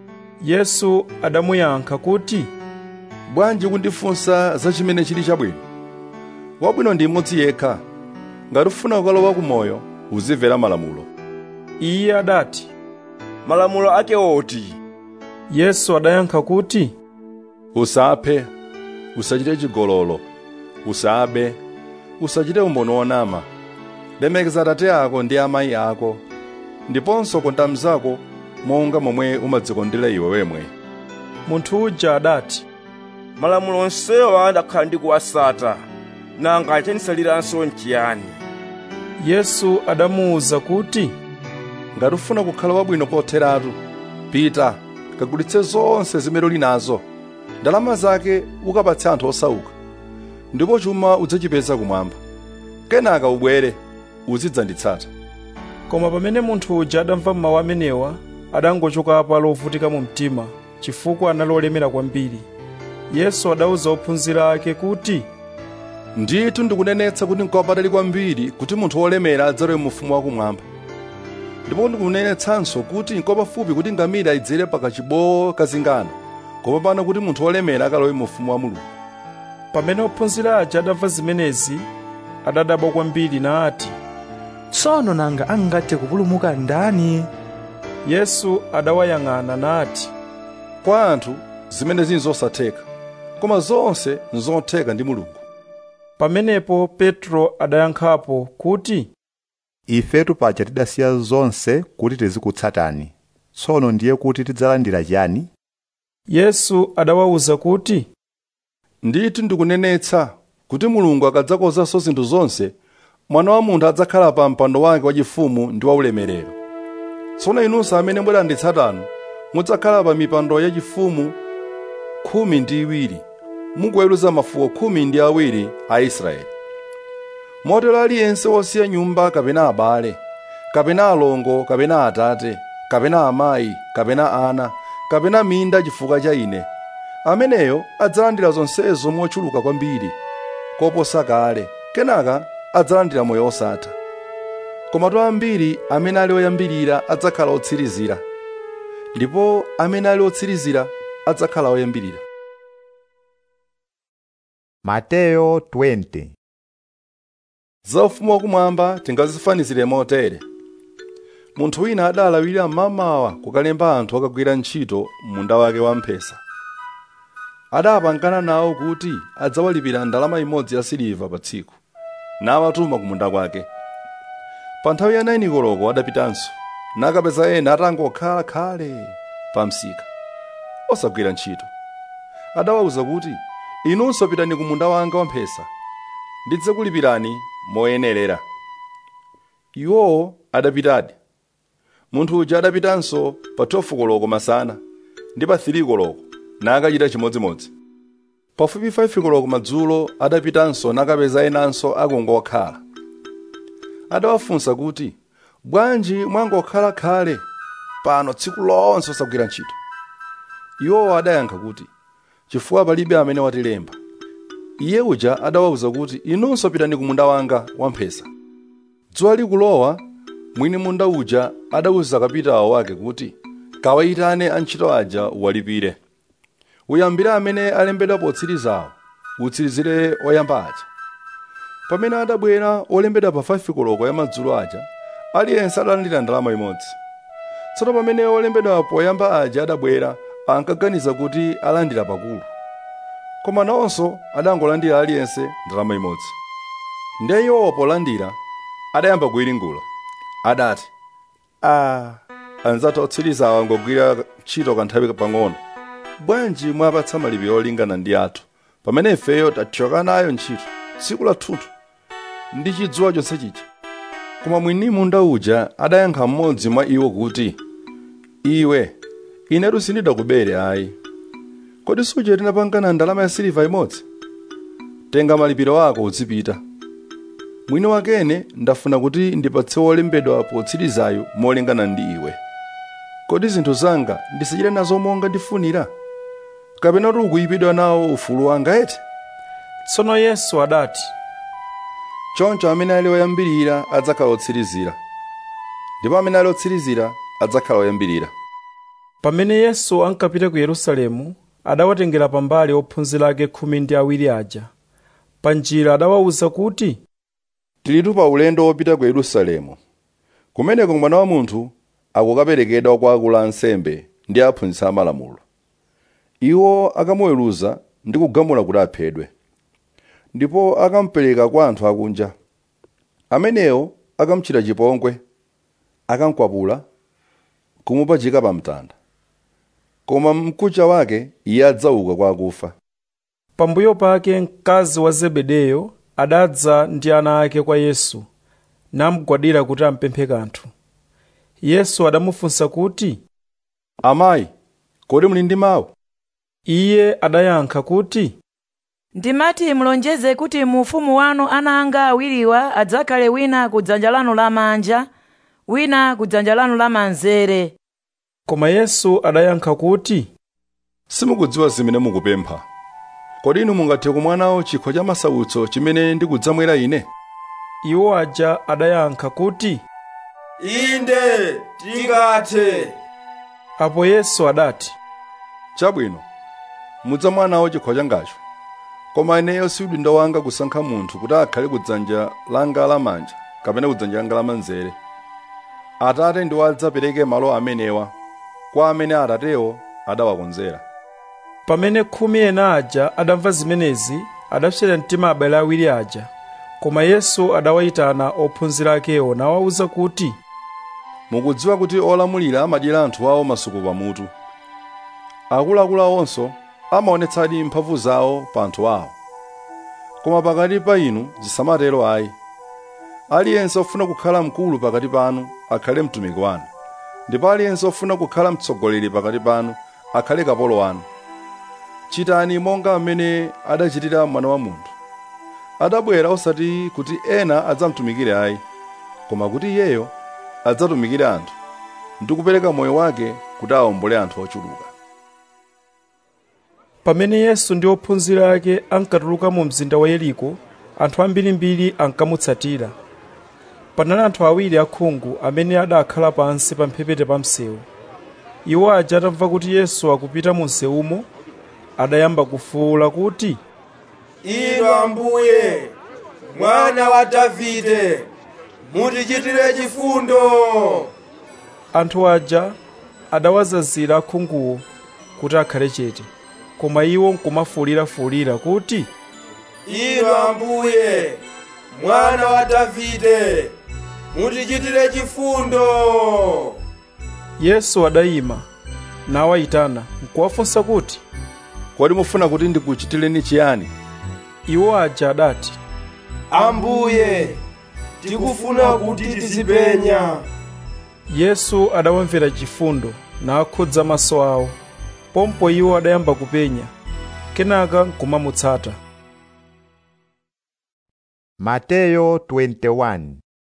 yesu adamuyankha kuti bwanji kundifunsa za chimene chili chabwino wabwino ndi mmodzi yekha ngati ufuna kukalowa kumoyo uzimvera malamulo iye adati malamulo ake oti yesu adayankha kuti usaphe usachite chigololo usabe usachite umboni wonama lemekeza atate ako ndi amayi ako ndiponso konda mnzako monga momwe umadzikondera iwe wemwe munthu uja adati malamulo onsewa ndakhala ndikuwasata nanga chanisaliranso nchiyani yesu adamuwuza kuti ngati ufuna kukhala wabwino kotheratu pita kagulitse zonse zimene uli nazo ndalama zake ukapatse anthu osauka ndipo chuma udzachipeza kumwamba kenaka ubwere uzidzanditsata koma pamene munthu uja adamva mawu amenewa adangochokapo lovutika mu mtima chifukwa anali olemera kwambiri yesu adawuza ophunzira ake kuti ndithu ndikunenetsa kuti nkopatali kwambiri kuti munthu wolemera adzalowe mu ufumu wakumwamba ndipo ndikunenetsanso kuti nkopafupi kuti ngamira idzere pakachibowo kazingano kopambana kuti munthu wolemera akalowe mu ufumu wa mulungu pamene ophunzira aja adamva zimenezi adadabwa kwambiri nati tsono nanga angathe kupulumuka ndani yesu adawayang'ana nati kwa anthu zimenezi nzosatheka koma zonse nzotheka ndi mulungu pamenepo petro adayankhapo kuti ifetu paja tidasiya zonse kuti tizikutsatani tsono ndiye kuti tidzalandira chiyani yesu adawawuza kuti ndithu ndikunenetsa kuti mulungu akadzakozanso zinthu zonse mwana wa munthu adzakhala pa mpando wake wachifumu ndi waulemerero tsono inunso amene mudanditsatanu mudzakhala pa mipando yachifumu khumi ndi iwiri mukuweruza mafuko khumi ndi awiri a israeli motero aliyense wosiya nyumba kapena abale kapena alongo kapena atate kapena amayi kapena ana kapena minda chifukwa cha ine ameneyo adzalandira zonsezo mochuluka kwambiri koposa kale kenaka adzalandira moyo osatha komatu ambiri amene ali oyambirira adzakhala otsirizira ndipo amene ali otsirizira adzakhala oyambirira mateyo 20 za ufumu wakumwamba tingazifanizire motere munthu wina adalawira mmamawa kukalemba anthu akagwira ntchito munda wake wamphesa adapangana nawo kuti adzawalipira ndalama imodzi ya siliva pa tsiku nawatuma kumunda kwake pa nthawi ya 9 koloko adapitanso nakapeza ena atangokhala khale pa msika osagwira ntchito adawawuza kuti inunso pitani ku munda wanga wamphesa ndidzakulipirani moyenerera iwowo adapitadi munthu uja adapitanso pa 12 koloko masana ndi pa 3 koloko nakachita chimodzimodzi pafupi 5 koloko madzulo adapitanso nakapeza enanso akungokhala adawafunsa kuti bwanji mwangokhala khale pano tsiku lonse osagwira ntchito iwowo adayankha kuti chifukwa palibe amene watilemba iye uja adawawuza kuti inunso pitani ku munda wanga wamphesa dzuwa likulowa mwini munda uja adawuza kapitawo wake kuti kawayitane antchito aja uwalipire uyambire amene alembedwa potsirizawo utsirizire oyamba aja pamene adabwera olembedwa pa 5 koloko ya madzulo aja aliyense adalandira ndalama imodzi tsono pamene olembedwa poyamba aja adabwera ankaganiza kuti alandira pakulu koma nawonso adangolandira aliyense ndalama imodzi ndiye iwowo polandira adayamba kuyiringula adati a anzathu otsirizawo angogwira ntchito kanthawi pang'ono bwanji mwapatsa malipiro olingana ndi athu pamene ifeyo tathyoka nayo ntchito tsiku lathunthu ndi chidzuwa chonse chija koma mwini munda uja adayankha mmodzi mwa iwo kuti iwe inetu sindidakubere ayi kodi suje tinapangana ndalama ya siliva imodzi tenga malipiro ako uzipita mwini wakene ndafuna kuti ndipatse wolembedwa potsirizayo molingana ndi iwe kodi zinthu zanga ndisichite nazo monga ndifunira kapena kuti ukuyipidwa nawo ufulu wanga eti tsono yesu adati choncho amene ali oyambirira adzakhala otsirizira ndipo amene ali otsirizira adzakhala oyambirira pamene yesu ankapita ku yerusalemu adawatengera pambali ophunzira ake khumi ndi awiri aja pa njira adawawuza kuti tilitu pa ulendo wopita ku yerusalemu kumeneko mwana wa munthu akukaperekedwa kwa akulu ansembe ndi aphunzitsi amalamulo iwo akamuweruza ndi kugamula kuti aphedwe ndipo akamupereka kwa anthu akunja amenewo akamuchita chipongwe akamkwapula kumupachika pa mtanda koma mkucha wake iye adzauka kwa akufa pambuyo pake mkazi wa zebedeyo adadza ndi ana ake kwa yesu namugwadira kuti ampemphe kanthu yesu adamufunsa kuti amayi kodi muli ndi mawu iye adayankha kuti ndimati mulonjeze kuti mu ufumu wanu ana anga awiriwa adzakhale wina ku dzanja lanu lamanja wina ku dzanja lanu lamanzere koma yesu adayankha kuti simukudziwa zimene mukupempha kodi inu mungathe kumwa nawo chikho cha masautso chimene ndikudzamwera ine iwo aja adayankha kuti inde tingathe apo yesu adati chabwino mudzamwa nawo chikho changacho koma ineyo si udindo wanga kusankha munthu kuti akhale kudzanja langa lamanja kapena kudzanja langa lamanzere atate ndiwo adzapereke malo amenewa kwa amene atatewo adawakonzera pamene khumi ena aja adamva zimenezi adapsera mtima abale awiri aja koma yesu adawayitana ophunzira akewo nawawuza kuti mukudziwa kuti olamulira amadyera anthu awo masuku pamutu akuluakulu awonso amaonetsadi mphamvu zawo pa anthu awo koma pakati pa inu zisamatero ayi aliyense ofuna kukhala mkulu pakati panu akhale mtumiki wanu ndipo aliyense ofuna kukhala mtsogoleri pakati panu akhale kapolo wanu chitani monga amene adachitira mwana wa munthu adabwera osati kuti ena adzamtumikire ayi koma kuti iyeyo adzatumikire anthu ndi kupereka moyo wake kuti awombole anthu ochuluka pamene yesu ndi ophunzira ake ankatuluka mu mzinda wa yeriko anthu ambirimbiri ankamutsatira panali anthu awiri akhungu amene adakhala pansi pa mphepete pa msewu iwo aja atamva kuti yesu akupita mu msewumo adayamba kufuwula kuti inu ambuye mwana wa davide mutichitire chifundo anthu aja adawazazira akhunguwo kuti akhale chete koma iwo nkumafuwulirafuwulira kuti inu ambuye mwana wa davide mutichitire chifundo yesu adayima nawayitana nkuwafunsa kuti kodi mufuna kuti ndikuchitireni chiyani iwo aja adati ambuye tikufuna kuti tizipenya yesu adawamvera chifundo nakhudza maso awo pompo iwo adayamba kupenya kenaka nkumamutsata mateyo 21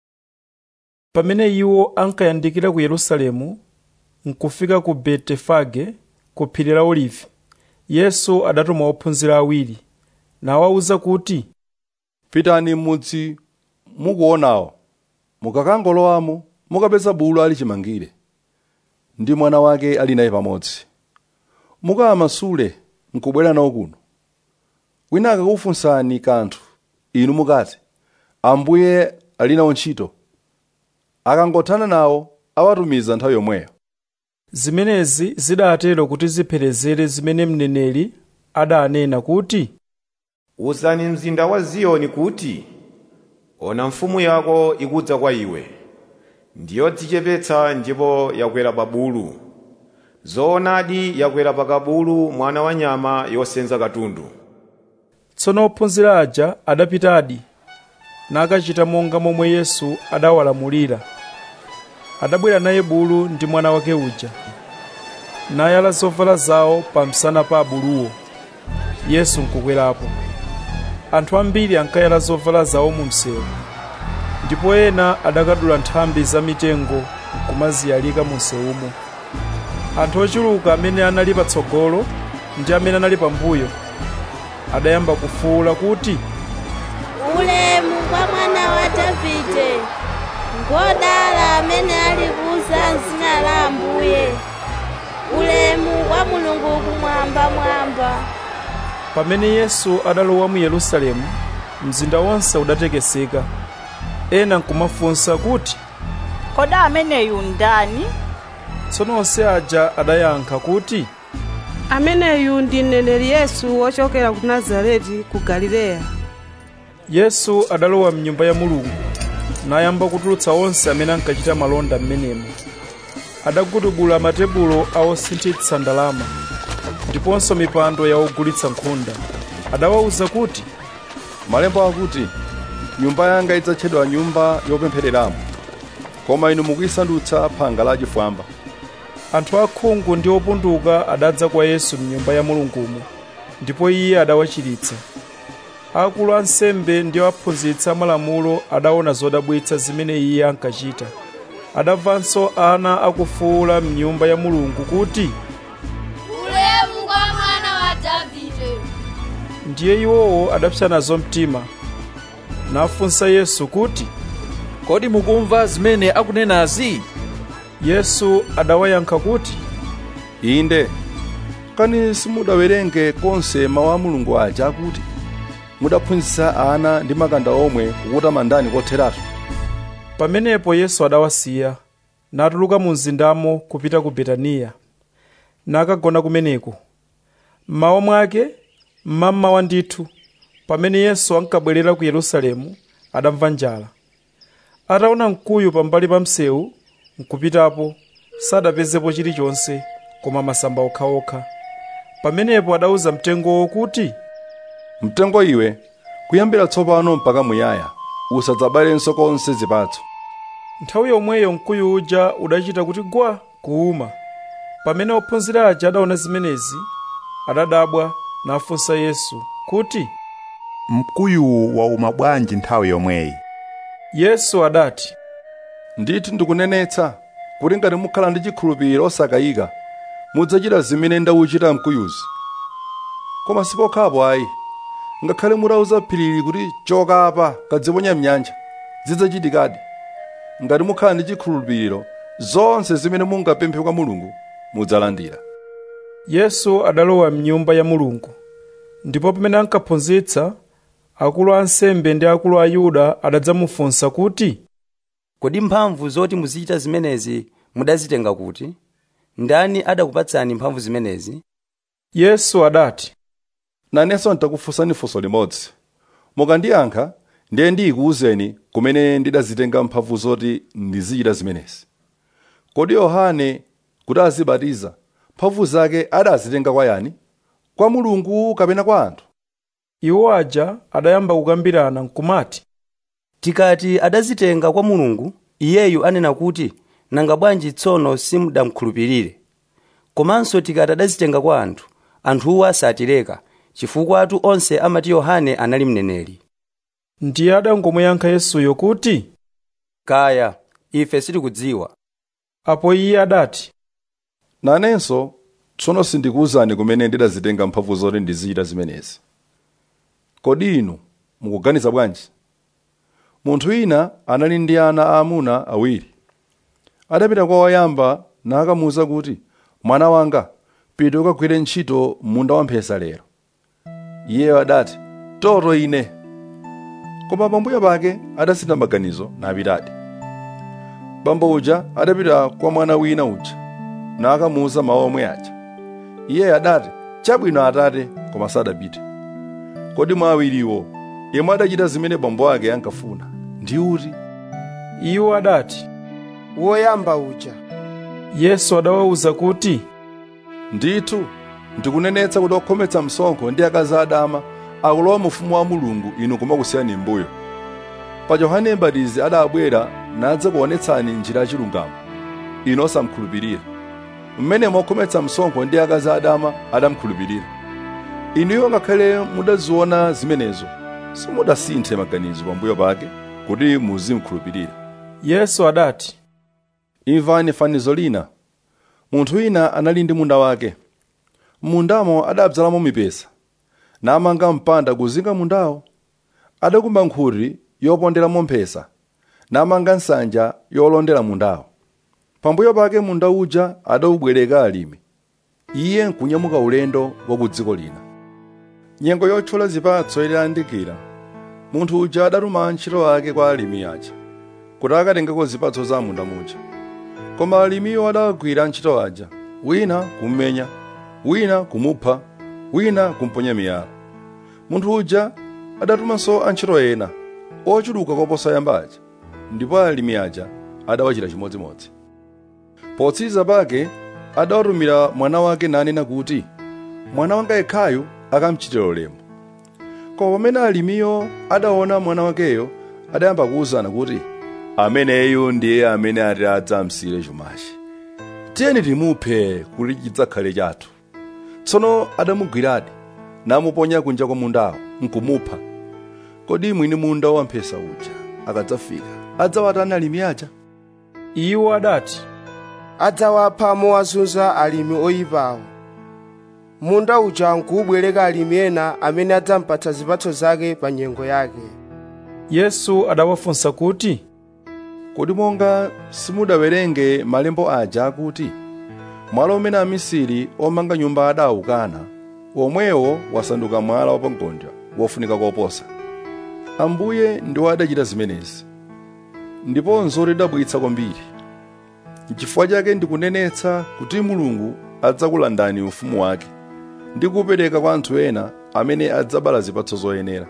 pamene iwo ankayandikira ku yerusalemu nkufika ku betefage ku phiri la olivi yesu adatuma ophunzira awiri nawawuza kuti pitani m'mudzi mukuonawo mukakangolowamo mukapeza bulu ali chimangire ndi mwana wake ali naye pamodzi mukawamasule nkubwera nawo kuno wina akakufunsani kanthu inu mukati ambuye ali nawo ntchito akangothana nawo awatumiza nthawi yomweyo zimenezi zidatero kuti zipherezere zimene mneneri adanena kuti uzani mzinda wa ziyoni kuti ona mfumu yako ikudza kwa iwe ndiyodzichepetsa ndipo yakwera pa bulu zoonadi yakwera pa kabulu mwana wa nyama yosenza katundu tsono ophunzira aja adapitadi nakachita monga momwe yesu adawalamulira adabwera naye bulu ndi mwana wake uja nayala zovala zawo pa msana pa abuluwo yesu nkukwerapo anthu ambiri ankayala zovala zawo mu msewu ndipo ena adakadula nthambi za mitengo nkumaziyalika mu msewumo anthu ochuluka amene anali patsogolo ndi amene anali pambuyo adayamba kufuwula kuti ulemu kwa mwana wa davide ngodala amene ali kuza m'dzina la ambuye ulemu kwa mulungu kumwamba mwamba pamene yesu adalowa mu yerusalemu mzinda wonse udatekeseka ena nkumafunsa kuti kodi ameneyu ndani tsono onse aja adayankha kuti ameneyu ndi mneneri yesu wochokera ku nazareti ku galileya yesu adalowa mnyumba ya mulungu nayamba kutulutsa onse amene ankachita malonda m'menemo adagudubula matebulo a osinthitsa ndalama ndiponso mipando ya ogulitsa nkhunda adawawuza kuti malemba akuti nyumba yanga idzatchedwa nyumba yopemphereramo koma inu mukuyisandutsa phanga la chifwamba anthu akhungu ndi opunduka adadza kwa yesu mnyumba ya mulungumo ndipo iye adawachiritsa akulu ansembe ndi aphunzitsi amalamulo adaona zodabwitsa zimene iye ankachita adamvanso ana akufuwula mnyumba ya mulungu kuti ulemu kwa mwana wa davide ndiye iwowo adapsa nazo mtima nafunsa yesu kuti kodi mukumva zimene akunenazi yesu adawayankha kuti inde kani simudawerenge konse mawu a mulungu aja akuti mudaphunzitsa ana ndi makanda omwe kukutamandani kotheratu pamenepo yesu adawasiya natuluka mu mzindamo kupita ku betaniya nakagona kumeneko mmawa mwake mmamawa ndithu pamene yesu ankabwerera ku yerusalemu adamva njala ataona mkuyu pambali pa msewu nkupitapo sadapezepo chilichonse koma masamba okhaokha pamenepo adawuza mtengowo kuti mtengo iwe kuyambira tsopano mpaka muyaya usadzabalenso konse zipatso nthawi yomweyo mkuyu uja udachita kuti gwa kuuma pamene ophunzira aja adaona zimenezi adadabwa nafunsa yesu kuti mkuyuwu wauma bwanji nthawi yomweyi yesu adati ndithu ndikunenetsa kuti ngati mukhala ndi chikhulupiriro osakayika mudzachita zimene ndawuchita mkuyuzi koma sipokhapo ayi ngakhale mutauza phirili kuti choka apa kadziponya mnyanja zidzachitikadi ngati mukhala ndi chikhulupiriro zonse zimene mungapemphe kwa mulungu mudzalandira yesu adalowa mnyumba ya mulungu ndipo pamene ankaphunzitsa akulu a ansembe ndi akulu a yuda adadzamufunsa kuti kodi mphamvu zoti muzichita zimenezi mudazitenga kuti ndani adakupatsani mphamvu zimenezi yesu adati nanenso nditakufunsani funso limodzi mukandiyankha ndiye ndikuwuzeni kumene ndidazitenga mphamvu zoti ndizichita zimenezi kodi yohane kuti azibatiza mphamvu zake adazitenga kwa yani kwa mulungu kapena kwa anthu iwo aja adayamba kukambirana nkumati tikati adazitenga kwa mulungu iyeyu anena kuti nanga bwanji tsono simudamkhulupirire komanso tikati adazitenga kwa anthu anthuwo asatileka chifukwa atu onse amati yohane anali mneneri ndiye adangomuyankha yesuyo kuti kaya ife sitikudziwa apo iye adati nanenso tsono sindikuwuzani kumene ndidazitenga mphamvu zoti ndizichita zimenezi kodi inu mukuganiza bwanji munthu wina anali ndi ana aamuna awiri adapita kwa woyamba nakamuwuza kuti mwana wanga pita ukagwire ntchito munda wamphesa lero iyeyo adati toto ine koma pambuyo pake adasintha maganizo napitadi bambo uja adapita kwa mwana wina uja nakamuwuza mawu omwe aja iyeyo adati chabwino atate koma sadapite kodi mwa awiriwo yemwe adachita zimene bambo ake ankafuna ndi uti iwo adati woyamba uja yesu adawawuza kuti ndithu ndikunenetsa kuti okhometsa msonkho ndi akazi adama akulowa mu ufumu wa mulungu inu kumakusiyani mbuyo pa yohane mbatizi adabwera nadza kuonetsani njira yachilungamo inu osamkhulupirira mmene mokhometsa msonkho ndi akazi adama adamkhulupirira inuyo ngakhale mudaziona zimenezo simudasinthe maganizo pambuyo pake kuti muzimkhulupirira yesu adati imvani fanizo lina munthu wina anali ndi munda wake mundamo adabzalamo mipesa namanga mpanda kuzinga mundawo adakumba nkhuri yoponderamo mphesa namanga nsanja yolondera mundawo pambuyo pake munda uja adawubwereka alimi iye nkunyamuka ulendo wa ku dziko lina nyengo yothyola zipatso idayandikira munthu uja adatuma antchito ake kwa alimi aja kuti akatengeko zipatso za munda muja koma alimiwo adawagwira antchito aja wina kummenya wina kumupha wina kumponya miyala munthu uja adatumanso antchito ena ochuluka koposa yamba aja ndipo alimi aja adawachita chimodzimodzi potsiriza pake adawatumira mwana wake nanena kuti mwana wanga yekhayu akamchitira ulemu koma pamene alimiyo adaona mwana wakeyo adayamba kuwuzana kuti ameneyu ndiye amene ati adzamsire chumachi tiyeni timuphe kuti chidzakhale chathu tsono adamugwiradi namuponya kunja kwa mundawo nkumupha kodi mwini munda wamphesa uja akadzafika adzawatani alimi aja iwo adati adzawapha mowazunza alimi oyipawo munda uja nkuwubwereka alimi ena amene adzampatsa zipatso zake pa nyengo yake yesu adawafunsa kuti kodi monga simudawerenge malembo aja akuti mwala umene amisiri omanga nyumba adawukana omwewo wasanduka mwala wapangodya wofunika koposa ambuye ndiwo adachita zimenezi ndiponso lidabwitsa kwambiri n'chifukwa chake ndikunenetsa kuti mulungu adzakulandani ufumu wake ndi kupereka kwa anthu ena amene adzabala zipatso zoyenera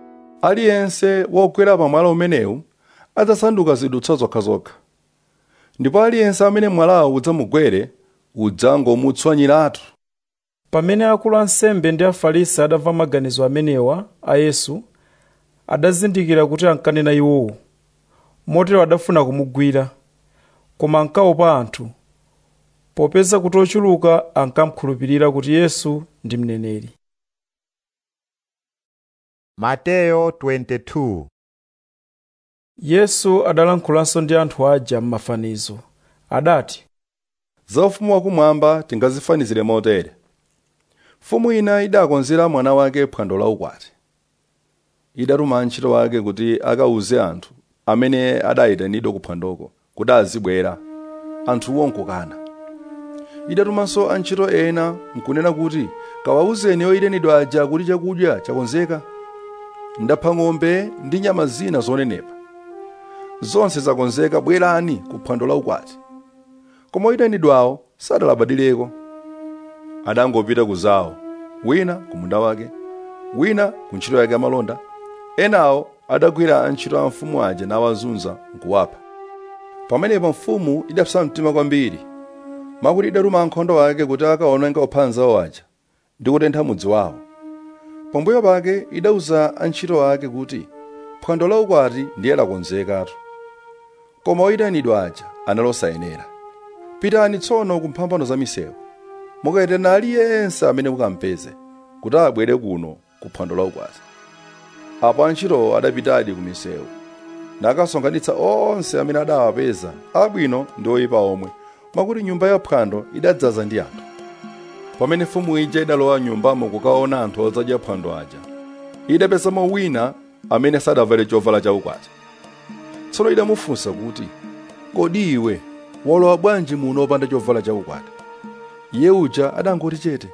aliyense wogwera pa mwala umenewu adzasanduka zidutswa zokhazokha ndipo aliyense amene mwalawo udzamugwere udzangomutswanyiratu pamene akulu ansembe ndi afarisi adamva maganizo amenewa a yesu adazindikira kuti ankanena iwowo motero adafuna kumugwira koma ankaopa anthu popeza kuti ochuluka ankamkhulupirira kuti yesu ndi mneneri mateyo 22 yesu adalankhulanso ndi anthu aja m'mafanizo adati za ufumu wakumwamba tingazifanizire motere mfumu ina idakonzera mwana wake phwando la ukwati idatuma antchito wake kuti akawuze anthu amene adayitanidwa ku phwandoko kuti azibwera anthuwo nkukana idatumanso antchito ena nkunena kuti kawawuzeni oyitanidwa aja kuti chakudya chakonzeka ndapha ng'ombe ndi nyama zina zonenepa zonse zakonzeka bwerani ku phwando la ukwati koma oyitanidwawo sadalabadireko adangopita kuzawo wina ku munda wake wina ku ntchito yake yamalonda enawo adagwira antchito a mfumu aja nawazunza nkuwapha pamenepo mfumu idapsa mtima kwambiri makuti idatuma ankhondo ake kuti akaononga ophanzawo aja ndi kutentha mudzi wawo pambuyo pake idauza antchito ake kuti phwando la ukwati ndiye lakonzekatu koma oyitanidwa aja analosayenera pitani tsono ku mphambano za misewu mukayitana aliyense amene mukampeze kuti abwere kuno ku phwando la ukwati apo antchitowo adapitadi ku misewu nakasonkhanitsa onse amene adawapeza abwino ndi oyipa omwe mwakuti nyumba ya phwando idadzaza ndi anthu pamene mfumu ija idalowa nyumbamo kukaona anthu odzadya phwando aja idapezamo wina amene sadavale chovala chaukwati tsono idamufunsa kuti kodi iwe walowa bwanji muno opanda chovala chaukwati iye uja adangoti chete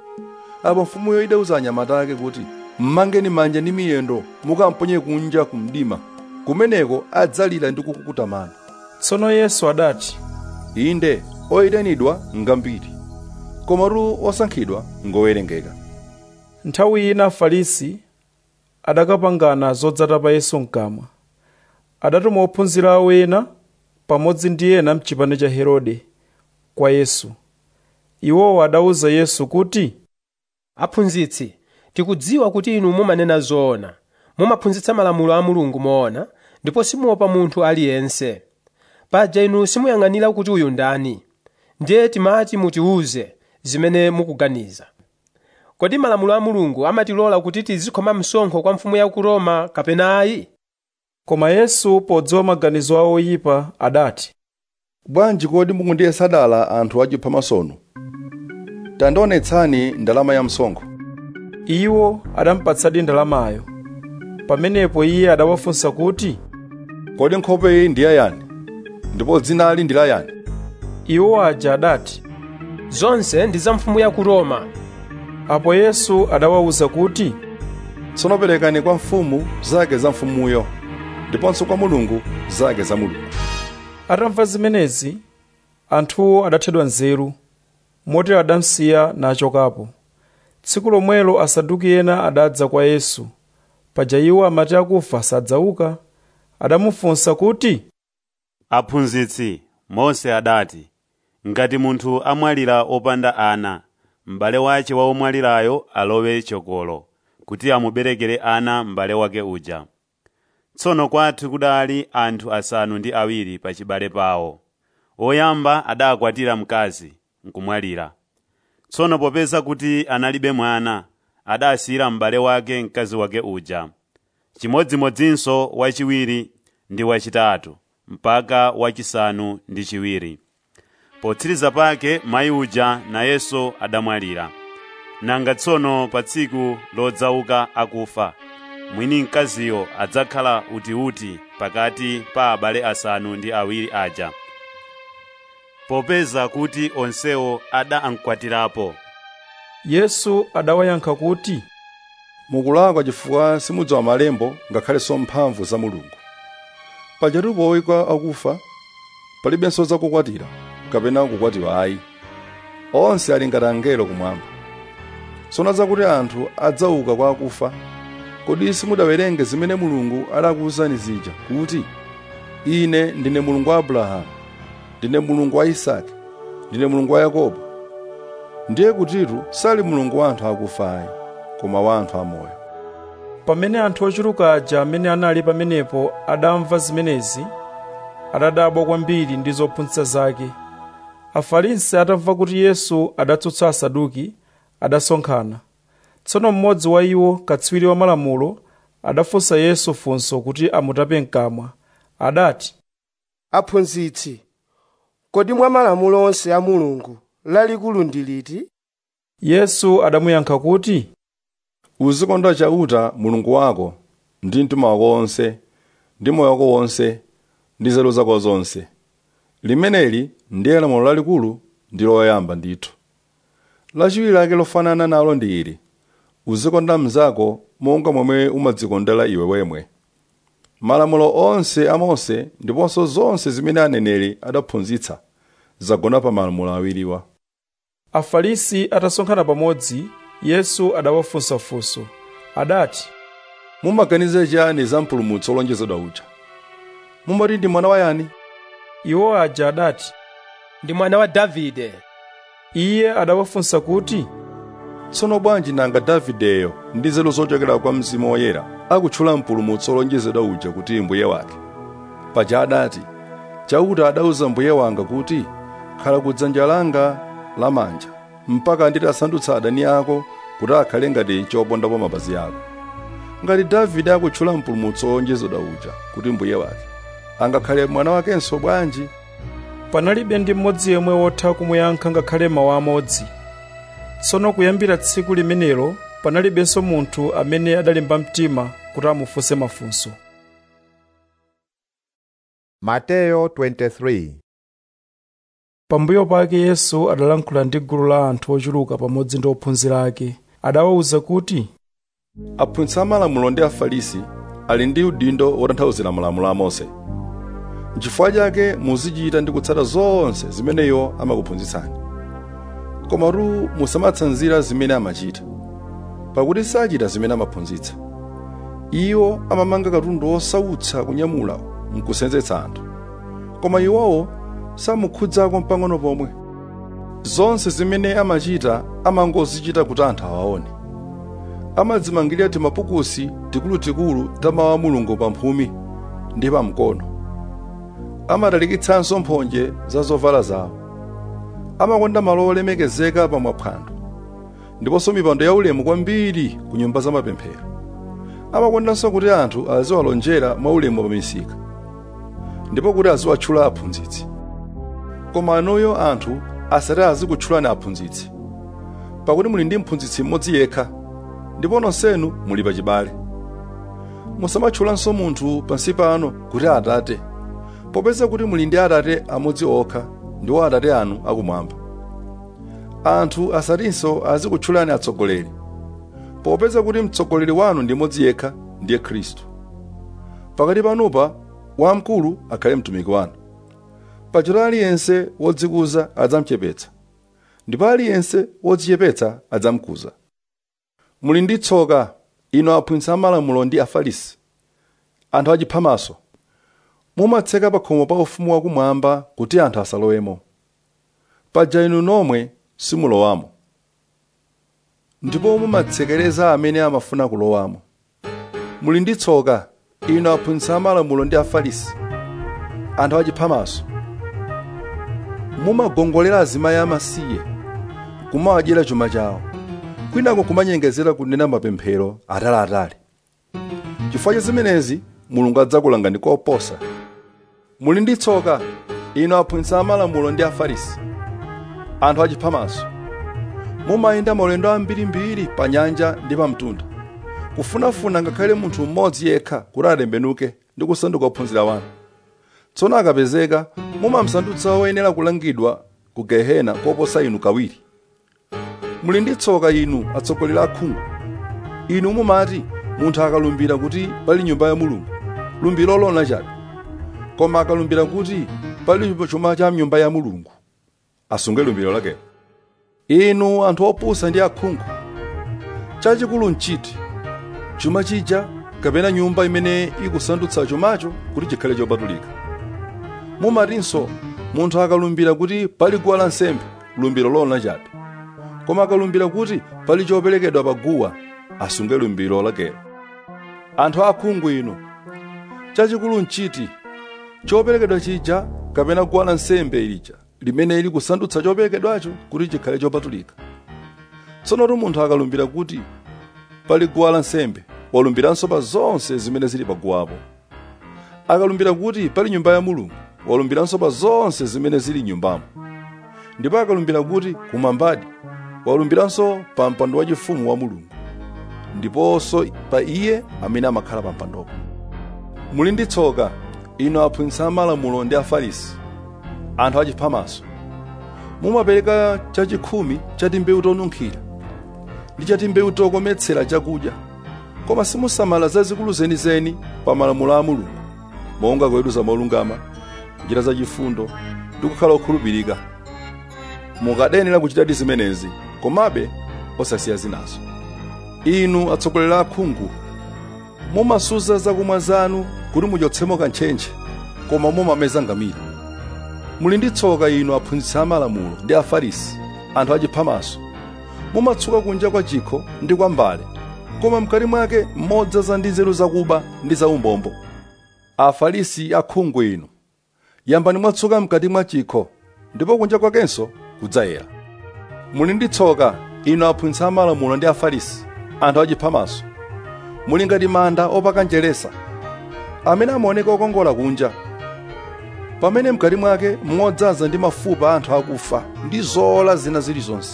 apo mfumuyo idauza anyamata ake kuti mmangeni manja ndi miyendo mukamponye kunja ku mdima kumeneko adzalira ndi kukukuta mano tsono yesu adati inde oyitanidwa ngambiri komatu osankhidwa ngowerengeka nthawi ina afarisi adakapangana zodzata pa yesu mkamwa adatuma ophunzira awo ena pamodzi ndi ena mchipani cha herode kwa yesu iwowo adawuza yesu kuti aphunzitsi tikudziwa kuti inu mumanena zoona mumaphunzitsa malamulo a mulungu moona ndipo simuopa munthu aliyense paja inu simuyang'anira kuti uyu ndani ndiye timati mutiwuze zimene mukuganiza kodi malamulo a mulungu amatilola kuti tizikhoma msonkho kwa mfumu ya ku roma kapena ayi koma yesu podziwa maganizo awo oyipa adati bwanji kodi mukundiyesa dala anthu achipha masono tandionetsani ndalama ya msonkho iwo adamupatsadi ndalamayo pamenepo iye adawafunsa kuti kodi nkhope iyi ndi yayani ndipo dzinali ndi la yani iwo aja adati zonse ndi za mfumu ya ku roma apo yesu adawawuza kuti tsono perekani kwa mfumu zake za mfumuyo ndiponso kwa mulungu zake za mulungu atamva zimenezi anthuwo adathedwa nzeru motero adamsiya nachokapo tsiku lomwelo asaduki ena adadza kwa yesu paja iwo amati akufa sadzauka adamufunsa kuti aphunzitsi mose adati ngati munthu amwalira opanda ana m'bale wace wa omwalirayo alowe chokolo kuti amuberekere ana m'bale wake uja tsono kwathu kudali anthu asanu ndi awiri pa chibale pawo woyamba adakwatira mkazi nkumwalira tsono popeza kuti analibe mwana adasiyira m'bale wake mkazi wake uja chimodzimodzinso wachiwiri ndi wachitatu mpaka wachisanu ndi chiwiri potsiriza pake mayi uja nayenso adamwalira nanga tsono pa tsiku lodzauka akufa mwini mkaziyo adzakhala utiuti pakati pa abale asanu ndi awiri aja popeza kuti onsewo adamkwatirapo yesu adawayankha kuti mukulakwa chifukwa simudziwa malembo ngakhalenso mphamvu za mulungu pajatu powika akufa palibenso zakukwatira kapena kukwatiwa ayi onse ali ngati angelo kumwamba tsono zakuti anthu adzauka kwa akufa kodi simudawerenge zimene mulungu adakuwuzani zija kuti ine ndine mulungu wa abrahamu ndine mulungu wa isake ndine mulungu wa yakobo ndiye kutitu sali mulungu wa anthu akufa ayi koma wa anthu amoyo pamene anthu ochuluka aja amene anali pamenepo adamva zimenezi adadabwa kwambiri ndi zophunzitsa zake afarisi atamva kuti yesu adatsutsa asaduki adasonkhana tsono mmodzi wa iwo katswiri wa malamulo adafunsa yesu funso kuti amutape mkamwa adati aphunzitsi kodi mwa malamulo onse a mulungu lalikulu ndi liti yesu adamuyankha kuti uzikonda chauta mulungu wako ndi mtima wako wonse ndi moyo wako wonse ndi nzeru zako zonse limeneli ndiye lamulo lalikulu ndi loyamba ndithu lachiwiri lake lofanana nalo ndi ili uzikonda mnzako monga momwe umadzikondera iwe wemwe malamulo onse a mose ndiponso zonse zimene aneneri adaphunzitsa zagona pa malamulo awiriwa afarisi atasonkhana pamodzi yesu adawafunsa funso adati mumaganiza chiyani za mpulumutsi wolonjezedwa uja mumati ndi mwana wa yani iwo aja adati ndi mwana wa davide iye adawafunsa kuti tsono bwanji nanga davideyo ndi nzeru zochokera kwa mzimu woyera akutchula mpulumutsi wolonjezedwa uja kuti mbuye wake paja adati chauta adauza mbuye wanga kuti khala kudzanja langa lamanja mpaka nditasandutsa adani ako kuti akhale ngati chopondapo mapazi ako ngati davide akutchula mpulumutsi wolonjezedwa uja kuti mbuye wake angakhale mwana wakenso bwanji panalibe ndi mmodzi yemwe wotha kumuyankha ngakhale mawu amodzi tsono kuyambira tsiku limenelo panalibenso munthu amene adalimba mtima kuti amufunse mafunso Mateyo 23 pambuyo pake yesu adalankhula ndi gulu la anthu ochuluka pamodzi ndi ophunzira ake adawawuza kuti aphunzitsi amalamulo ndi afarisi ali ndi udindo wotanthauzira malamulo a mose n'chifukwa chake muzichita ndi kutsata zonse zimene iwo amakuphunzitsani komatu musamatsanzira zimene amachita pakuti sachita zimene amaphunzitsa iwo amamanga katundu wosautsa kunyamula nkusenzetsa anthu koma iwowo samukhudzako mpang'ono pomwe zonse zimene amachita amangozichita kuti anthu awaone amadzimangirira timapukusi tikulutikulu ta mawu a mulungu pamphumi ndi pamkono amatalikitsanso mphonje za zovala zawo amakonda malo olemekezeka pa maphwando ndiponso mipando yaulemu kwambiri ku nyumba za mapemphero amakondanso kuti anthu aziwalonjera mwaulemu pa misika ndipo kuti aziwatchula aphunzitsi koma anuyo anthu asati azikutchulani aphunzitsi pakuti muli ndi mphunzitsi mmodzi yekha ndipo nonsenu muli pachibale musamatchulanso munthu pansi pano kuti atate popeza kuti muli ndi atate amodzi okha ndiwo atate anu akumwamba anthu asatinso azikutchulani atsogoleri popeza kuti mtsogoleri wanu ndi mmodzi yekha ndiye khristu pakati panupa wamkulu akhale mtumiki wanu pachito aliyense wodzikuza adzamchepetsa ndipo aliyense wodzichepetsa adzamkuza muli ndi tsoka ino aphunzitsi amalamulo ndi afarisi anthu achiphamaso mumatseka pa khomo pa ufumu wakumwamba kuti anthu asalowemo paja inu nomwe simulowamo ndipo mumatsekereza amene amafuna kulowamo muli ndi tsoka ino aphunzitsi amalamulo ndi afarisi anthu achiphamaso mumagongolera azimayi amasiye kumawadyera chuma chawo kwinako kumanyengezera kunena mapemphero ataliatali chifukwa cha zimenezi mulungu adzakulangani koposa muli ndi tsoka ino aphunzitsi amalamulo ndi afarisi anthu achiphamaso mumayenda maulendo ambirimbiri pa nyanja ndi pa mtunda kufunafuna ngakhale munthu mmodzi yekha kuti atembenuke ndi kusanduka ophunzira wanu tsono akapezeka mumamsandutsa woyenera kulangidwa ku gehena koposa inu kawiri muli ndi tsoka inu atsogoleri akhungu inu mumati munthu akalumbira kuti pali nyumba ya mulungu lumbiro lona chabe koma akalumbira kuti pali chuma cha nyumba ya mulungu asunge lumbiro lakelo inu anthu opusa ndi akhungu chachikulu nchiti chuma chija kapena nyumba imene ikusandutsa chumacho kuti chikhale chopatulika mumatinso munthu akalumbira kuti pali guwa lansembe lumbiro lona chabe koma akalumbira kuti pali choperekedwa pa guwa asunge lumbiro lakelo anthu akhungu inu chachikulu nchiti choperekedwa chija kapena guwa lansembe lija limene ili kusandutsa choperekedwacho kuti chikhale chopatulika tsonotu munthu akalumbira kuti pali guwa lansembe walumbiranso pa zonse zimene zili pa guwapo akalumbira kuti pali nyumba ya mulungu walumbiranso pa zonse zimene zili nyumbamo ndipo akalumbira kuti kumwambadi walumbiranso pa mpando wachifumu wa mulungu ndiponso pa iye amene amakhala pa mpandopo muli ndi tsoka inu aphunzitsi amalamulo ndi afarisi anthu achiphamaso mumapereka chachikhumi cha timbewu tonunkhira ndi cha timbewu tokometsera chakudya koma simusamala zazikulu zenizeni pa malamulo a mulungu monga kuweruza molungama kuchita zachifundo ndi kukhala okhulupirika mukadenera kuchitadi zimenezi komabe osasiya zinazo inu atsogoleri akhungu mumasuza zakumwa zanu kuti muchotsemo kantchentche koma mumameza ngamira muli ndi tsoka inu aphunzitsi amalamulo ndi afarisi anthu achiphamaso mumatsuka kunja kwa chikho ndi kwa mbale koma mkati mwake modzaza ndi nzeru zakuba ndi zaumbombo afarisi akhungu inu yambani mwatsuka mkati mwa chikho ndipo kunja kwakenso kudzayera muli ndi tsoka inu aphunzitsi amalamulo ndi afarisi anthu achiphamaso muli ngati manda opaka njeresa amene amaoneka okongola kunja pamene mkati mwake modzaza ndi mafupa a anthu akufa ndi zola zina zilizonse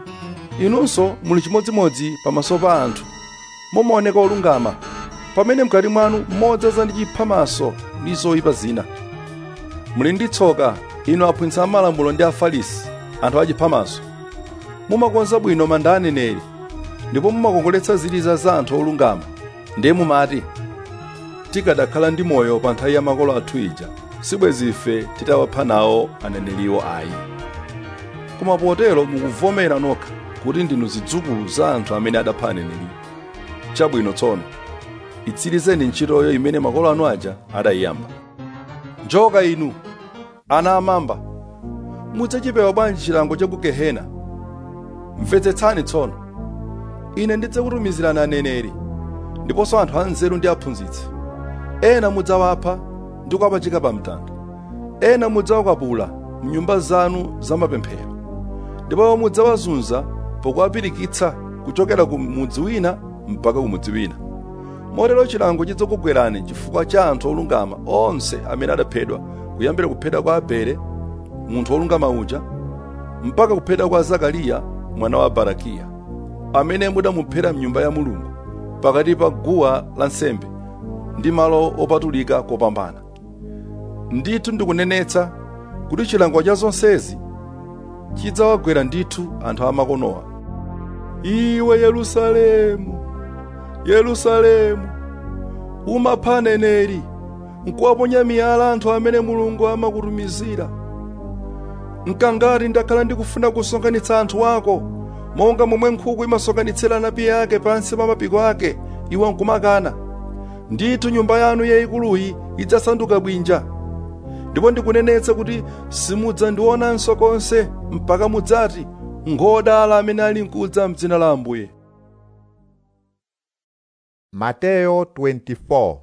inunso muli chimodzimodzi pamaso pa anthu mumaoneka olungama pamene mkati mwanu modzaza ndi chiphamaso ndi zoyipa zina muli ndi tsoka inu aphunzitsi amalamulo ndi afarisi anthu achiphamaso mumakonza bwino manda a aneneri ndipo mumakongoletsa ziliza za anthu olungama ndiye mumati tikadakhala ndi moyo pa nthawi ya makolo athu ija sibwezi ife titawapha nawo aneneriwo ayi koma potero mukuvomera nokha kuti ndinu zidzukulu za anthu amene adapha aneneriwo chabwino tsono itsirizeni ntchitoyo imene makolo anu aja adayiyamba njoka inu ana amamba mudzachipewa bwanji chilango cha ku gehena mvetsetsani tsono ine ndidzakutumizirani aneneri ndiponso anthu anzeru ndi aphunzitsi ena mudzawapha ndi kuwapachika pa mtanda ena mudzawakwapula mnyumba zanu zamapemphero ndipo mudzawazunza pokuwapirikitsa kuchokera ku mudzi wina mpaka ku mudzi wina motero chilango chidzakugwerani chifukwa cha anthu olungama onse amene adaphedwa kuyambira kuphedwa kwa abele munthu wolungama uja mpaka kuphedwa kwa zakariya mwana wa barakiya amene mudamuphera mnyumba ya mulungu pakati pa guwa lansembe ndi malo opatulika kopambana ndithu ndikunenetsa kuti chilango cha zonsezi chidzawagwera ndithu anthu amakonowa iwe yerusalemu yerusalemu umapha aneneri nkuwaponya miyala anthu amene mulungu amakutumizira nkangati ndakhala ndikufuna kusonkhanitsa anthu ako monga momwe nkhuku imasonkhanitsira anapi ake pansi pa mapiko ake iwe nkumakana ndithu nyumba yanu yayikuluyi idzasanduka bwinja ndipo ndikunenetsa kuti simudzandionanso konse mpaka mudzati ngodala amene ali nkudza mdzina la ambuye Mateyo 24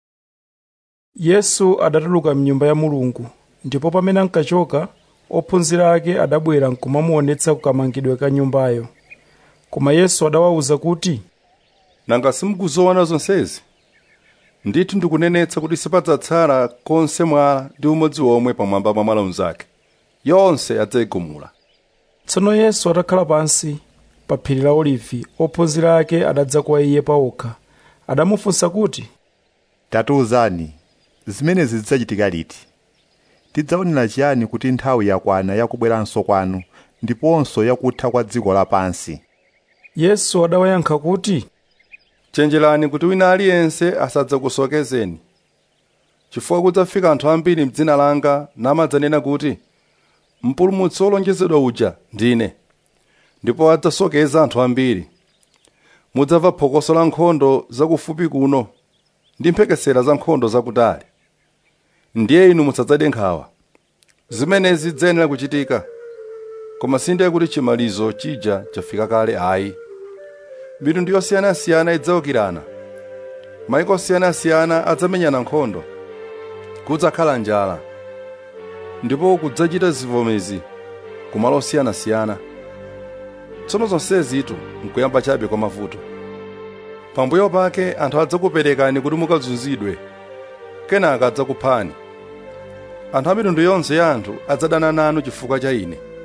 yesu adatuluka mnyumba ya mulungu ndipo pamene ankachoka ophunzira ake adabwera nkumamuonetsa kukamangidwe ka nyumbayo koma yesu adawawuza kuti nanga simukuzoona zonsezi ndithu ndikunenetsa kuti sipadzatsala konse mwala ndi umodzi omwe pamwamba pa mwala unzake yonse adzayigumula tsono yesu atakhala pansi pa phiri la olivi ophunzira ake adadza kwa iye paokha adamufunsa kuti tatiuzani zimenezi zidzachitika liti tidzaonera chiyani kuti nthawi yakwana yakubweranso kwanu ndiponso yakutha kwa dziko lapansi yesu adawayankha kuti chenjerani kuti wina aliyense asadzakusokezeni chifukwa kudzafika anthu ambiri m'dzina langa namadzanena kuti mpulumutsi wolonjezedwa uja ndine ndipo adzasokeza anthu ambiri mudzamva phokoso la nkhondo zakufupi kuno ndi mphekesera za nkhondo zakutali ndiye inu musadzade nkhawa zimenezi ziyenera kuchitika koma sindiye kuti chimalizo chija chafika kale ayi mitundu yosiyanasiyana idzawukirana maiko osiyanasiyana adzamenyana nkhondo kudzakhala njala ndipo kudzachita zivomezi kumalo osiyanasiyana tsono zonsezitu nkuyamba chabe kwa mavuto pambuyo pake anthu adzakuperekani kuti mukazunzidwe kenaka adzakuphani anthu a mitundu yonse ya anthu adzadana nanu chifukwa cha ine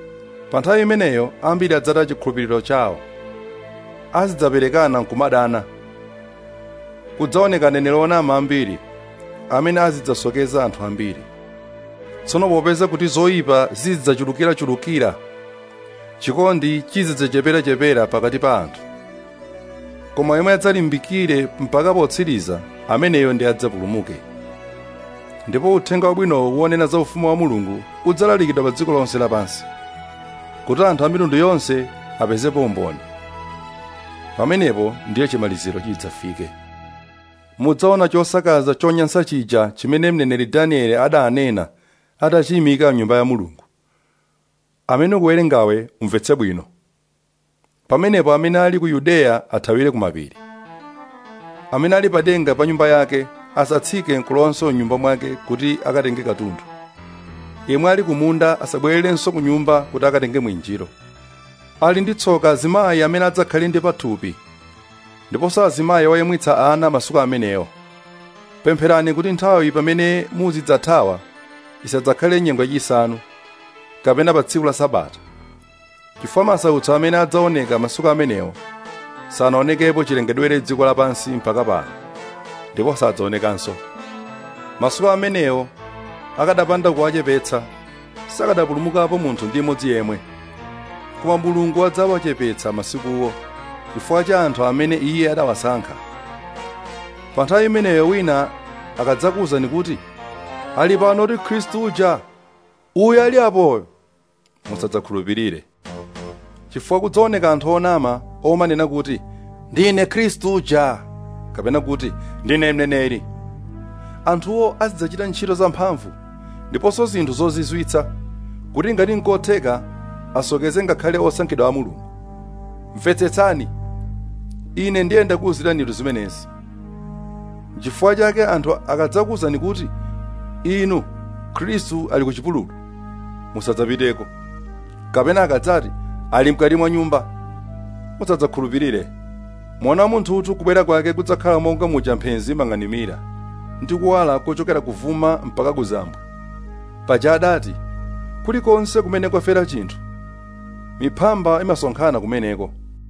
pa nthawi imeneyo ambiri adzataya chikhulupiriro chawo azidzaperekana nkumadana kudzaoneka aneneri onama ambiri amene azidzasokeza anthu ambiri tsono popeza kuti zoyipa zizidzachulukirachulukira chikondi chizidzacheperachepera pakati pa anthu koma yemwe adzalimbikire mpaka potsiriza ameneyo ndi adzapulumuke ndipo uthenga wabwinowo wonena za ufumu wa mulungu udzalalikidwa pa dziko lonse lapansi kuti anthu a mitundu yonse apezepo umboni pamenepo ndiye chimaliziro chidzafike mudzaona chosakaza chonyansa chija chimene mneneri danieli adanena atachiyimika mnyumba ya mulungu amene ukuwerengawe umvetse bwino pamenepo amene ali ku yudeya athawire kumapiri amene ali padenga pa nyumba yake asatsike nkulonso mnyumba mwake kuti akatenge katundu yemwe ali kumunda asabwererenso ku nyumba kuti akatenge mwinjiro ali ndi tsoka azimayi amene adzakhale ndi pathupi ndiponso azimayi oyamwitsa ana masiku amenewo pempherani kuti nthawi pamene muzidzathawa isadzakhale nyengo yachisanu kapena pa tsiku la sabata chifukwa masautso amene adzaoneka masiku amenewo sanaonekepo chilengedwere dziko lapansi mpaka pano ndipo sadzaonekanso masiku amenewo akadapanda kuwachepetsa sakadapulumukapo munthu ndi imodzi yemwe koma mulungu adzawachepetsa masikuwo chifukwa cha anthu amene iye adawasankha pa nthawi imeneyo wina akadzakuwuzani kuti ali pano kuti khristu uja uyu ali apoyo musadzakhulupirire chifukwa kudzaoneka anthu onama omanena kuti ndine khristu uja kapena kuti ndine mneneri anthuwo azidzachita ntchito zamphamvu ndiponso zinthu zozizwitsa kuti ngati nkotheka asokeze ngakhale osankhidwa a mulungu mvetsetsani ine ndiye ndakuwuziranitu zimenezi chifukwa chake anthu akadzakuwuzani kuti inu khristu ali ku chipululu musadzapiteko kapena akadzati ali mkati mwa nyumba musadzakhulupirire mwana wa munthutu kubwera kwake kudzakhala monga muja mphenzi mang'animira ndi kuwala kochokera kuvuma mpaka kuzambwa paja adati kulikonse kumene kwafera chinthu miphamba imasonkhana kumeneko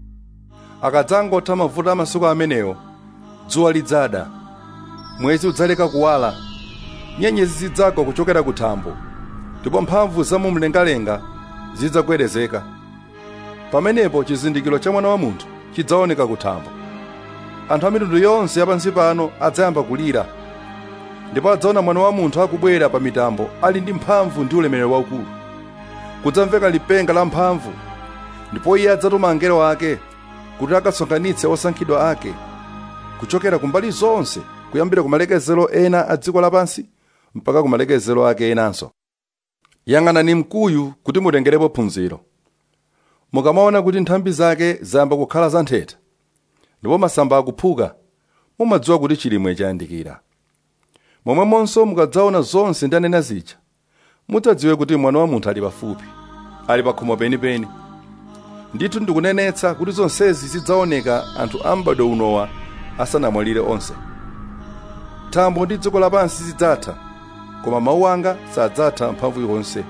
akadzangotha mavuto a masiku amenewo dzuwa lidzada mwezi udzaleka kuwala nyenyezi zidzagwa kuchokera ku thambo ndipo mphamvu za mumlengalenga zidzagwedezeka pamenepo chizindikiro cha mwana wa munthu chidzaoneka ku thambo anthu a mitundu yonse yapansi pano adzayamba kulira ndipo adzaona mwana wa munthu akubwera pa mitambo ali ndi mphamvu ndi ulemerero waukulu kudzamveka lipenga la mphamvu ndipo iye adzatuma angelo ake kuti akasonkhanitse osankhidwa ake kuchokera kumbali zonse kuyambira kumalekezero ena a dziko lapansi mpaka kumalekezero ake enanso yang'anani mkuyu kuti mutengerepo phunziro mukamaona kuti nthambi zake zayamba kukhala zantheta ndipo masamba akuphuka mumadziwa kuti chilimwe chayandikira momwemonso mukadzaona zonse ndanena zija mudzadziwe kuti mwana wa munthu ali pafupi ali pa khomo penipeni ndithu ndikunenetsa kuti zonsezi zidzaoneka anthu a m'bado unowa asanamwalire onse thambo ndi dziko lapansi zidzatha koma mawu anga sadzatha mphamvu yonse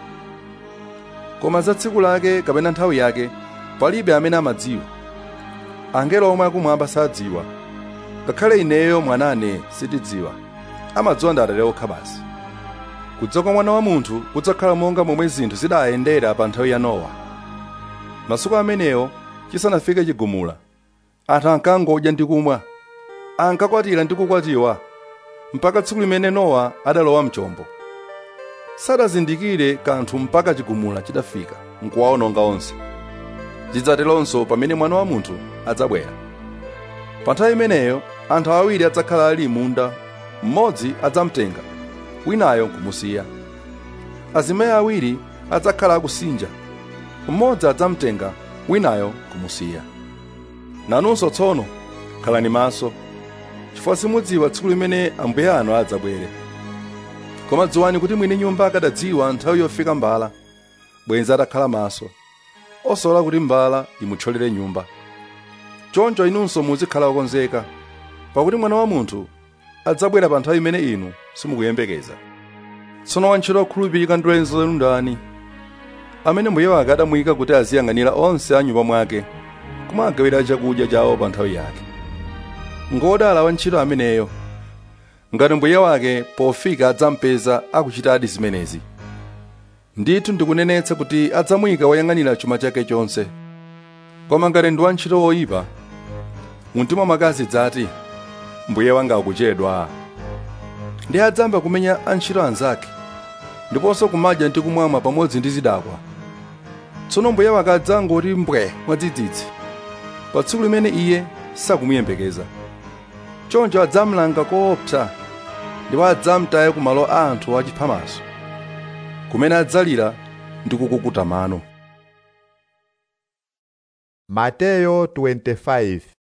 koma za tsiku lake kapena nthawi yake palibe amene amadziwa angelo omwe akumwamba sadziwa ngakhale ineyo mwanane sitidziwa amadziwa ndi atate okha basi kudza kwa mwana wa munthu kudzakhala monga momwe zinthu zidayendera pa nthawi ya nowa masiku amenewo chisanafike chigumula anthu ankangodya ndi kumwa ankakwatira ndi kukwatiwa mpaka tsiku limene nowa adalowa mchombo sadazindikire kanthu mpaka chigumula chitafika nkuwaononga onse zidzateronso pamene mwana wa munthu adzabwera pa nthawi imeneyo anthu awiri adzakhala ali munda mmodzi adzamtenga winayo nkumusiya azimayi awiri adzakhala akusinja mmodzi adzamtenga winayo nkumusiya nanunso tsono khalani maso chifukwa simudziwa tsiku limene ambuye anu adzabwere koma dziwani kuti mwini nyumba akadadziwa nthawi yofika mbala bwenzi atakhala maso osalola kuti mbala imuthyolere nyumba choncho inunso muzikhala okonzeka pakuti mwana wa munthu adzabwera pa nthawi imene inu simukuyembekeza tsono wantchito okhulupirika ndi wenzi lanu ndani amene mbuye wake adamuyika kuti aziyang'anira onse a nyumba mwake kumagawira chakudya chawo pa nthawi yake ngodala wantchito ameneyo ngati mbuye wake pofika adzampeza akuchitadi zimenezi ndithu ndikunenetsa kuti adzamuyika woyang'anira chuma chake chonse koma ngati ndi wantchito woyipa mumtima mwake adzati mbuye wanga akuchedwa ndi adzamba kumenya antchito anzake ndiponso kumadya ndi kumwamwa pamodzi ndi zidakwa tsono mbuye wake adzangoti mbwe mwadzidzidzi pa tsiku limene iye sakumuyembekeza choncho adzamlanga koopsa ndipo adzamtaye ku malo a anthu achiphamaso kumene adzalira ndi kukukuta mano Mateyo 25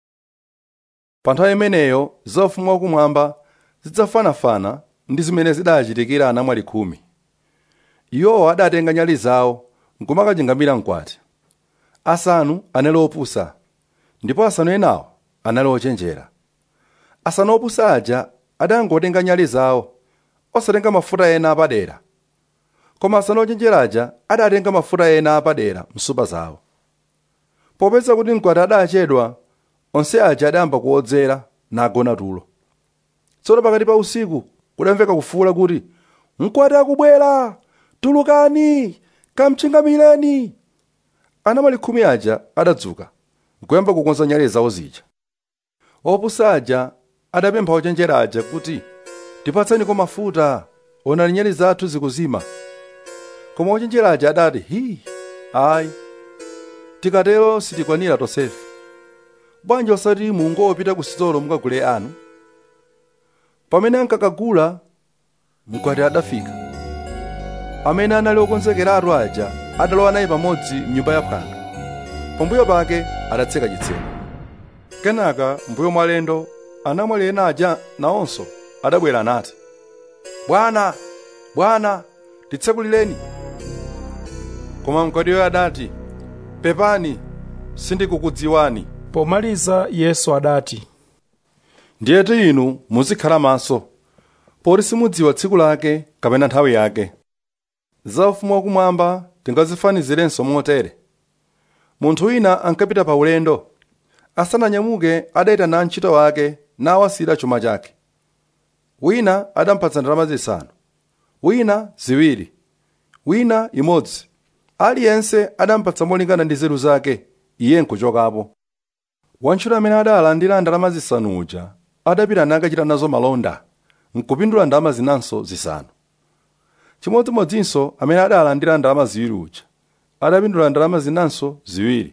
pa nthawi imeneyo za ufumu wakumwamba zidzafanafana ndi zimene zidachitikira anamwali khumi iwowo adatenga nyali zawo nkumakachingamira mkwati asanu anali opusa ndipo asanu enawo anali ochenjera asanu opusa aja adangotenga nyali zawo osatenga mafuta ena apadera koma asanu ochenjera aja adatenga mafuta ena apadera msupa zawo popeza kuti mkwati adachedwa onse aja adayamba kuodzera nagona tulo tsono pakati pa usiku kudamveka kufuwula kuti mkwati akubwera tulukani kamchingamireni anamwali khumi aja adadzuka nkuyamba kukonza nyale zawo zija opusa aja adapempha ochenjera aja kuti tipatseniko mafuta onani nyale zathu zikuzima koma ochenjera aja adati hi ayi tikatero sitikwanira tonsefe bwanji osati mungopita ku sitolo mukagule anu pamene ankakagula mkwati adafika amene anali okonzekeratu aja adalowa naye pamodzi mnyumba ya phwando pambuyo pake adatseka chitseko kenaka mbuyo mwa alendo anamwali ena aja nawonso adabwera nati bwana bwana titsekulireni koma mkwatiyo adati pepani sindikukudziwani pomaliza yesu adati ndiyetu inu muzikhala maso poti simudziwa tsiku lake kapena nthawi yake za ufumu wakumwamba tingazifanizirenso motere munthu wina ankapita pa ulendo asananyamuke adayitana antchito wake nawasira chuma chake wina adampatsa ndalama zisanu wina ziwiri wina imodzi aliyense adampatsa molingana ndi nzeru zake iye nkuchokapo wantchito amene adalandira ndalama zisanu uja adapita nakachita nazo malonda nkupindula ndalama zinanso zisanu chimodzimodzinso amene adalandira ndalama ziwiri uja adapindula ndalama zinanso ziwiri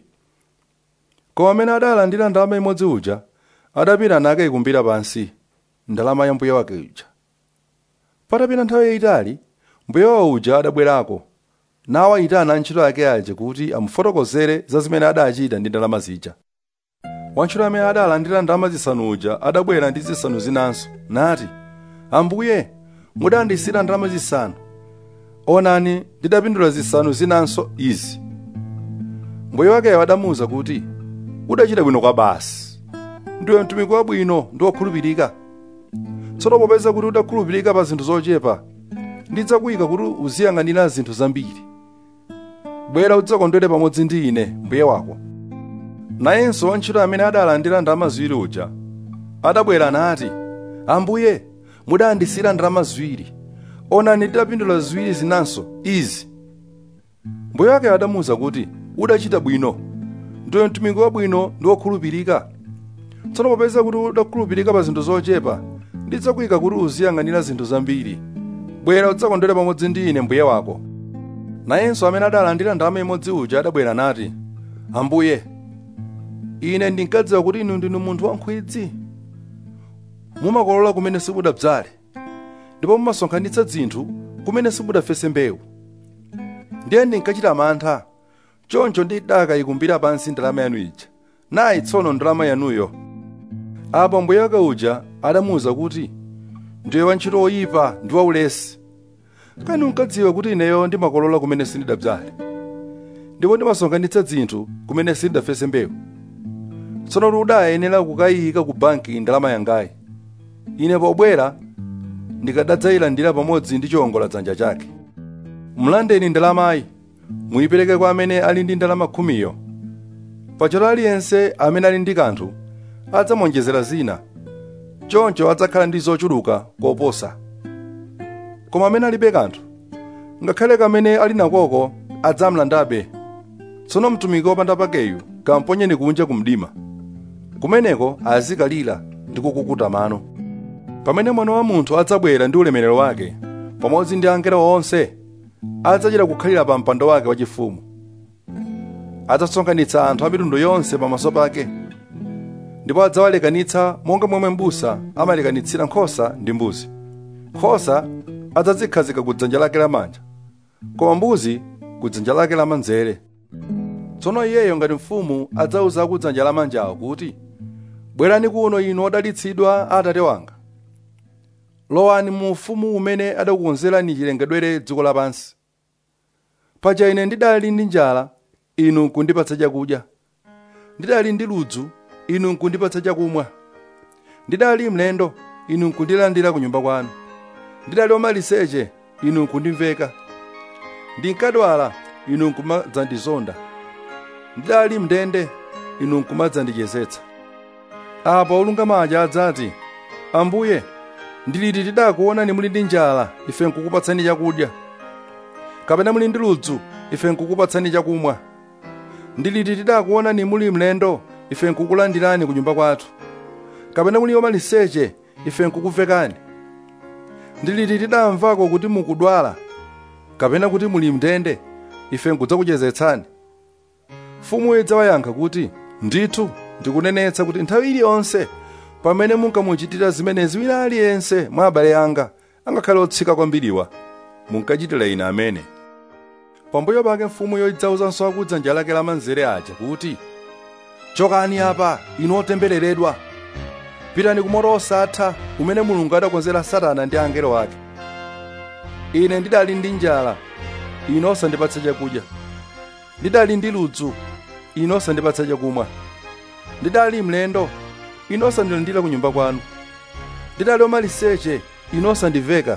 koma amene adalandira ndalama imodzi uja adapita nakayikumbira pansi ndalama ya mbuye wake uja patapita nthawi yayitali mbuye wawo uja adabwerako nawayitana antchito ake aja kuti amufotokozere za zimene adachita ndi ndalama zija wantchito amene adalandira ndalama zisanu uja adabwera ndi zisanu zinanso nati ambuye mudandisira ndalama zisanu onani ndidapindula zisanu zinanso izi mbuye wakeyo adamuwuza kuti udachita bwino kwa basi ndiwe mtumiki wabwino ndi wokhulupirika tsono popeza kuti udakhulupirika pa zinthu zochepa ndidzakuyika kuti uziyang'anira zinthu zambiri bwera udzakondwere pamodzi ndi ine mbuye wako nayenso wantchito amene adalandira ndalama ziwiri uja adabwera nati ambuye mudandisira ndalama ziwiri onani ndidapindula ziwiri zinanso izi mbuye wake adamuwuza kuti udachita bwino ndiwe mtumiki wabwino ndi wokhulupirika tsono popeza kuti udakhulupirika pa zinthu zochepa ndidzakuyika kuti uziyang'anira zinthu zambiri bwera udzakondwere pamodzi ndi ine mbuye wako nayenso amene adalandira ndalama imodzi uja adabwera nati ambuye ine ndinkadziwa kuti inu ndinu munthu wankhwidzi mumakolola kumene simudadzale ndipo mumasonkhanitsa zinthu kumene simudafese mbewu ndiye ndinkachita mantha choncho ndidakayikumbira pansi ndalama yanu ija nayi tsono ndalama yanuyo apo mbuye wake uja adamuwuza kuti ndiwe wantchito woyipa ndi waulesi kani unkadziwa kuti ineyo ndimakolola kumene sindidadzale ndipo ndimasonkhanitsa zinthu kumene sindidafese mbewu tsono kuti udayenera kukayika ku banki ndalama yangayi ine pobwera ndikadadzayilandira pamodzi ndi chiwongoladzanja chake mlandeni ndalamayi muyipereke kwa amene ali ndi ndalama khumiyo pachoti aliyense amene ali ndi kanthu adzamuonjezera zina choncho adzakhala ndi zochuluka koposa koma amene alibe kanthu ngakhale kamene ali nakoko adzamlandabe tsono mtumiki wopanda pakeyu kamponyeni kunja ku mdima kumeneko azikalira ndi kukukuta mano pamene mwana wa munthu adzabwera ndi ulemerero wake pamodzi ndi angelo onse adzachita kukhalira pa mpando wake wachifumu adzasonkhanitsa anthu a mitundu yonse pamaso pake ndipo adzawalekanitsa monga momwe m'busa amalekanitsira nkhosa ndi mbuzi nkhosa adzazikhazika ku dzanja lake lamanja koma mbuzi ku dzanja lake lamanzere tsono iyeyo ngati mfumu adzawuza ku dzanja lamanjawo kuti bwerani kuno inu odalitsidwa a atate wanga lowani mu ufumu umene adakukonzerani chilengedwere dziko lapansi paja ine ndidali ndi njala inu nkundipatsa chakudya ndidali ndi ludzu inu nkundipatsa chakumwa ndidali mlendo inu nkundilandira ku nyumba kwanu ndidali wamaliseche inu nkundimveka ndinkadwala inu nkumadzandizonda ndidali mndende inu nkumadzandichezetsa apo olungama aja adzati ambuye ndiliti tidakuonani muli ndi njala ife nkukupatsani chakudya kapena muli ndi ludzu ife nkukupatsani chakumwa ndiliti tidakuonani muli mlendo ife nkukulandirani ku nyumba kwathu kapena muli wamaliseche ife nkukuvekani ndiliti tidamvako kuti mukudwala kapena kuti muli mndende ife nkudzakuchezetsani mfumu idzawayankha kuti ndithu ndikunenetsa kuti nthawi iliyonse pamene munkamuchitira zimenezi wina aliyense mwa abale anga angakhale otsika kwambiriwa munkachitira ine amene pambuyo pake mfumuyo idzawuzanso akudzanja lake lamanzere aja kuti chokani apa inu otembereredwa pitani ku moto osatha umene mulungu adakonzera satana ndi angelo ake ine ndidali ndi njala inu osandipatsa chakudya ndidali ndi ludzu inu osandipatsa chakumwa ndidali mlendo inu osandilandira ku nyumba kwanu ndidali wamaliseche inu osandiveka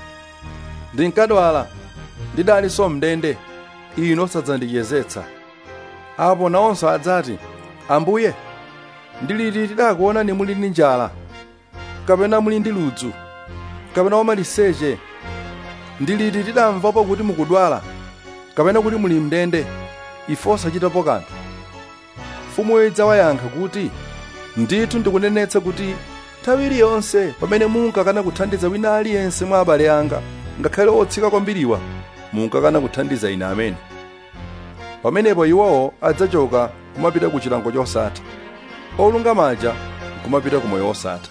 ndinkadwala ndidalinso mndende inu osadzandichezetsa apo nawonso adzati ambuye ndiliti tidakuonani muli ndi njala kapena muli ndi ludzu kapena wamaliseche ndiliti tidamvapo kuti mukudwala kapena kuti muli mndende ife osachitapo kanthu mfumuyo idzawayankha kuti ndithu ndikunenetsa kuti nthawi iliyonse pamene munkakana kuthandiza wina aliyense mwa abale anga ngakhale otsika kwambiriwa munkakana kuthandiza ine amene pamenepo iwowo adzachoka kumapita ku chilango chosatha olungama aja kumapita ku moyo wosatha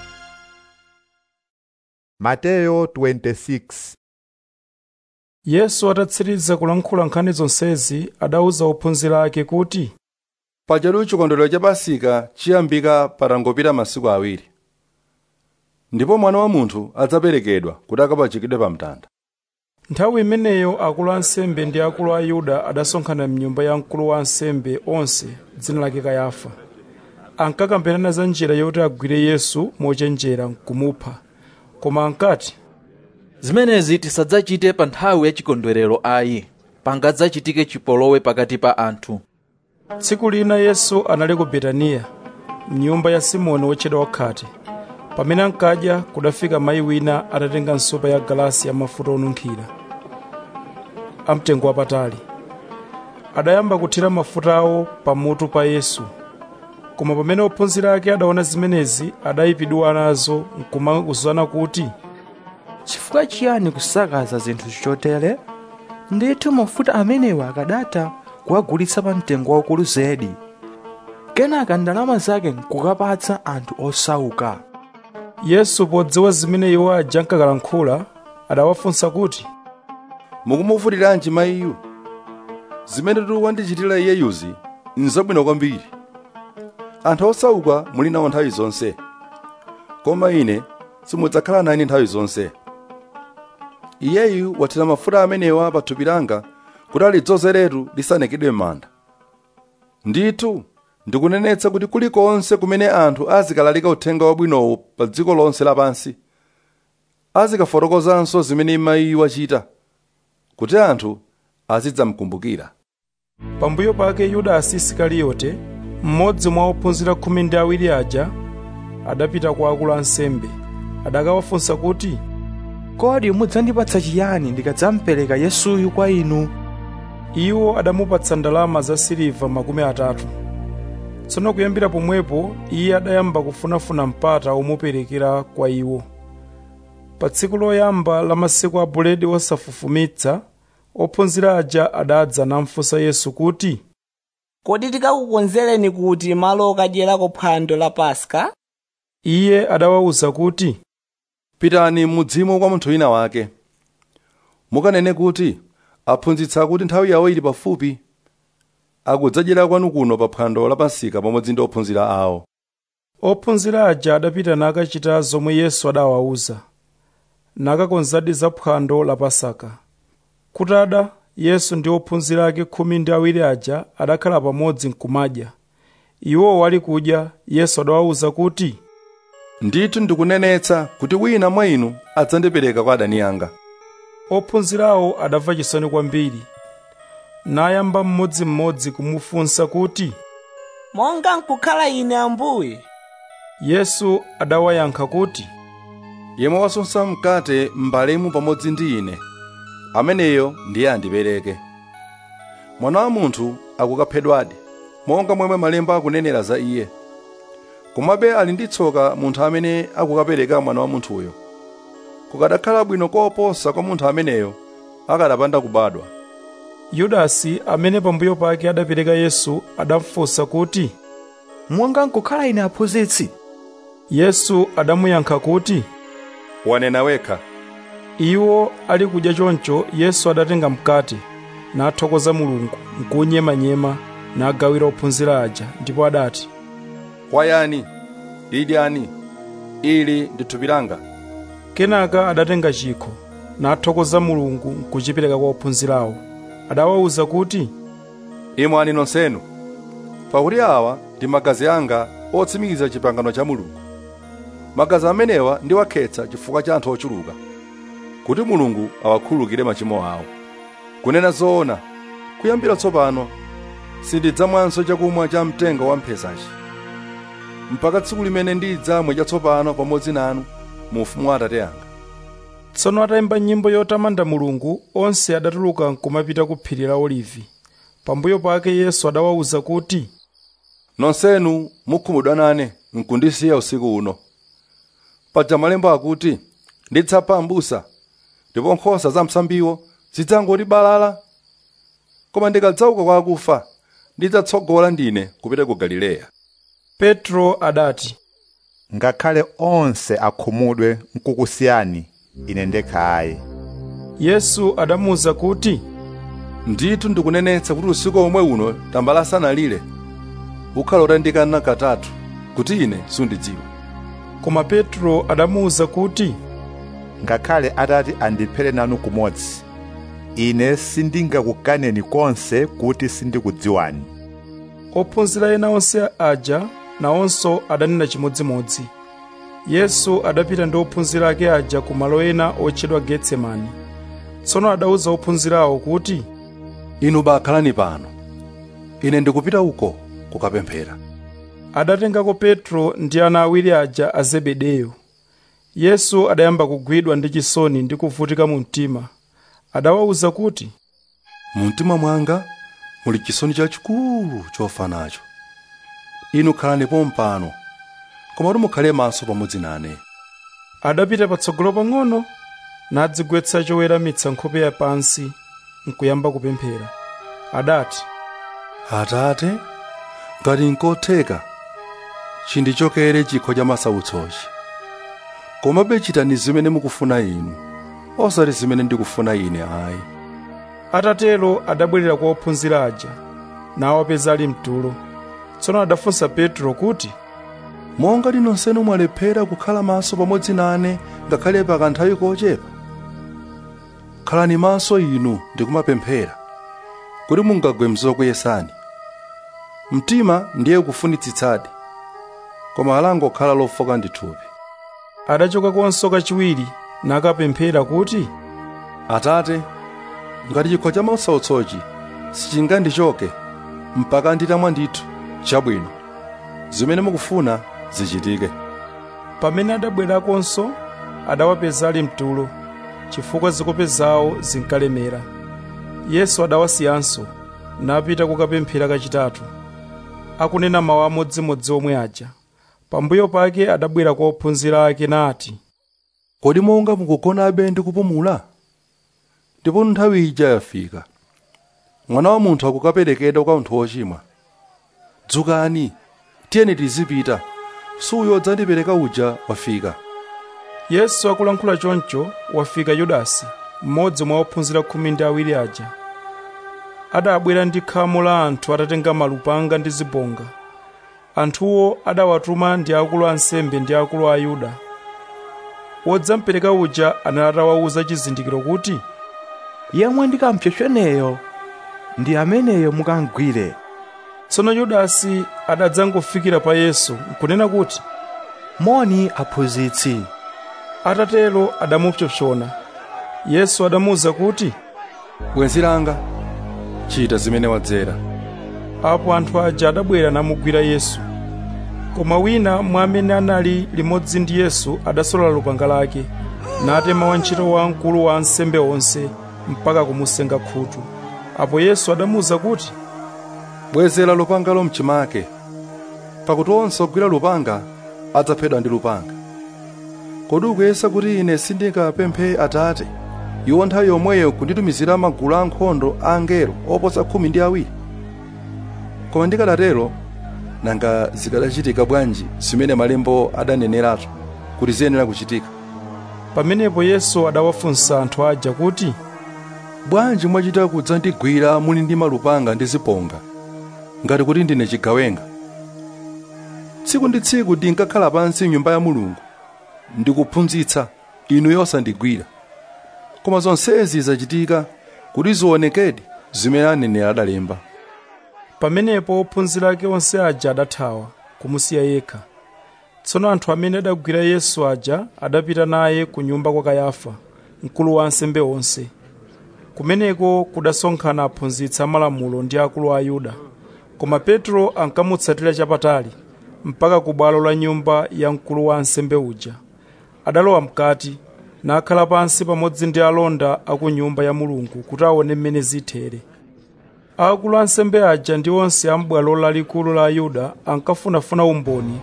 mateyo 26 yesu atatsiriza kulankhula nkhani zonsezi adawuza ophunzira ake kuti pajatu chikondwerero cha pasika chiyambika patangopita masiku awiri ndipo mwana wa munthu adzaperekedwa kuti akapachikidwe pa mtanda nthawi imeneyo akulu a ansembe ndi akulu a yuda adasonkhana mnyumba ya mkulu wa ansembe onse dzina lake kayafa ankakambirana za njira yoti agwire yesu mochenjera nkumupha koma ankati zimenezi tisadzachite pa nthawi ya chikondwerero ayi pangadzachitike chipolowe pakati pa anthu tsiku lina yesu anali ku betaniya mnyumba ya simoni wotchedwa wakhate pamene ankadya kudafika mayi wina atatenga nsopa ya galasi ya mafuta onunkhira amtengo wapatali adayamba kuthira mafutawo pamutu pa yesu koma pamene ophunzira ake adaona zimenezi adayipidwa nazo nkumakuzana kuti chifukwa chiyani kusakaza zinthu chotere ndithu mafuta amenewa akadatha kuwagulitsa pa mtengo waukulu zedi kenaka ndalama zake nkukapatsa anthu osauka yesu podziwa zimene iwo aja ankakalankhula adawafunsa kuti mukumuvutiranji mayiyu zimene tu wandichitira iyeyuzi nzabwino kwambiri anthu osauka muli nawo nthawi zonse koma ine simudzakhala nane nthawi zonse iyeyu wathira mafuta amenewa pa thupi langa kuti alidzozeretu lisanekedwe m'manda ndithu ndikunenetsa kuti kulikonse kumene anthu azikalalika uthenga wabwinowo pa dziko lonse lapansi azikafotokozanso zimene mayiyu wachita kuti anthu azidzamkumbukira pambuyo pake yudasi isikariyote mmodzi mwa ophunzira khumi ndi awiri aja adapita kwa akulu ansembe adakawafunsa kuti kodi mudzandipatsa chiyani ndikadzampereka yesuyu kwa inu iwo adamupatsa ndalama za siliva makumi atatu tsono kuyambira pomwepo iye adayamba kufunafuna mpata womuperekera kwa iwo pa tsiku loyamba la masiku a buledi wosafufumitsa ophunzira aja adadza namfunsa yesu kuti kodi tikakukonzereni kuti malo okadyerako phwando la paska iye adawawuza kuti pitani mudzimo kwa munthu wina wake mukanene kuti aphunzitsa kuti nthawi yawo ili pafupi akudzadyera kwanu kuno pa phwando la pasika pamodzi ndi ophunzira awo ophunzira aja adapita nakachita zomwe yesu adawawuza nakakonzadi za phwando la pasaka kutada yesu ndi ophunzira ake khumi ndi awiri aja adakhala pamodzi nkumadya iwo wali kudya yesu adawawuza kuti ndithu ndikunenetsa kuti wina mwa inu adzandipereka kwa adani anga ophunzirawo adamva chisoni kwambiri nayamba mmodzimmodzi kumufunsa kuti monga nkukhala ine ambuye yesu adawayankha kuti yemwe wasunsa mkate m'mbalemu pamodzi ndi ine ameneyo ndiye andipereke mwana wa munthu akukaphedwadi monga momwe malemba akunenera za iye komabe ali ndi tsoka munthu amene akukapereka mwana wa munthuyo kukadakhala bwino koposa kwa munthu ameneyo akadapanda kubadwa yudasi amene pambuyo pake adapereka yesu adamfunsa kuti monga nkukhala ine aphunzitsi yesu adamuyankha kuti wanena wekha iwo ali kudya choncho yesu adatenga mkate nathokoza mulungu nkunyemanyema nagawira ophunzira aja ndipo adati kwayani idyani ili ndi thupi langa kenaka adatenga chikho nathokoza mulungu nkuchipereka kwa ophunzirawo adawawuza kuti imwani nonsenu pakuti awa ndi magazi anga otsimikiza chipangano cha mulungu magazi amenewa ndiwakhetsa chifukwa cha anthu ochuluka kuti mulungu awakhululukire machimo awo kunena zoona kuyambira tsopano sindidzamwanso chakumwa cha mtengo wa mphesachi mpaka tsiku limene ndidzamwe chatsopano pamodzi nanu mu ufumu wa atate anga tsono atayimba nyimbo yotamanda mulungu onse adatuluka nkumapita ku phiri la olivi pambuyo pake yesu adawawuza kuti nonsenu mukhumudwa nane nkundisiya usiku uno paja malemba akuti ndidzapha m'busa ndipo nkhosa za msambiwo zidzangoti balala koma ndikadzauka kwa akufa ndidzatsogola ndine kupita ku galileya petro adati ngakhale onse akhumudwe nkukusiyani ine ndekha ayi yesu adamuwuza kuti ndithu ndikunenetsa kuti usiku omwe uno tambala asanalire ukhala utandikana katatu kuti ine sundidziwa koma petro adamuwuza kuti ngakhale atati andiphere nanu kumodzi ine sindingakukaneni konse kuti sindikudziwani ophunzira ena onse aja nawonso adanena chimodzimodzi yesu adapita ndi ophunzira ake aja ku malo ena otchedwa getsemani tsono adawuza ophunzirawo kuti inu bakhalani pano ine ndikupita uko kukapemphera adatengako petro ndi ana awiri aja a zebedeyo yesu adayamba kugwidwa ndi chisoni ndi kuvutika mu mtima adawawuza kuti mu mtima mwanga muli chisoni chachikulu chofa nacho inu khalani pompano komatu mukhale maso pamodzi nane adapita patsogolo pang'ono nadzigwetsa choweramitsa nkhope ya pansi nkuyamba kupemphera adati atate ngati nkotheka chindichokere chikho cha masautsochi komabe chitani zimene mukufuna inu osati zimene ndikufuna ine ayi atatero adabwerera kwa ophunzira aja nawapeza ali mtulo tsono adafunsa petro kuti monga nonsenu mwalephera kukhala maso pamodzi nane ngakhale pa kanthawi kochepa khalani maso inu ndikumapemphera kuti mungagwe mzokuyesani mtima ndiye kufunitsitsadi koma alangokhala lofoka ndi thupi adachoka konso kachiwiri nakapemphera kuti atate ngati chikho cha mautsautsochi sichingandichoke mpaka nditamwa ndithu chabwino zimene mukufuna zichitike pamene adabwerakonso adawapeza ali mtulo chifukwa zikope zawo zinkalemera yesu adawasiyanso napita kukapemphera kachitatu akunena mawu amodzimodzi omwe aja pambuyo pake adabwera kwa ophunzira ake nati kodi monga mukugonabe ndi kupumula ndipo nthawi ija yafika mwana wa munthu akukaperekedwa kwa anthu ochimwa dzukani tiyeni tizipita suyo dzandipereka uja wafika yesu akulankhula choncho wafika yudasi mmodzi mwa ophunzira khumi ndi awiri aja adabwera ndi khamu la anthu atatenga malupanga ndi zibonga anthuwo adawatuma ndi akulu a ansembe ndi akulu a ayuda wodzampereka uja anatawawuza chizindikiro kuti yemwe ndikampsopsoneyo ndi ameneyo mukangwire tsono yudasi adadzangofikira pa yesu nkunena kuti moni aphunzitsi atatero adamupsompsona yesu adamuwuza kuti bwenzi langa chita zimene wadzera apo anthu aja adabwera namugwira yesu koma wina mwa amene anali limodzi ndi yesu adasolola lupanga lake natema wantchito wa mkulu wa ansembe onse mpaka kumusenga khutu apo yesu adamuwuza kuti bwezera lupangalo mchimake pakuti onse ogwira lupanga adzaphedwa ndi lupanga kodi ukuyesa kuti ine sindingapemphe atate iwo nthawi yomweyo kunditumizira magulu ankhondo a angelo oposa khumi ndi awiri koma ndikadatero nanga zikadachitika bwanji zimene malembo adaneneratu kuti ziyenera kuchitika pamenepo yesu adawafunsa anthu aja kuti bwanji mwachita kudzandigwira muli ndi malupanga ndi zibonga ngati kuti ndine chigawenga tsiku ndi tsiku ndinkakhala pansi m'nyumba ya mulungu ndikuphunzitsa inu yosandigwira koma zonsezi zachitika kuti zionekedi zimene aneneri adalemba pamenepo ophunzira ake onse aja adathawa kumusiya yekha tsono anthu amene adagwira yesu aja adapita naye ku nyumba kwa kayafa mkulu wa ansembe onse kumeneko kudasonkhana aphunzitsi amalamulo ndi akulu a ayuda koma petro ankamutsatira chapatali mpaka ku bwalo la nyumba ya mkulu wa ansembe uja adalowa mkati nakhala pansi pamodzi ndi alonda a ku nyumba ya mulungu kuti aone mmene zithere akulu ansembe aja ndi onse a m'bwalo lalikulu la ayuda ankafunafuna umboni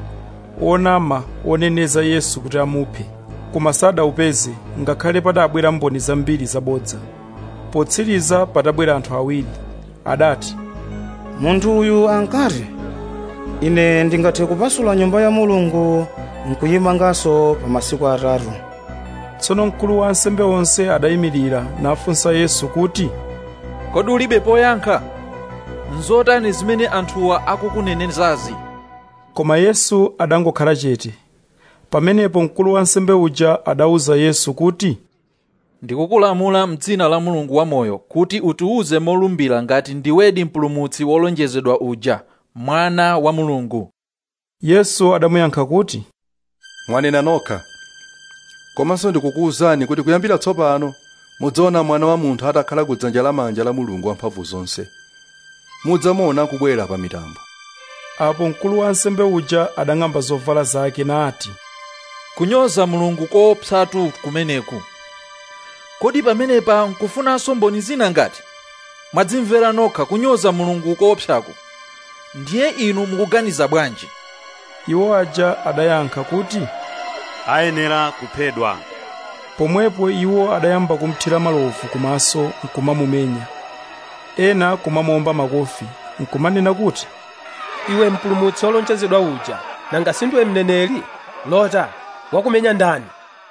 onama oneneza yesu kuti amuphe koma sadawupeze ngakhale padabwera mboni zambiri zabodza potsiriza padabwera anthu awiri adati munthu uyu ankati ine ndingathe kupasula nyumba ya mulungu nkuyimanganso pa masiku atatu tsono mkulu wa ansembe onse adayimirira nafunsa yesu kuti kodi ulibe poyankha nzotani zimene anthuwa akukunenezazi koma yesu adangokhala chete pamenepo mkulu wa ansembe uja adawuza yesu kuti ndikukulamula mdzina la mulungu wamoyo kuti utiwuze molumbira ngati ndiwedi mpulumutsi wolonjezedwa uja mwana wa mulungu yesu adamuyankha kuti mwanena nokha komanso ndikukuwuzani kuti kuyambira tsopano mudzaona mwana wa munthu atakhala ku dzanja lamanja la mulungu wamphamvu zonse mudzamuona kubwera pa mitambo apo mkulu wa ansembe uja adang'amba zovala zake nati kunyoza mulungu koopsatu kumeneku kodi pamenepa nkufunanso mboni zina ngati mwadzimvera nokha kunyoza mulungu koopsaku ndiye inu mukuganiza bwanji iwo aja adayankha kuti ayenera kuphedwa pomwepo iwo adayamba kumthira malovu kumaso nkumamumenya ena kumamuomba makofi nkumanena kuti iwe mpulumutsi wolonjezedwa uja nanga sindiwe mneneri lota wakumenya ndani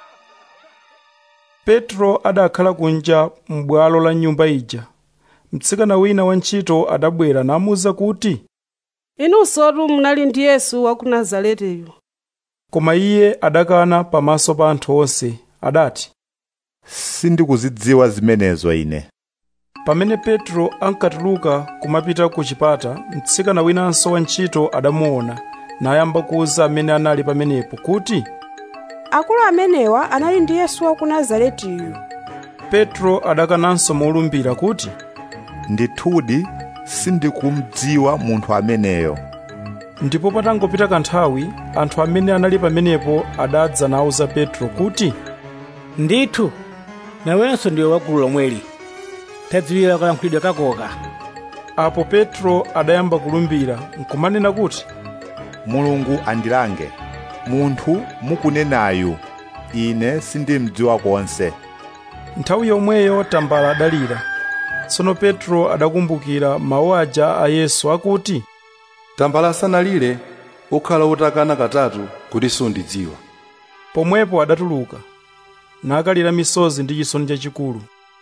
petro adakhala kunja m'bwalo la nyumba ija mtsikana wina wantchito adabwera namuwuza kuti inunsotu munali ndi yesu wa ku nazareteyu koma iye adakana pamaso pa anthu onse adati sindikuzidziwa zimenezo ine pamene petro ankatuluka kumapita ku chipata mtsikana winanso wantchito adamuona nayamba kuwuza amene anali pamenepo kuti akulu amenewa anali ndi yesu wa ku nazaretiyu petro adakananso molumbira kuti ndithudi sindikumudziwa munthu ameneyo ndipo patangopita kanthawi anthu amene anali pamenepo adadza nawuza petro kuti ndithu nawenso ndiwe wa gulu lomweli tadziwira kalankhulidwe kakoka apo petro adayamba kulumbira nkumanena kuti mulungu andilange munthu mukunenayu ine sindimdziwa konse nthawi yomweyo tambala adalira tsono petro adakumbukira mawu aja a yesu akuti tambala asanalire ukhala utakana katatu kuti sundidziwa pomwepo adatuluka nakalira misozi ndi chisoni chachikulu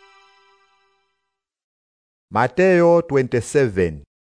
mateyo 27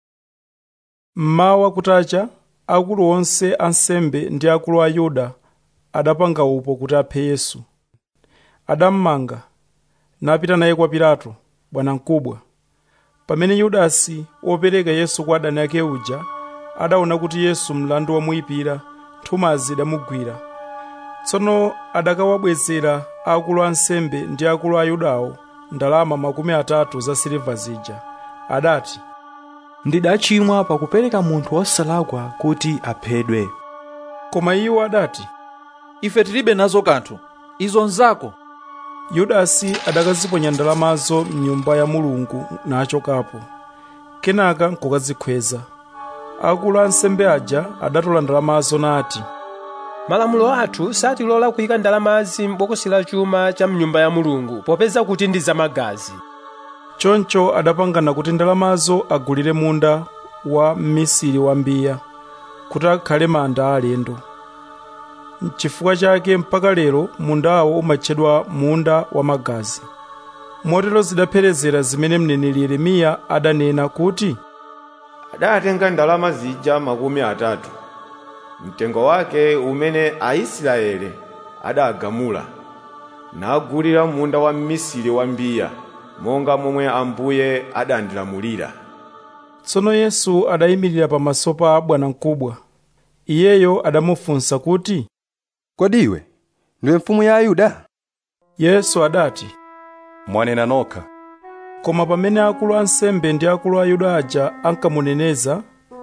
mmawa kutacha akulu onse ansembe ndi akulu a yuda adapanga upo kuti aphe yesu adammanga napita naye kwa pilato bwanamkubwa pamene yudasi wopereka yesu kwa adani ake uja adaona kuti yesu mlandu wamuyipira nthumazi idamugwira tsono adakawabwezera akulu ansembe ndi akulu a yudawo ndalama makumi atatu za siliva zija adati ndidachimwa pakupereka munthu wosalakwa kuti aphedwe koma iwo adati ife tilibe nazo kanthu izo nzako yudasi adakaziponya ndalamazo mnyumba ya mulungu nachokapo kenaka nkukazikhweza akulu ansembe aja adatola ndalamazo nati malamulo athu satilola kuyika ndalamazi m'bokosi la chuma cha mnyumba ya mulungu popeza kuti ndi zamagazi choncho adapangana kuti ndalamazo agulire munda wa mmisiri wa mbiya kuti akhale manda alendo n'chifukwa chake mpaka lero mundawo umatchedwa munda wa magazi motero zidapherezera zimene mneneri yeremiya adanena kuti adatenga ndalama zija makumi atatu mtengo wake umene aisraeli adagamula nagulira munda wa mmisiri wa mbiya monga momwe ambuye adandilamulira tsono yesu adayimirira pamaso pa bwanamkubwa iyeyo adamufunsa kuti kodi iwe ndiwe mfumu ya ayuda yesu adati mwanena nokha koma pamene akulu ansembe ndi akulu a yuda aja ankamuneneza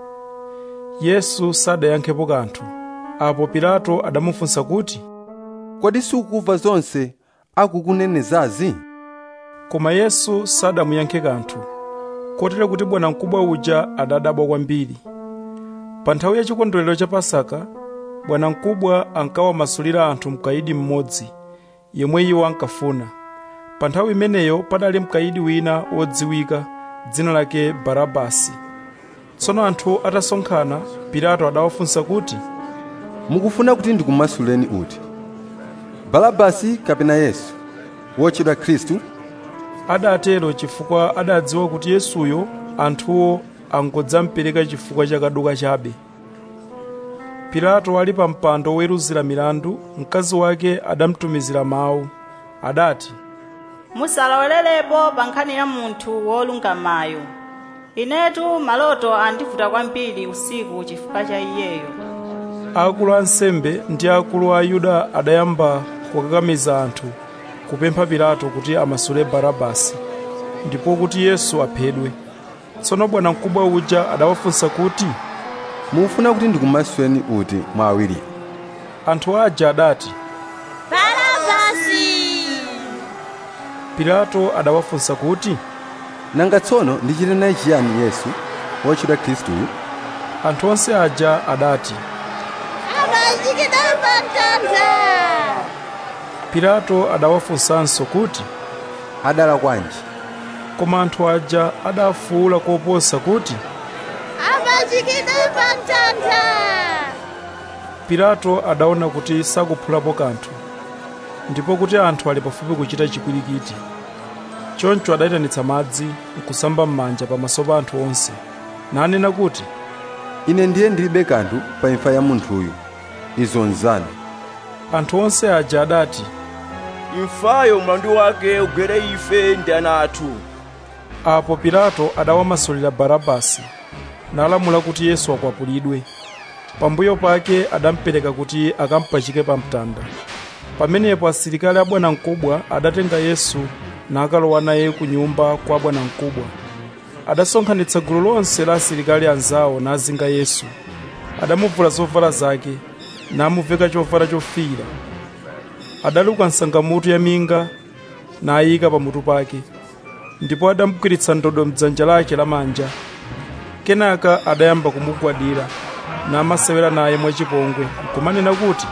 yesu sadayankhepo kanthu apo pilato adamufunsa kuti kodi sukumva zonse akukunenezazi koma yesu sadamuyankhe kanthu kotero kuti bwanamkubwa uja adadabwa kwambiri pa nthawi ya chikondwerero cha pasaka bwanamkubwa ankawamasulira anthu mkayidi mmodzi yemwe iwo ankafuna pa nthawi imeneyo padali mkayidi wina wodziwika dzina lake barabasi tsono anthu atasonkhana pilato adawafunsa kuti mukufuna kuti ndikumasuleni uti barabasi kapena yesu wotchedwa khristu adatero chifukwa adadziwa kuti yesuyo anthuwo angodzampereka chifukwa cha kaduka chabe pilato ali pa mpando woweruzira milandu mkazi wake adamutumizira mawu adati musalowelerepo pa nkhani ya munthu wolungamayo inetu maloto andivuta kwambiri usiku chifukwa cha iyeyo akulu ansembe ndi akulu a yuda adayamba kukakamiza anthu kupempha pilato kuti amasule barabasi ndipo kuti yesu aphedwe tsono bwanamkubwa uja adawafunsa kuti mufuna kuti ndikumasuleni uti mwa awiri anthu aja adati barabasi pilato adawafunsa kuti nanga tsono ndichite naye chiyani yesu wotchedwa khristuyu anthu onse aja adati amazikidwa pa mtanda pilato adawafunsanso kuti adala kwanji koma anthu aja adafuwula koposa kuti amazikidwa pa mtanda pilato adaona kuti sakuphulapo kanthu ndipo kuti anthu ali pafupi kuchita chikwirikiti choncho adayitanitsa madzi nkusamba m'manja pamaso pa anthu onse nanena kuti ine ndiye ndilibe kanthu pa imfa ya munthuyu izo nzanu anthu onse aja adati imfayo mlandu wake ugwere ife ndi ana athu apo pilato adawamasulira barabasi nalamula kuti yesu akwapulidwe pambuyo pake adamupereka kuti akampachike pa mtanda pamenepo asilikali a bwanamkubwa adatenga yesu nakalowa naye ku nyumba kwa bwanamkubwa adasonkhanitsa gulu lonse la asilikali anzawo nazinga yesu adamuvula zovala zake namuveka chovala chofiira adaluka nsangamutu ya minga nayika pamutu pake ndipo adamugwiritsa ndodo mdzanja lake lamanja kenaka adayamba kumugwadira namasewera naye mwachipongwe nkumanena kuti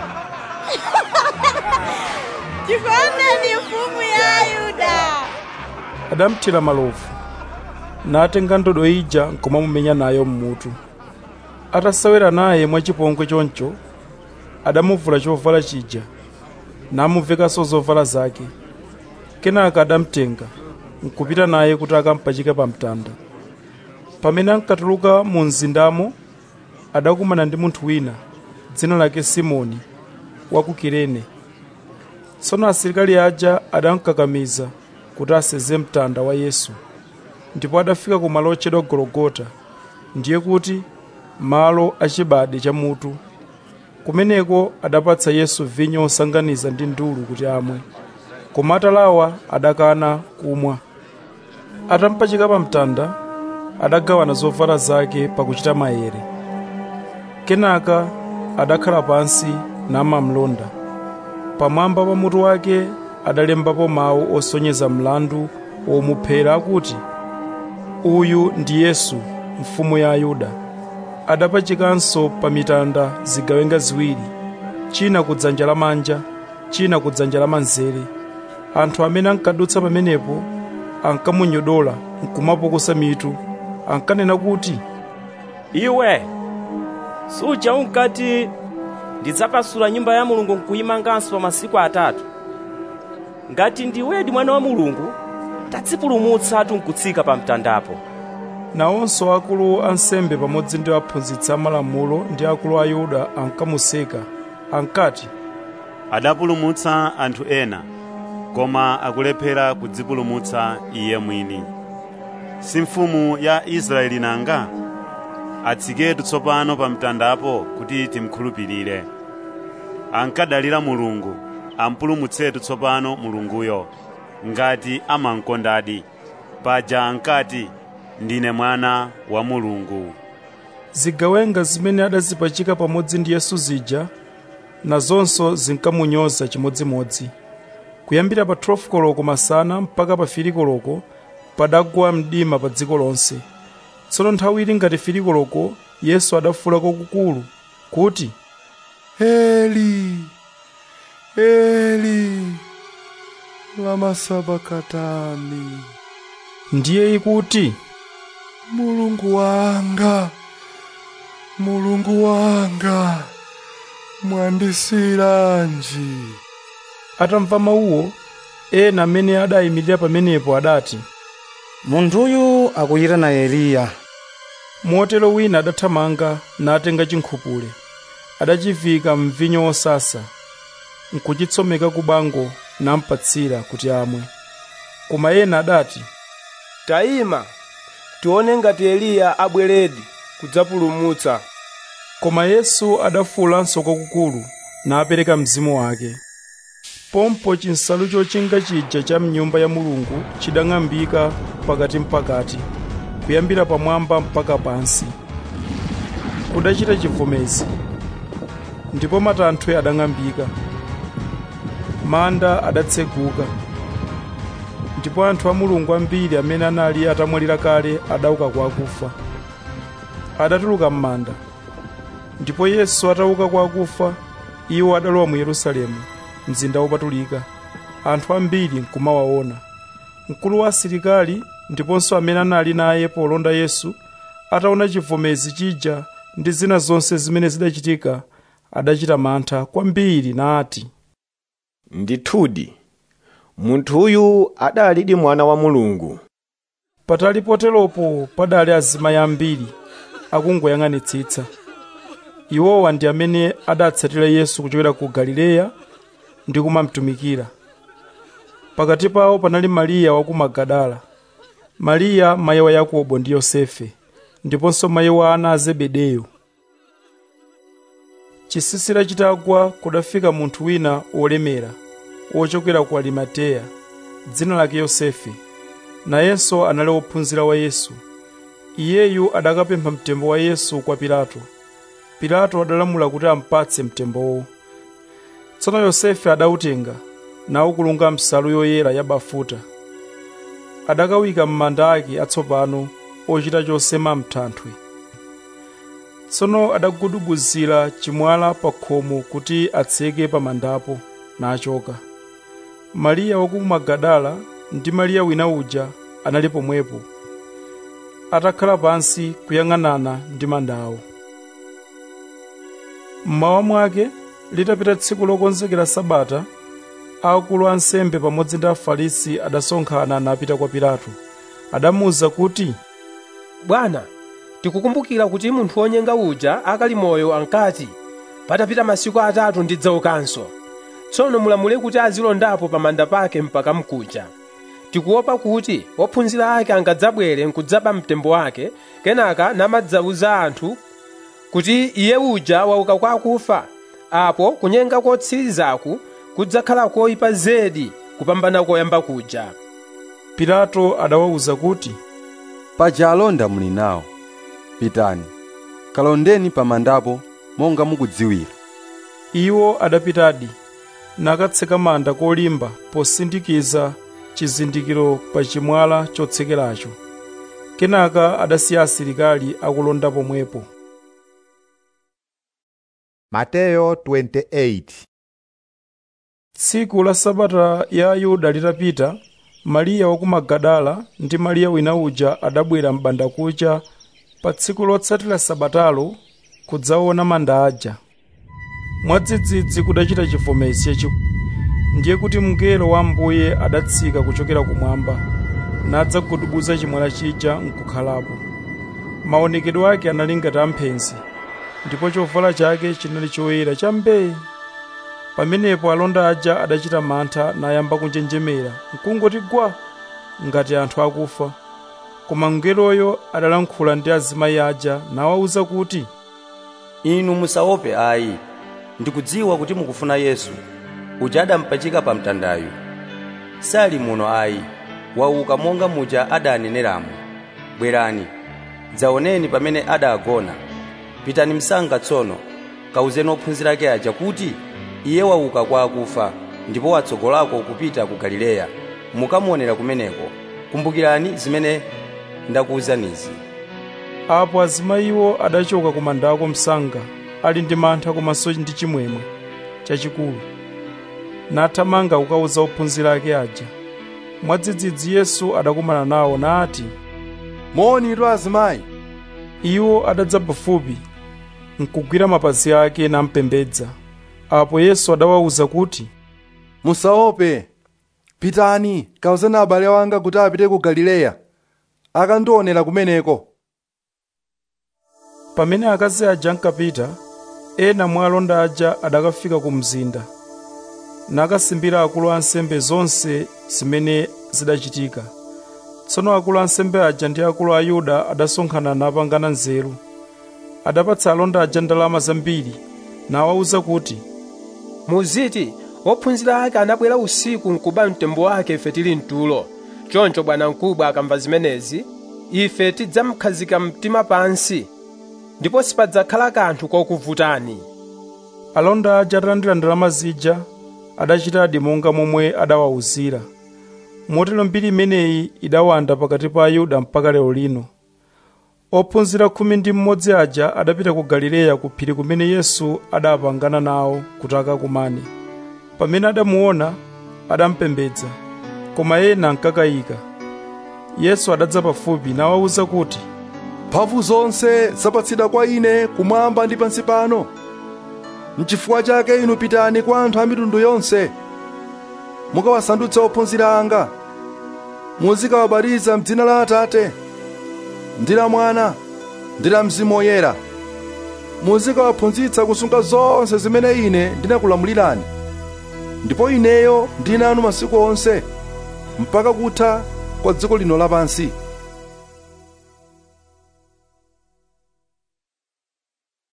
Tifandeni mfumu ya Ayuda. adamthira malovu natenga ndodo ija nkumamumenya nayo mmutu atasewera naye mwachipongwe choncho adamuvula chovala chija namuvekanso zovala zake kenaka adamtenga nkupita naye kuti akampachike pa mtanda pamene ankatuluka mu mzindamo adakumana ndi munthu wina dzina lake simoni wa ku kirene tsono asilikali aja adamkakamiza kuti aseze mtanda wa yesu ndipo adafika ku malo otchedwa gologota ndiye kuti malo achibade cha mutu kumeneko adapatsa yesu vinyo osanganiza ndi ndulu kuti amwe koma atalawa adakana kumwa atampachika pa mtanda adagawana zovala zake pakuchita maere kenaka adakhala pansi namamlonda pamwamba pa mutu wake adalembapo mawu osonyeza mlandu womuphera akuti uyu ndi yesu mfumu ya ayuda adapachikanso pa mitanda zigawenga ziwiri china ku dzanja lamanja china ku dzanja lamanzere anthu amene ankadutsa pamenepo ankamunyodola nkumapukusa mitu ankanena kuti iwe suja unkati ndidzakasula nyumba ya mulungu nkuyimanganso pa masiku atatu ngati ndiwedi mwana wa mulungu tadzipulumutsatu nkutsika pa mtandapo nawonso akulu ansembe pamodzi ndi aphunzitsi amalamulo ndi akulu a yuda ankamuseka ankati adapulumutsa anthu ena koma akulephera kudzipulumutsa iye mwini si mfumu ya israeli nanga atsiketu tsopano pa mtandapo kuti timkhulupirire ankadalira mulungu ampulumutsetu tsopano mulunguyo ngati amankondadi paja ankati ndine mwana wa mulungu zigawenga zimene adazipachika pamodzi ndi yesu zija nazonso zinkamunyoza chimodzimodzi kuyambira pa 12 koloko masana mpaka pa 3 koloko padagwa mdima pa dziko lonse tsono nthawi ili ngati 3 koloko yesu adafuwula kwakukulu kuti Eli, Eli, lama sabakatani. ndiye ikuti Mulungu wanga, Mulungu wanga, mwandisiranji. atamva mawuwo ena amene adayimirira pamenepo adati munthuyu akuyitana eliya motero wina adathamanga natenga chinkhupule adachivika mvinyo wosasa nkuchitsomeka ku bango nampatsira kuti amwe koma ena adati Tayima, tione ngati Eliya abweredi kudzapulumutsa. koma yesu adafuwulanso kwakukulu napereka mzimu wake pompo chinsalu chochinga chija cha mnyumba ya mulungu chidang'ambika pakati mpakati kuyambira pamwamba mpaka pansi kudachita chivomezi ndipo matanthwe adang'ambika manda adatseguka ndipo anthu a mulungu ambiri amene anali atamwalira kale adauka kwa akufa adatuluka m'manda ndipo yesu atauka kwa akufa iwo adalowa mu yerusalemu mzinda wopatulika anthu ambiri nkumawaona mkulu wa asilikali ndiponso amene anali naye polonda yesu ataona chivomezi chija ndi zina zonse zimene zidachitika adachita mantha kwambiri nati ndithudi munthuyu adalidi mwana wa mulungu patali poteropo padali azimayi ambiri akungoyang'anitsitsa iwowa ndi amene adatsatira yesu kuchokera ku galileya ndi kumamtumikira pakati pawo panali mariya wa ku magadala mariya mayi wa yakobo ndi yosefe ndiponso mayi wa ana a zebedeyo chisisira chitagwa kudafika munthu wina wolemera wochokera ku arimateya dzina lake yosefe nayenso anali wophunzira wa yesu iyeyu adakapempha mtembo wa yesu kwa pilato pilato adalamula kuti ampatse mtembowo tsono yosefe adautenga nawukulunga msalu yoyera ya bafuta adakawika m'manda ake atsopano ochita chosema mthanthwe tsono adagudubuzira chimwala pa khomo kuti atseke pa mandapo nachoka mariya waku magadala ndi mariya wina uja anali pomwepo atakhala pansi kuyang'anana ndi mandawo mmawa mwake litapita tsiku lokonzekera sabata akulu ansembe pamodzi ndi afarisi adasonkhana napita kwa pilato adamuwuza kuti bwana tikukumbukira kuti munthu wonyenga uja akali moyo ankati patapita masiku atatu ndidzaukanso tsono mulamule kuti azilondapo pamanda pake mpaka mkuja tikuopa kuti ophunzira ake angadzabwere nkudzaba mtembo wake kenaka namadzawuza anthu kuti iye uja wauka kwa akufa apo kunyenga kotsirizaku kudzakhala koyipa zedi kupambana koyamba kuja pilato adawawuza kuti paja alonda muli nawo pitani kalondeni pamandapo monga mukudziwira iwo adapitadi nakatseka manda kolimba posindikiza chizindikiro pa chimwala chotsekeracho kenaka adasiya asilikali akulonda pomwepo Mateyo 28 tsiku la sabata ya ayuda litapita mariya waku magadala ndi mariya wina uja adabwera m'banda kucha pa tsiku lotsatira sabatalo kudzaona manda aja mwadzidzidzi kudachita chivomezi chachikulu ndiye kuti mngelo wa ambuye adatsika kuchokera kumwamba nadzagudubuza chimwala chija nkukhalapo maonekedwe ake anali ngati amphenzi ndipo chovala chake chinali choyera chambee pamenepo alonda aja adachita mantha nayamba kunjenjemera nkungoti gwa ngati anthu akufa koma mngeloyo adalankhula ndi azimayi aja nawawuza kuti inu musaope ayi ndikudziwa kuti mukufuna yesu uja adampachika pa mtandayu sali muno ayi wauka monga muja adaneneramo bwerani dzaoneni pamene adagona pitani msanga tsono kawuzeni ophunzira ake aja kuti iye wauka kwa akufa ndipo watsogolako kupita ku galileya mukamuonera kumeneko kumbukirani zimene ndakuwuzanizi apo azimayiwo adachoka ku mandako msanga ali ndi mantha komanso ndi chimwemwe chachikulu nathamanga kukawuza ophunzira ake aja mwadzidzidzi yesu adakumana nawo nati moni tu azimayi iwo adadza pafupi nkugwira mapazi ake nampembedza apo yesu adawawuza kuti musaope pitani kawuzeni abale wanga kuti apite ku galileya akandionera kumeneko pamene akazi aja ankapita ena mwa alonda aja adakafika ku mzinda nakasimbira akulu ansembe zonse zimene zidachitika tsono akulu ansembe aja ndi akulu a yuda adasonkhana napangana nzeru adapatsa alonda aja ndalama zambiri nawawuza kuti muziti ophunzira ake anabwera usiku nkuba mtembo wake ife tili mtulo choncho bwanamkubwa akamva zimenezi ife tidzamkhazika mtima pansi ndipo sipadzakhala kanthu kokuvutani alonda aja atalandira ndalama zija adachitadi monga momwe adawawuzira motero mbiri imeneyi idawanda pakati pa ayuda mpaka lero lino ophunzira khumi ndi mmodzi aja adapita ku galileya ku phiri kumene yesu adapangana nawo kuti akakumane pamene adamuona adampembedza koma ena ankakayika yesu adadza pafupi nawawuza kuti mphamvu zonse zapatsidwa kwa ine kumwamba ndi pansi pano n'chifukwa chake inu pitani kwa anthu a mitundu yonse mukawasandutse ophunzira anga muzikawabatiza m'dzina la atate ndi la mwana ndi la mzimu woyera muzikawaphunzitsa kusunga zonse zimene ine ndinakulamulirani ndipo ineyo ndili nanu masiku onse mpaka kutha kwa dziko lino lapansi